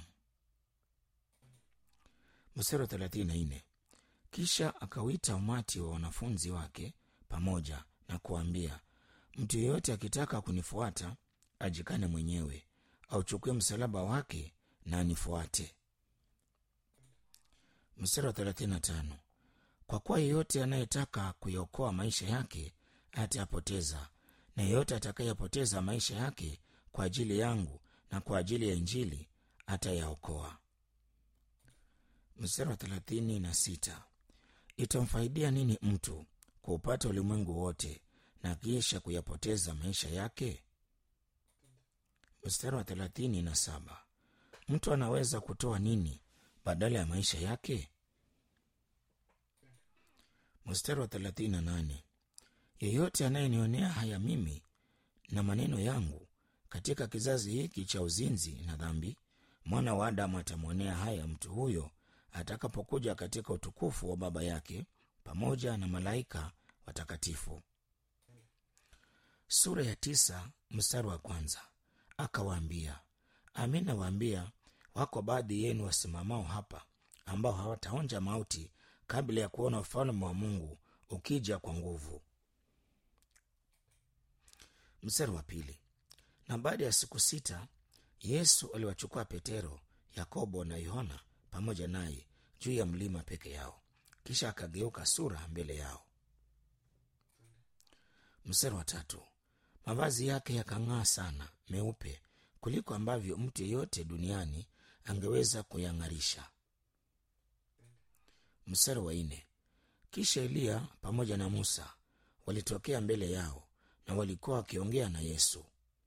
mstari wa thelathini na nne kisha akawita umati wa wanafunzi wake pamoja na kuambia mtu yeyote akitaka kunifuata ajikane mwenyewe auchukue msalaba wake na anifuate mstari wa 35 kwa kuwa yeyote anayetaka kuyaokoa maisha yake atayapoteza na yeyote atakayepoteza maisha yake kwa ajili yangu na kwa ajili ya injili atayaokoa mstari wa 36 itamfaidia nini mtu kuupata ulimwengu wote na kisha kuyapoteza maisha yake mstari wa 37 mtu anaweza kutoa nini badala ya maisha yake mstari wa 38 yeyote anayenionea haya mimi na maneno yangu katika kizazi hiki cha uzinzi na dhambi mwana wa adamu atamwonea haya mtu huyo atakapokuja katika utukufu wa baba yake pamoja na malaika watakatifu sura ya tisa mstari wa kwanza akawaambia amin nawaambia wako baadhi yenu wasimamao hapa ambao hawataonja mauti kabla ya kuona ufalme wa mungu ukija kwa nguvu mstari wa pili na baada ya siku sita yesu aliwachukua petero yakobo na yohana pamoja naye juu ya mlima peke yao kisha akageuka sura mbele yao mstari wa tatu mavazi yake yakang'aa sana meupe kuliko ambavyo mtu yeyote duniani angeweza kuyang'arisha mstari wa nne kisha eliya pamoja na musa walitokea mbele yao na walikuwa wakiongea na yesu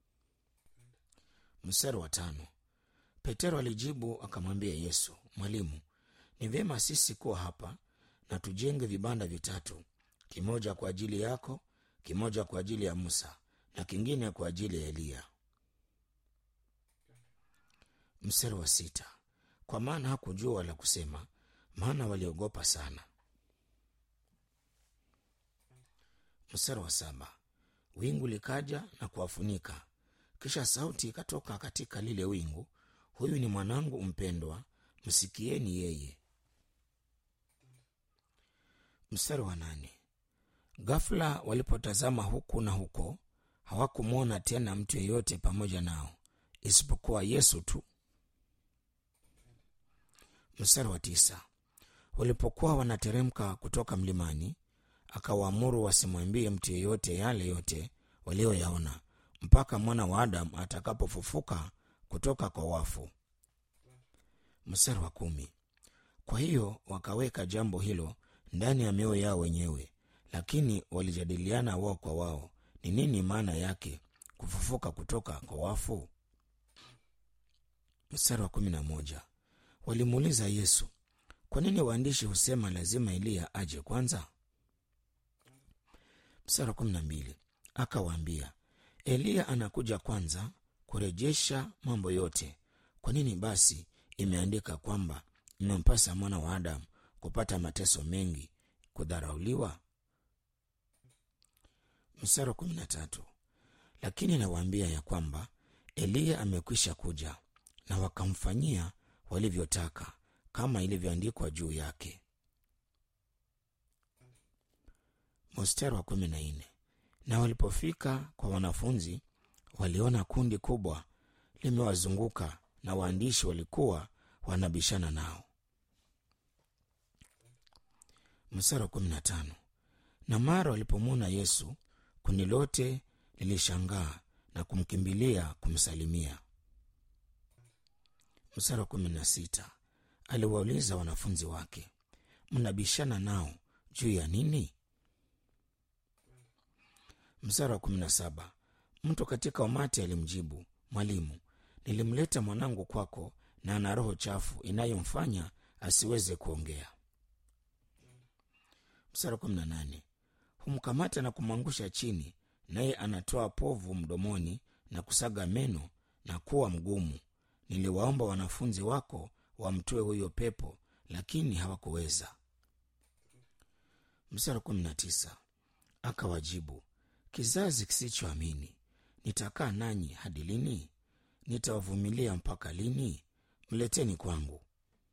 mstari wa tano petero alijibu akamwambia yesu mwalimu ni vyema sisi kuwa hapa na tujenge vibanda vitatu kimoja kwa ajili yako kimoja kwa ajili ya musa na kingine kwa ajili ya eliya mstari wa sita kwa maana hakujua wala kusema maana waliogopa sana mstari wa saba wingu likaja na kuwafunika kisha sauti ikatoka katika lile wingu huyu ni mwanangu mpendwa msikieni yeye mstari wa nane ghafula walipotazama huku na huko hawakumwona tena mtu yeyote pamoja nao isipokuwa yesu tu mstari wa tisa walipokuwa wanateremka kutoka mlimani akawaamuru wasimwambie mtu yeyote yale yote walioyaona mpaka mwana wa adamu atakapofufuka kutoka kwa wafu mstari wa kumi kwa hiyo wakaweka jambo hilo ndani ya mioyo yao wenyewe lakini walijadiliana wao kwa wao ni nini maana yake kufufuka kutoka kwa wafu mstari wa kumi na moja walimuuliza yesu kwa nini waandishi husema lazima eliya aje kwanza mstari wa kumi na mbili akawaambia eliya anakuja kwanza kurejesha mambo yote kwa nini basi imeandika kwamba imempasa mwana wa adamu kupata mateso mengi kudharauliwa mstari wa kumi na tatu lakini nawaambia ya kwamba eliya amekwisha kuja na wakamfanyia walivyotaka kama ilivyoandikwa juu yake mstari wa kumi na nne na walipofika kwa wanafunzi waliona kundi kubwa limewazunguka na waandishi walikuwa wanabishana nao mstari wa kumi na tano na mara walipomwona yesu kundi lote lilishangaa na kumkimbilia kumsalimia mstari wa kumi na sita aliwauliza wanafunzi wake mnabishana nao juu ya nini mstari wa kumi na saba mtu katika umati alimjibu mwalimu nilimleta mwanangu kwako na ana roho chafu inayomfanya asiweze kuongea mstari wa kumi na nane humkamata na kumwangusha chini naye anatoa povu mdomoni na kusaga meno na kuwa mgumu niliwaomba wanafunzi wako wamtoe huyo pepo lakini hawakuweza mstari wa kumi na tisa akawajibu kizazi kisichoamini nitakaa nanyi hadi lini nitawavumilia mpaka lini mleteni kwangu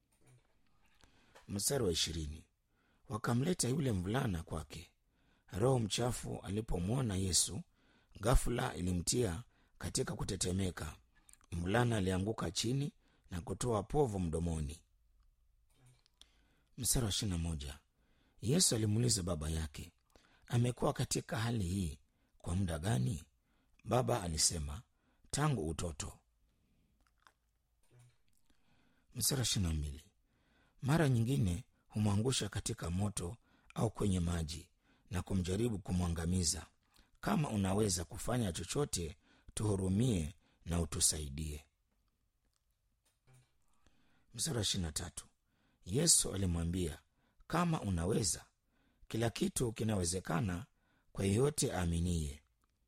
mstari wa ishirini wakamleta yule mvulana kwake roho mchafu alipomwona yesu ghafula ilimtia katika kutetemeka mvulana alianguka chini na kutoa povu mdomoni mstari wa ishirina moja yesu alimuuliza baba yake amekuwa katika hali hii kwa muda gani baba alisema tangu utoto mstari wa ishirina mbili mara nyingine humwangusha katika moto au kwenye maji na kumjaribu kumwangamiza kama unaweza kufanya chochote tuhurumie na utusaidie mstari wa ishirina tatu yesu alimwambia kama unaweza kila kitu kinawezekana kwa yeyote aaminiye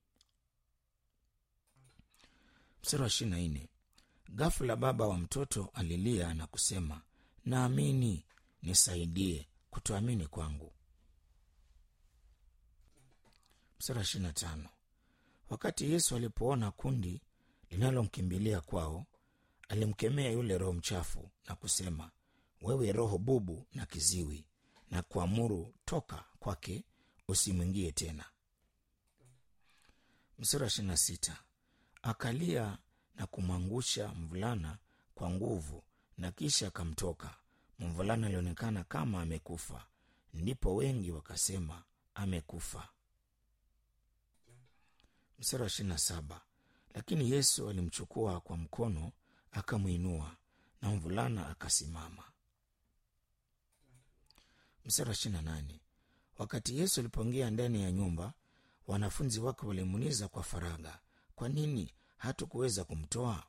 mstari wa ishirina nne ghafula baba wa mtoto alilia na kusema naamini nisaidie kutoamini kwangu mstari wa ishirina tano wakati yesu alipoona kundi linalomkimbilia kwao alimkemea yule roho mchafu na kusema wewe roho bubu na kiziwi na kuamuru toka kwake usimwingie tena msura ishiri na sita akalia na kumwangusha mvulana kwa nguvu na kisha akamtoka mvulana alionekana kama amekufa ndipo wengi wakasema amekufa msara wa ishiri na saba lakini yesu alimchukua kwa mkono akamwinua na mvulana akasimama msara wa ishiri na nane wakati yesu alipoingia ndani ya nyumba wanafunzi wake walimuuliza kwa faragha kwa nini hatukuweza kumtoa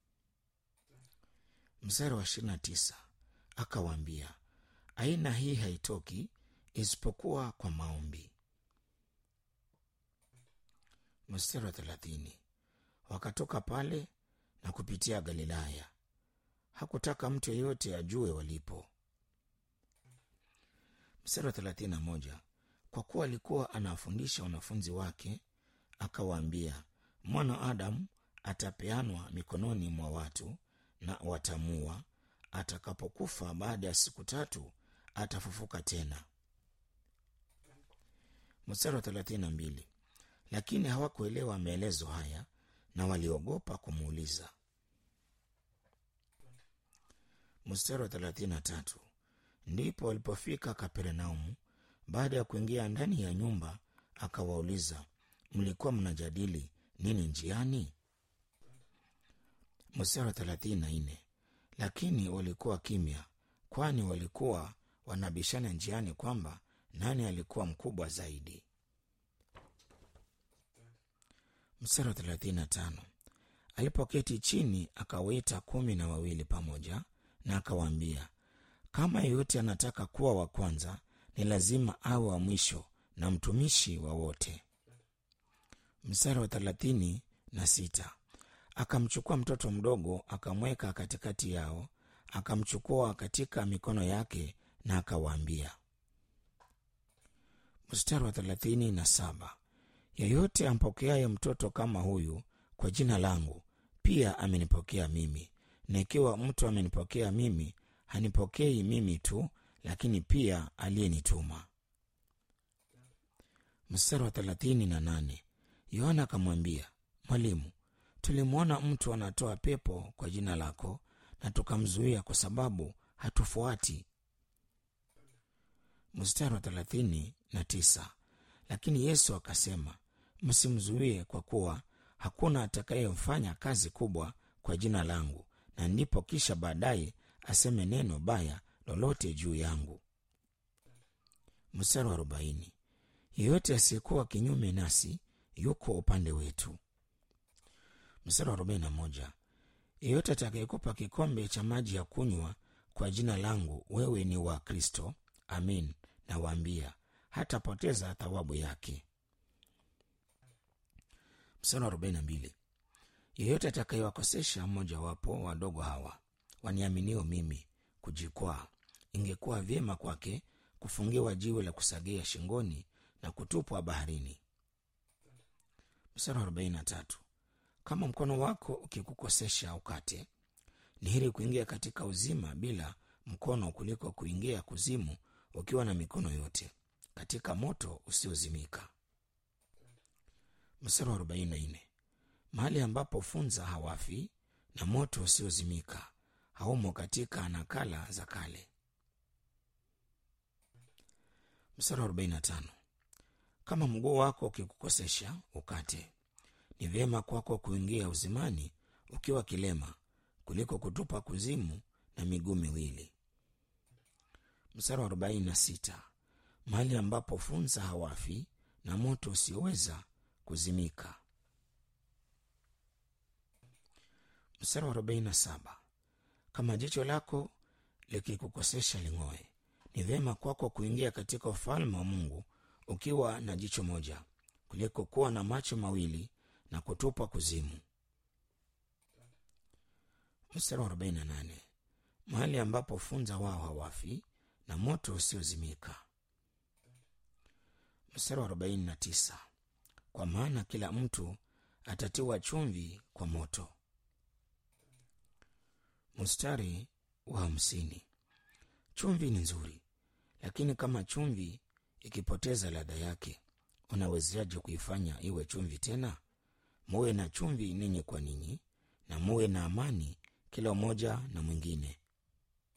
msara wa ishiri na tisa akawaambia aina hii haitoki isipokuwa kwa maombi mstari wa thelathini wakatoka pale na kupitia galilaya hakutaka mtu yeyote ajue walipo mstari wa thelathini na moja kwa kuwa alikuwa anawafundisha wanafunzi wake akawaambia mwana wa adamu atapeanwa mikononi mwa watu na watamua atakapokufa baada ya siku tatu atafufuka tena mstari wa thelathini na mbili lakini hawakuelewa maelezo haya na waliogopa kumuuliza mstari wa thelathini na tatu ndipo walipofika kapernaumu baada ya kuingia ndani ya nyumba akawauliza mlikuwa mnajadili nini njiani mstari wa thelathini na nne lakini walikuwa kimya kwani walikuwa wanabishana njiani kwamba nani alikuwa mkubwa zaidi mstari wa thelathini na tano alipoketi chini akawaita kumi na wawili pamoja na akawaambia kama yeyote anataka kuwa wa kwanza ni lazima awe wa mwisho na mtumishi wa wote mstari wa thelathini na sita akamchukua mtoto mdogo akamweka katikati yao akamchukua katika mikono yake na akawaambia mstari wa thelathini na saba yeyote ampokeaye mtoto kama huyu kwa jina langu pia amenipokea mimi na ikiwa mtu amenipokea mimi hanipokei mimi tu lakini pia aliyenituma mstari wa thelathini na nane yohana akamwambia mwalimu tulimwona mtu anatoa pepo kwa jina lako na tukamzuia kwa sababu hatufuati mstari wa thelathini na tisa lakini yesu akasema msimzuie kwa kuwa hakuna atakayemfanya kazi kubwa kwa jina langu na ndipo kisha baadaye aseme neno baya lolote juu yangu mstari wa arobaini yeyote asiyekuwa kinyume nasi yuko upande wetu mstari wa arobaini na moja yeyote atakayekupa kikombe cha maji ya kunywa kwa jina langu wewe ni wa kristo amin nawaambia hatapoteza thawabu yake mstari wa arobaini na mbili yeyote atakayewakosesha mmojawapo wadogo hawa waniaminio mimi kujikwaa ingekuwa vyema kwake kufungiwa jiwe la kusagia shingoni na kutupwa baharini mstari wa arobaini na tatu kama mkono wako ukikukosesha ukate ni heri kuingia katika uzima bila mkono kuliko kuingia kuzimu ukiwa na mikono yote katika moto usiozimika mstari wa arobaini na nne mahali ambapo funza hawafi na moto usiozimika haumo katika nakala za kale mstari wa arobaini na tano kama mguu wako ukikukosesha ukate ni vyema kwako kuingia uzimani ukiwa kilema kuliko kutupa kuzimu na miguu miwili mstari wa arobaini na sita mahali ambapo funza hawafi na moto usioweza kuzimika mstari wa arobaini na saba kama jicho lako likikukosesha ling'oe ni vyema kwako kuingia katika ufalme wa mungu ukiwa na jicho moja kuliko kuwa na macho mawili na kutupwa kuzimu mstari wa 48 mahali ambapo funza wao hawafi na moto usiozimika mstari wa 49 kwa maana kila mtu atatiwa chumvi kwa moto mstari wa hamsini chumvi ni nzuri lakini kama chumvi ikipoteza ladha yake unawezaje kuifanya iwe chumvi tena muwe na chumvi ninyi kwa ninyi na muwe na amani kila mmoja na mwingine